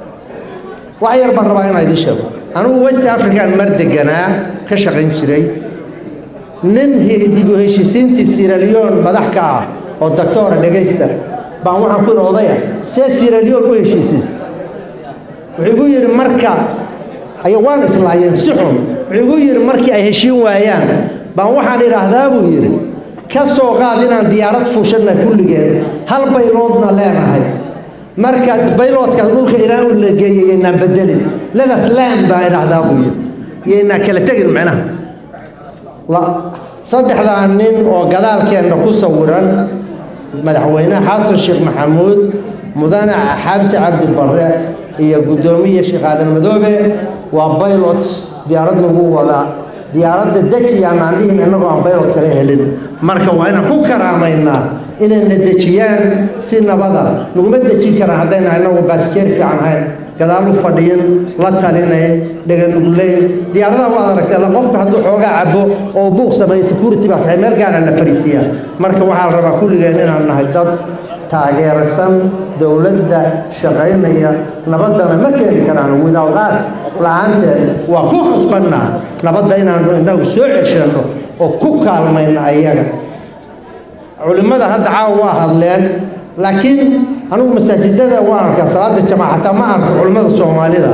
wax yar baan rabaa inaan idiin sheego anugu west african mar deganaa ka shaqayn jiray nin dib u heshiisiintii siraliyon madax ka ah oo doctora dhegaysta baan waxaan ku yidhi odaya see siraliyon u heshiisiis wuxuu igu yidhi marka aya waan islaayeen si xun wuxuu igu yidhi markii ay heshiin waayaan baan waxaan idhaahdaa buu yidhi ka soo qaad inaan diyaarad fuushanna kulligeen hal bayloodna leenahay marka bayloodka dhulka ilaa u la geeyay yaynaan bedelin ledas laan baan idhaahdaa buu yidhi yaynaan kala tegin micnaha saddexdaa nin oo gadaalkeenna ku sawiran madaxweyne xasan sheekh maxamuud mudane xaabsi cabdi barre iyo guddoomiye sheekh aadan madoobe waa baylots diyaarad lagu wadaa diyaaradda dejiyaan aan dhihin innagoo aan baylot kala helin marka waa inaan ku karaamaynaa inayna dejiyaan si nabada naguma dejin karaan haddayna innagu baasjeer fiican hayn gadaal u fadhiyin la talinayn dhaganugleyn diyaaradaha waad aragtay la qofka hadduu xoogaa cabo oo buuq sameeya security baa kaxay meel gaara la fariisiyaa marka waxaa la rabaa kulligeen inaan nahay dad taageersan dowladda shaqaynaya nabaddana ma keeni karaan without us la-aanteed waa ku xusbannaa nabadda inaanu innagu soo ceshano oo ku kaalmayno ayaga culimmada hadda caawa waa hadleen laakiin anigu masaajidada waa arkaa salaada jamaaca xataa ma arko culimmada soomaalida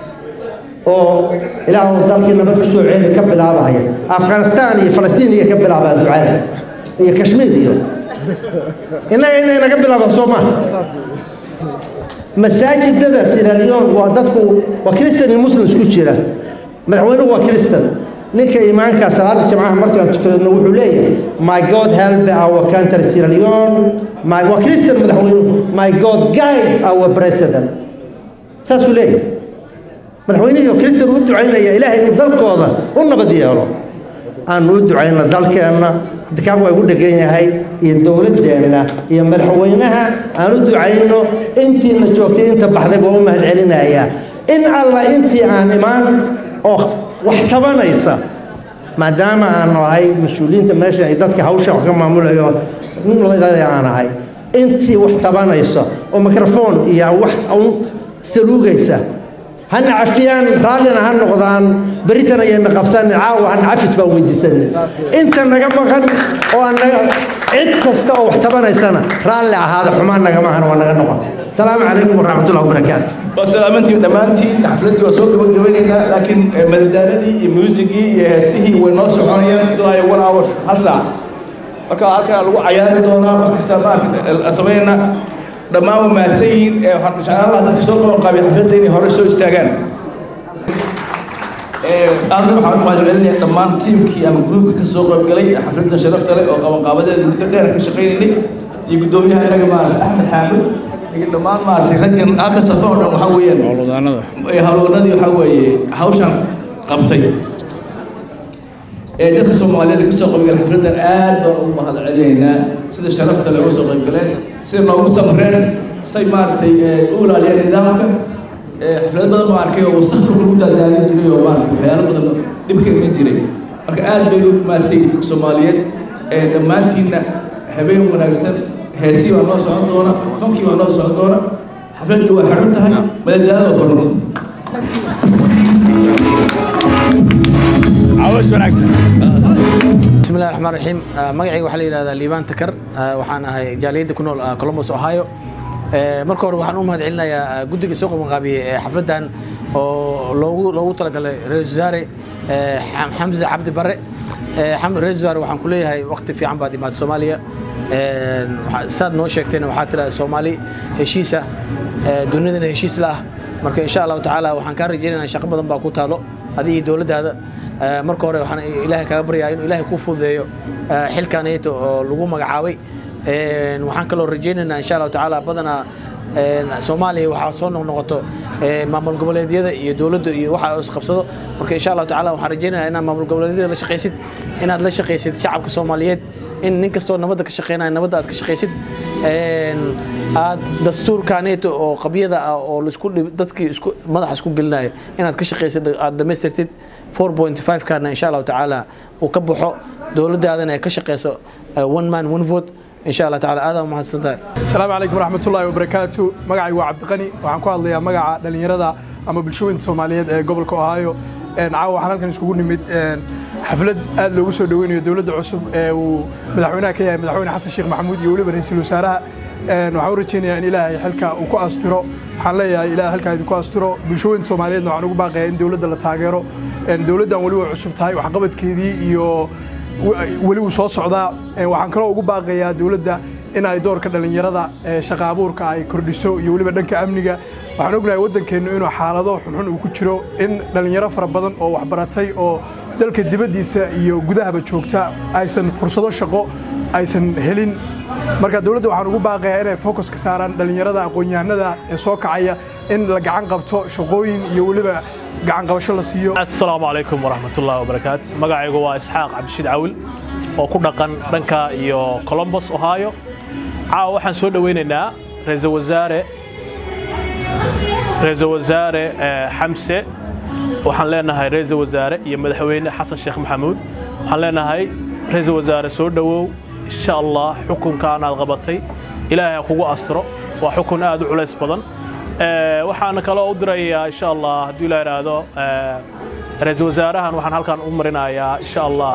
oo ilaahu dalkii nabad ku soo ceeli ka bilaabaya afghanistan iyo falastiin iyo ka bilaabaa ducada iyo kashmiir iyo innaga inay naga bilaabaan soo maha masaajidada siraliyon waa dadku waa kristan iyo muslim isku jira madaxweynuhu waa kristan ninka imaanka salaada jamcaha markaan tukadno wuxuu leeyahay my god help our country Sierra Leone my waa Christian madaxweynuhu my god guide our president saasuu leeyahay madaxweynihii oo kristan u ducaynaya ilaahay inuu dalkooda u nabad yeelo aanu u ducayno dalkeenna dikaab waa igu dhegan yahay iyo dowladdeenna iyo madaxweynaha aan u ducayno intiina joogtay inta baxday baa u mahad celinayaa in alla intii aan imaan oo wax tabanaysa maadaama aan ahay mas-uuliyiinta meesha ay dadka hawsha wax ka maamulayo nin aan ahay intii wax tabanaysa oo mikrofon iyo wax un saluugaysa hana cafiyaan raallina ha noqdaan beritan ayayna qabsan caawa han cafis baan weydiisanay inta naga maqan oo aan naga cid kasta oo wax tabanaysana raalli ahaada xumaan naga maqan waa naga noqon salaamu calaykum waraxmatullahi wabarakaatu waa salaamantiin dhammaantiin xafladdii waa soo gabagabaynaynaa laakiin madadaaladii iyo muusigii iyo heesihii way noo soconayaan ilaa iyo one hours hal saac marka halkan lagu cayaari doonaa wax kasta maarata samaynayna dhammaan waa mahadsan yihiin waxaan jeclaan lahaa dadka soo qaban qaabay xafladda inay hore soo istaagaan aadna waxaan u mahadcelinayaa dhammaan tiimkii ama gruubka ka soo qaybgalay xafladda sharafta leh oo qabanqaabadeeda muddo dheer ka shaqaynaynay iyo guddoomiyaha inaga maarata axmed xaamud iyo dhammaan maaragtay raggan halka safo oo dhan waxaa weeyaan howlwadanadii waxaa weeye hawshan qabtay ee dadka soomaaliyeed ka soo qaybgalay xafladdan aad baan ugu mahad celinaynaa sida sharafta leh uga soo qaybgaleen sida noogu samreen say maaragtay u ilaaliyeen nidaamka xaflado badan baan arkay oo wasaqka lagu daadaalin jiray oo maaragtay waxyaalo badan dhibka iman jiray marka aad bay u maasay dadka soomaaliyeed ee dhammaantiinna habeen wanaagsan heesii baa noo socon doona fankii baa noo socon doona xafladdii waa xidhan tahay madadaalada waa furanta عاوز ونعكس بسم الله الرحمن الرحيم magacayga waxaa la yidhahdaa liibaan takar waxaan ahay jaaliyadda ku nool columbus ohio marka hore waxaan u mahad celinayaa guddiga soo qabanqaabiyey ee xafladdan oo loogu loogu talagalay ra-iisul wasaare xamse cabdi bare ra-isul wasaare waxaan ku leeyahay waqti fiican baad imaad soomaaliya saad noo sheegtayna waxaa tiraada soomaali heshiisa dunidana heshiis la ah marka insha allahu tacaala waxaan kaa rajaynaynaa shaqo badan baa ku taalo adiga iyo dowladdaada marka hore waxaan ilaahay kaga baryaa inuu ilaahay kuu fududeeyo xilkaanayto oo lagu magacaabay waxaan kaloo rajaynaynaa insha allahu tacaala badanaa soomaaliya waxaa soo noqnoqoto maamul goboleedyada iyo dowladda iyo waxa isqabsado marka insha allahu tacaala waxaan rajaynayaa inaad maamul goboleedyada la shaqaysid inaad la shaqaysid shacabka soomaaliyeed in nin kastoo nabadda ka shaqeynaya nabadda aad ka shaqaysid aad dastuurkaaneeto oo qabyada ah oo laisku dadkii isku madaxa isku gelinaya inaad ka shaqaysid aad dhammaystirtid 4.5 kana insha allahu tacaala uu ka baxo dowladdaadana ay ka shaqayso one man one vote insha allah tacaala aad mahadsan tahay asalaamu calaykum waraxmatullaahi wabarakaatu magacaygu waa cabdiqani waxaan ku hadlayaa magaca dhallinyarada ama bulshooyinka soomaaliyeed ee gobolka ohio caawa waxaan halkan iskugu nimid xaflad aad loogu soo dhoweynayo dowladda cusub ee uu madaxweynaha ka yahay madaxweyne xasan sheekh maxamuud iyo weliba ra-iisul wasaaraha waxaan u rajaynayaa in ilaahay xilka uu ku astiro waxaan leeyahay ilaahay xilkaa idinku astiro bulshooyinka soomaaliyeedna waxaan ugu baaqayaa in dowladda la taageero dowladdan weli way cusub tahay waxqabadkeedii iyo weli uu soo socdaa waxaan kaloo ugu baaqayaa dowladda in ay doorka dhallinyarada shaqa abuurka ay kordhiso iyo weliba dhanka amniga waxaan ognahay waddankeennu inuu xaalado xunxun uu ku jiro in dhallinyaro fara badan oo waxbaratay oo dalka dibaddiisa iyo gudahaba joogta aysan fursado shaqo aysan helin marka dowladda waxaan ugu baaqayaa inay focus ka saaraan dhallinyarada aqoon-yahanada ee soo kacaya in la gacan qabto shaqooyin iyo weliba gacan qabasho la siiyo asalaamu calaykum waraxmatullaahi wabarakaatu magacaygu waa isxaaq cabdishiid cawil oo ku dhaqan dhanka iyo colombos ohio caawa waxaan soo dhoweynaynaa ra-iisul wasaare ra-iisul wasaare xamse waxaan leenahay ra-iisul wasaare iyo madaxweyne xasan sheekh maxamuud waxaan leenahay ra-iisul wasaare soo dhowow insha allah xukunkaan aad qabatay ilaahay ha kugu astiro waa xukun aad u culays badan waxaan kaloo u dirayaa insha allah haddii la idhaahdo ra-iisul wasaarahan waxaan halkan u marinayaa insha allah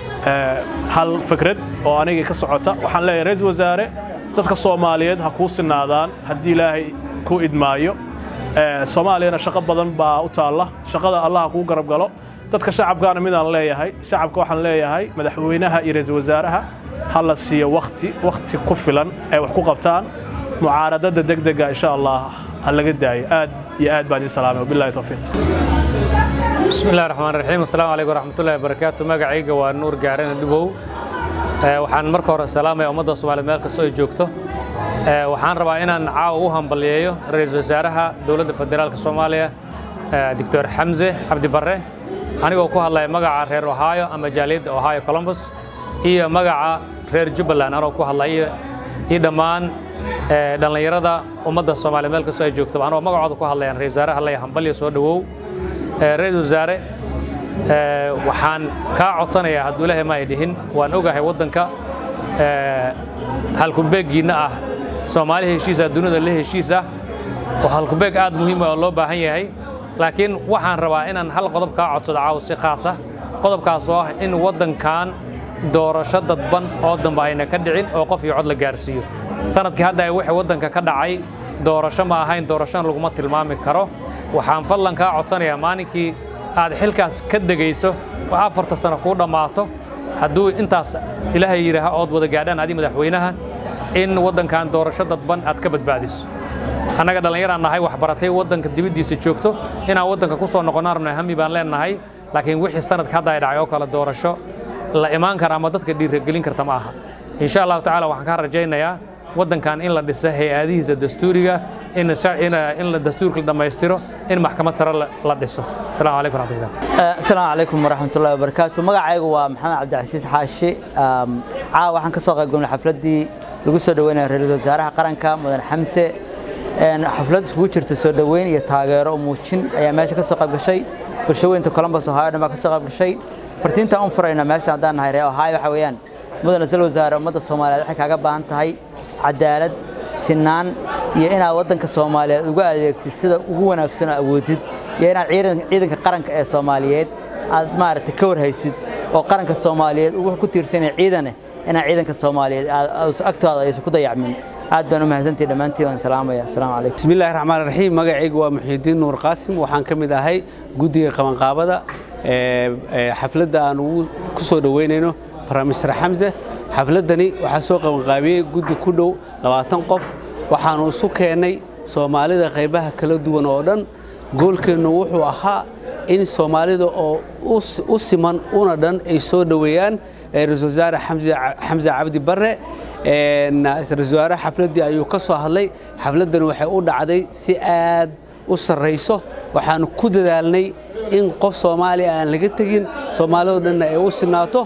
hal fikrad oo anigii ka socota waxaan leeyahay ra-iisul wasaare dadka soomaaliyeed ha kuu sinaadaan haddii ilaahay ku idmaayo soomaaliyana shaqo badan baa u taalla shaqada allah ha kuu garab galo dadka shacabkaana midaan leeyahay shacabka waxaan leeyahay madaxweynaha iyo ra-iisul wasaaraha ha la siiyo wakti wakti ku filan ay wax ku qabtaan mucaaradada degdega insha allah ha laga daayo aad iyo aad baan idin salaamay wabillahi tawfiiq بسم الله الرحمن الرحيم السلام عليكم ورحمة الله وبركاته magacayga waa nuur gaarana dhubow waxaan marka hore salaamaya ummadda Soomaaliyeed meel kastoo ay joogto waxaan rabaa inaan caawa u hambaliyeeyo ra'iisul wasaaraha dowladda federaalka Soomaaliya doctor xamse cabdi barre anigoo ku hadlaya magaca reer ohio ama jaaliyadda ohio columbus iyo magaca reer jubbaland anoo ku hadlaya iyo dhammaan dhallinyarada ummadda soomaaliya meel kastoo ay joogto anoo magacooda ku hadlayaan ra-isul wasaare hallaya hambalya soo dhowow ra-isul wasaare waxaan kaa codsanayaa hadduu ilaahay ma ay dhihin waan ogahay waddanka halkubeeggiinna ah soomaali heshiis ah dunida la heshiis ah oo halkubeeg aad muhiim ah oo loo baahan yahay laakiin waxaan rabaa inaan hal qodob kaa codsado caawa si khaas ah qodobkaas oo ah in waddankan doorasho dadban oo dambe ayna ka dhicin oo qof iyo cod la gaarsiiyo sanadkii hadda ay wixii waddanka ka dhacay doorasho ma ahayn doorashona laguma tilmaami karo waxaan fadlan kaa codsanayaa maalinkii aad xilkaas ka degayso oo afarta sano kuu dhammaato hadduu intaas ilaahay yidhaaha ood wada gaadhaan adi madaxweynaha in waddankan doorasho dadban aad ka badbaadiso annaga dhallinyaraan nahay waxbaratay waddanka dibaddiisa joogto inaan waddanka ku soo noqonnaan rabnay hami baan leennahay laakiin wixii sanadka hadda ay dhacay oo kale doorasho la imaan kara ama dadka dhiiragelin karta ma aha insha allahu tacaala waxaan kaa rajaynayaa waddankan in la dhiso hay-adihiisa dastuuriga in la dastuurka la dhammaystiro in maxkamad sare la dhiso asalaamu calaykum raxmatullahi asalaamu calaykum waraxmatullahi wabarakaatu magacaygu waa maxamed cabdicasiis xaashi caawa waxaan ka soo qaybgalnay xafladdii lagu soo dhaweynaya ra-iisul wasaaraha qaranka mudan xamse xaflad iskugu jirta soo dhoweyn iyo taageero muujin ayaa meesha ka soo qayb gashay bulshaweynta columbus ohio dhan baa ka soo qayb gashay fartiintaan u furayna meesha haddaan nahay reer ohio waxa weeyaan mudan ra-iisul wasaare ummadda soomaaliyeed waxay kaaga baahan tahay cadaalad sinaan iyo inaad waddanka soomaaliyeed uga adeegtid sida ugu wanaagsan oo awoodid iyo inaad ciidanka qaranka ee soomaaliyeed aad maaragtay ka warhaysid oo qaranka soomaaliyeed uu ku tiirsanaya ciidane inaad ciidanka soomaaliyeed agtooda aysan ku dayacmin aad baan u mahadsantihi dhammaantiin waan salaamaya asalaamu calaykum bismi illaahi raxmaan raxiim magacaygu waa muxiidiin nuur qaasim waxaan ka mid ahay guddiga qabanqaabada xafladda aan ugu ku soo dhoweynayno bramister xamse xafladdani waxaa soo qabanqaabiyey guddi ku dhow labaatan qof waxaanu isu keennay soomaalida qaybaha kala duwan oo dhan goolkeennu wuxuu ahaa in soomaalida oo u siman una dhan ay soo dhoweeyaan ra-isul wasaare xamse cabdi barre ra-isul wasaare xafladdii ayuu ka soo hadlay xafladdani waxay u dhacday si aad u sarrayso waxaanu ku dadaalnay in qof soomaaliya aan laga tegin soomaalidoo dhanna ay u sinaato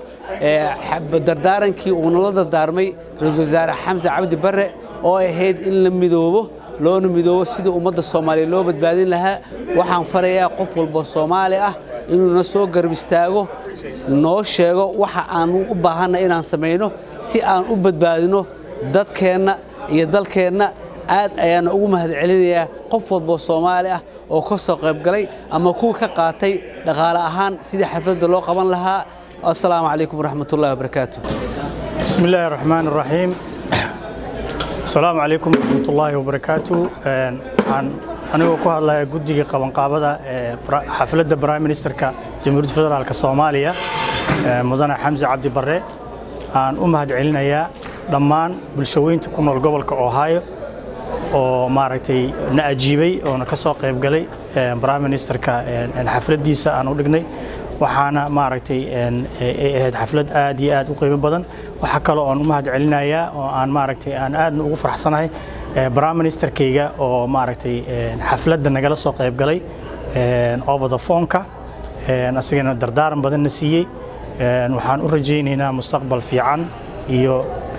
dardaarankii uu nala dardaarmay ra-iisul wasaare xamse cabdi barre oo ahayd in la midoobo loona midoobo sidii ummadda soomaaliya loo badbaadin lahaa waxaan farayaa qof walba soomaali ah inuuna soo garab istaago noo sheego waxa aanu u baahanna inaan samayno si aan u badbaadino dadkeenna iyo dalkeenna aad ayaana ugu mahadcelinayaa qof walboo soomaali ah oo ka soo qaybgalay ama kuwa ka qaatay dhaqaale ahaan sidii xafladda loo qaban lahaa السلام عليكم ورحمة الله وبركاته بسم الله الرحمن الرحيم السلام عليكم ورحمة الله وبركاته عن anigoo ku hadlaya guddiga qabanqaabada ee xafladda prime ministerka jamhuuriyadda federaalka soomaaliya mudane xamse cabdi barre aan u mahadcelinayaa dhammaan bulshaweynta ku nool gobolka ohio oo maaragtay na ajiibay oona ka soo qayb galay prime ministerka xafladdiisa aan u dhignay waxaana maaragtay ay ahayd xaflad aad iyo aad u qiimo badan waxaa kaloo aan u mahad celinayaa oo aan maaragtay aan aadna ugu faraxsanahay prime ministerkayga oo maaragtay xafladda nagala soo qayb galay over the phone-ka asigana dardaaran badanna siiyey waxaan u rajaynaynaa mustaqbal fiican iyo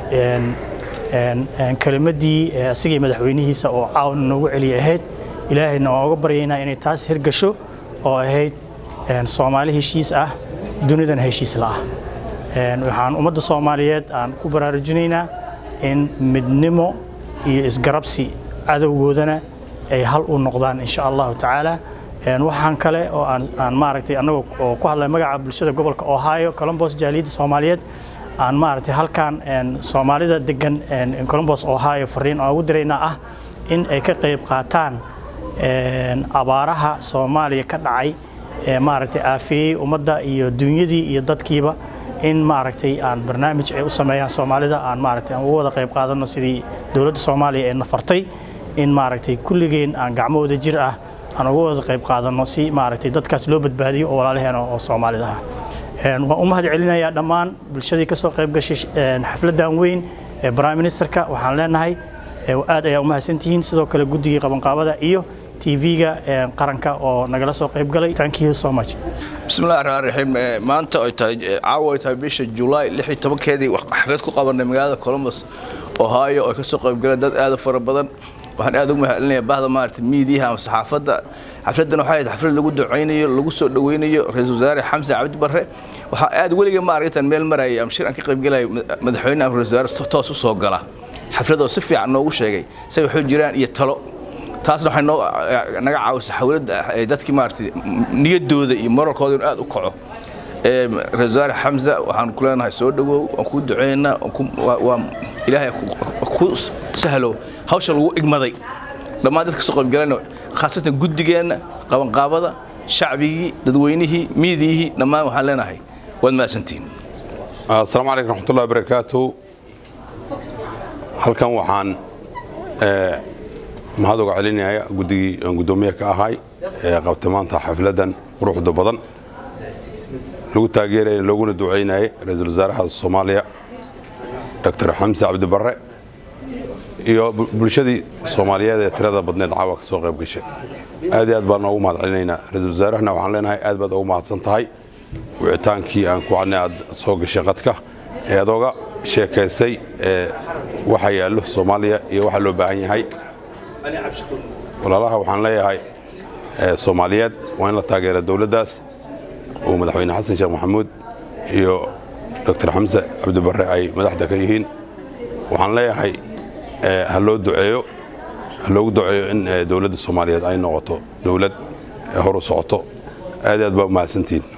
kelimaddii asigii madaxweynihiisa oo caawn noogu celiya ahayd ilaahayna waan uga baryaynaa inay taas hirgasho oo ahayd soomaali heshiis ah dunidan heshiis la ah waxaan ummadda soomaaliyeed aan ku baraarujinaynaa in midnimo iyo isgarabsi cadowgoodana ay hal u noqdaan insha allahu tacaala waxaan kale oo aan maaragtay annagoo oo ku hadlay magaca bulshada gobolka ohio columbus jaaliyadda soomaaliyeed aan maaragtay halkan soomaalida degan columbus ohio fariin aan ugu diraynaa ah in ay ka qayb qaataan abaaraha soomaaliya ka dhacay maaragtay aafeeyey ummadda iyo dunyadii iyo dadkiiba in maaragtay aan barnaamij ay u sameeyaan soomaalida aan maaragtay aan uga wada qayb qaadano sidii dowladda soomaaliya ee nafartay in maaragtay kulligeen aan gacmahooda jir ah aan uga wada qayb qaadano si maaragtay dadkaas loo badbaadiyo oo walaalaheena oo soomaalida ah waan u mahad celinayaa dhammaan bulshadii ka soo qayb gashay xafladdan weyn ee prime ministerka waxaan leenahay aad ayaa u mahadsantihiin sidoo kale guddigii qabanqaabada iyo tv-ga qaranka oo nagala soo qayb galay thank you so much bismillahi raxmaan raxiim maanta ay tahay caawa ay tahay bisha julaay lix iyo tobankeedii xaflad ku qabanay magaalada columbus ohio oo ka soo qaybgaleen dad aad u fara badan waxaan aad ugu mahadcelinayaa bahda maaragtay miidiyaha ama saxaafadda xafladdan waxay ahayd xaflad lagu ducaynayo lagu soo dhaweynayo ra-iisul wasaare xamse cabdi barre waxaa aad weliga ma aragtan meel marayay ama shir aan ka qaybgalayo madaxweyne ama ra-isul wasaare toos u soo gala xaflad oo si fiican noogu sheegay say waxu jiraan iyo talo taasna waxay noo naga caawisay xawladda dadkii maaragtay niyaddooda iyo moralkooda inuu aad u kaco ra-isul wasaare xamse waxaan ku leenahay soo dhawow waan kuu duceynaa waa ilaahay ku sahlo hawsha lagu igmaday dhammaan dadka soo qaybgalayna khaasatan guddigeenna qabanqaabada shacbigii dadweynihii miidiyihii dhammaan waxaan leenahay waad mahadsantihiin asalaamu calaykum raxmatullahi wabarakaatu halkan waxaan mahad uga celinaya guddigii aan guddoomiye ka ahay ee qabtay maanta xafladdan quruxda badan lagu taageeraya looguna ducaynayay ra-iisul wasaaraha soomaaliya doctor xamse cabdi barre iyo bulshadii soomaaliyeed ee tirada badneed caawa ka soo qayb gashay aad iyo aad baan noogu mahad celinaynaa ra-iisul wasaarahana waxaan leenahay aad baad ugu mahadsan tahay wicitaankii aan ku cadnay aad soo gashay qadka ee adooga sheekaysay ee waxa yaallo soomaaliya iyo waxa loo baahan yahay walaalaha waxaan leeyahay soomaaliyeed waa in la taageera dowladdaas uu madaxweyne xasan sheekh maxamuud iyo doctor xamse cabdibarre ay madaxda ka yihiin waxaan leeyahay ha loo duceeyo ha loogu duceeyo in dowladda soomaaliyeed ay noqoto dowlad horu socoto aad aad baa u mahadsantihiin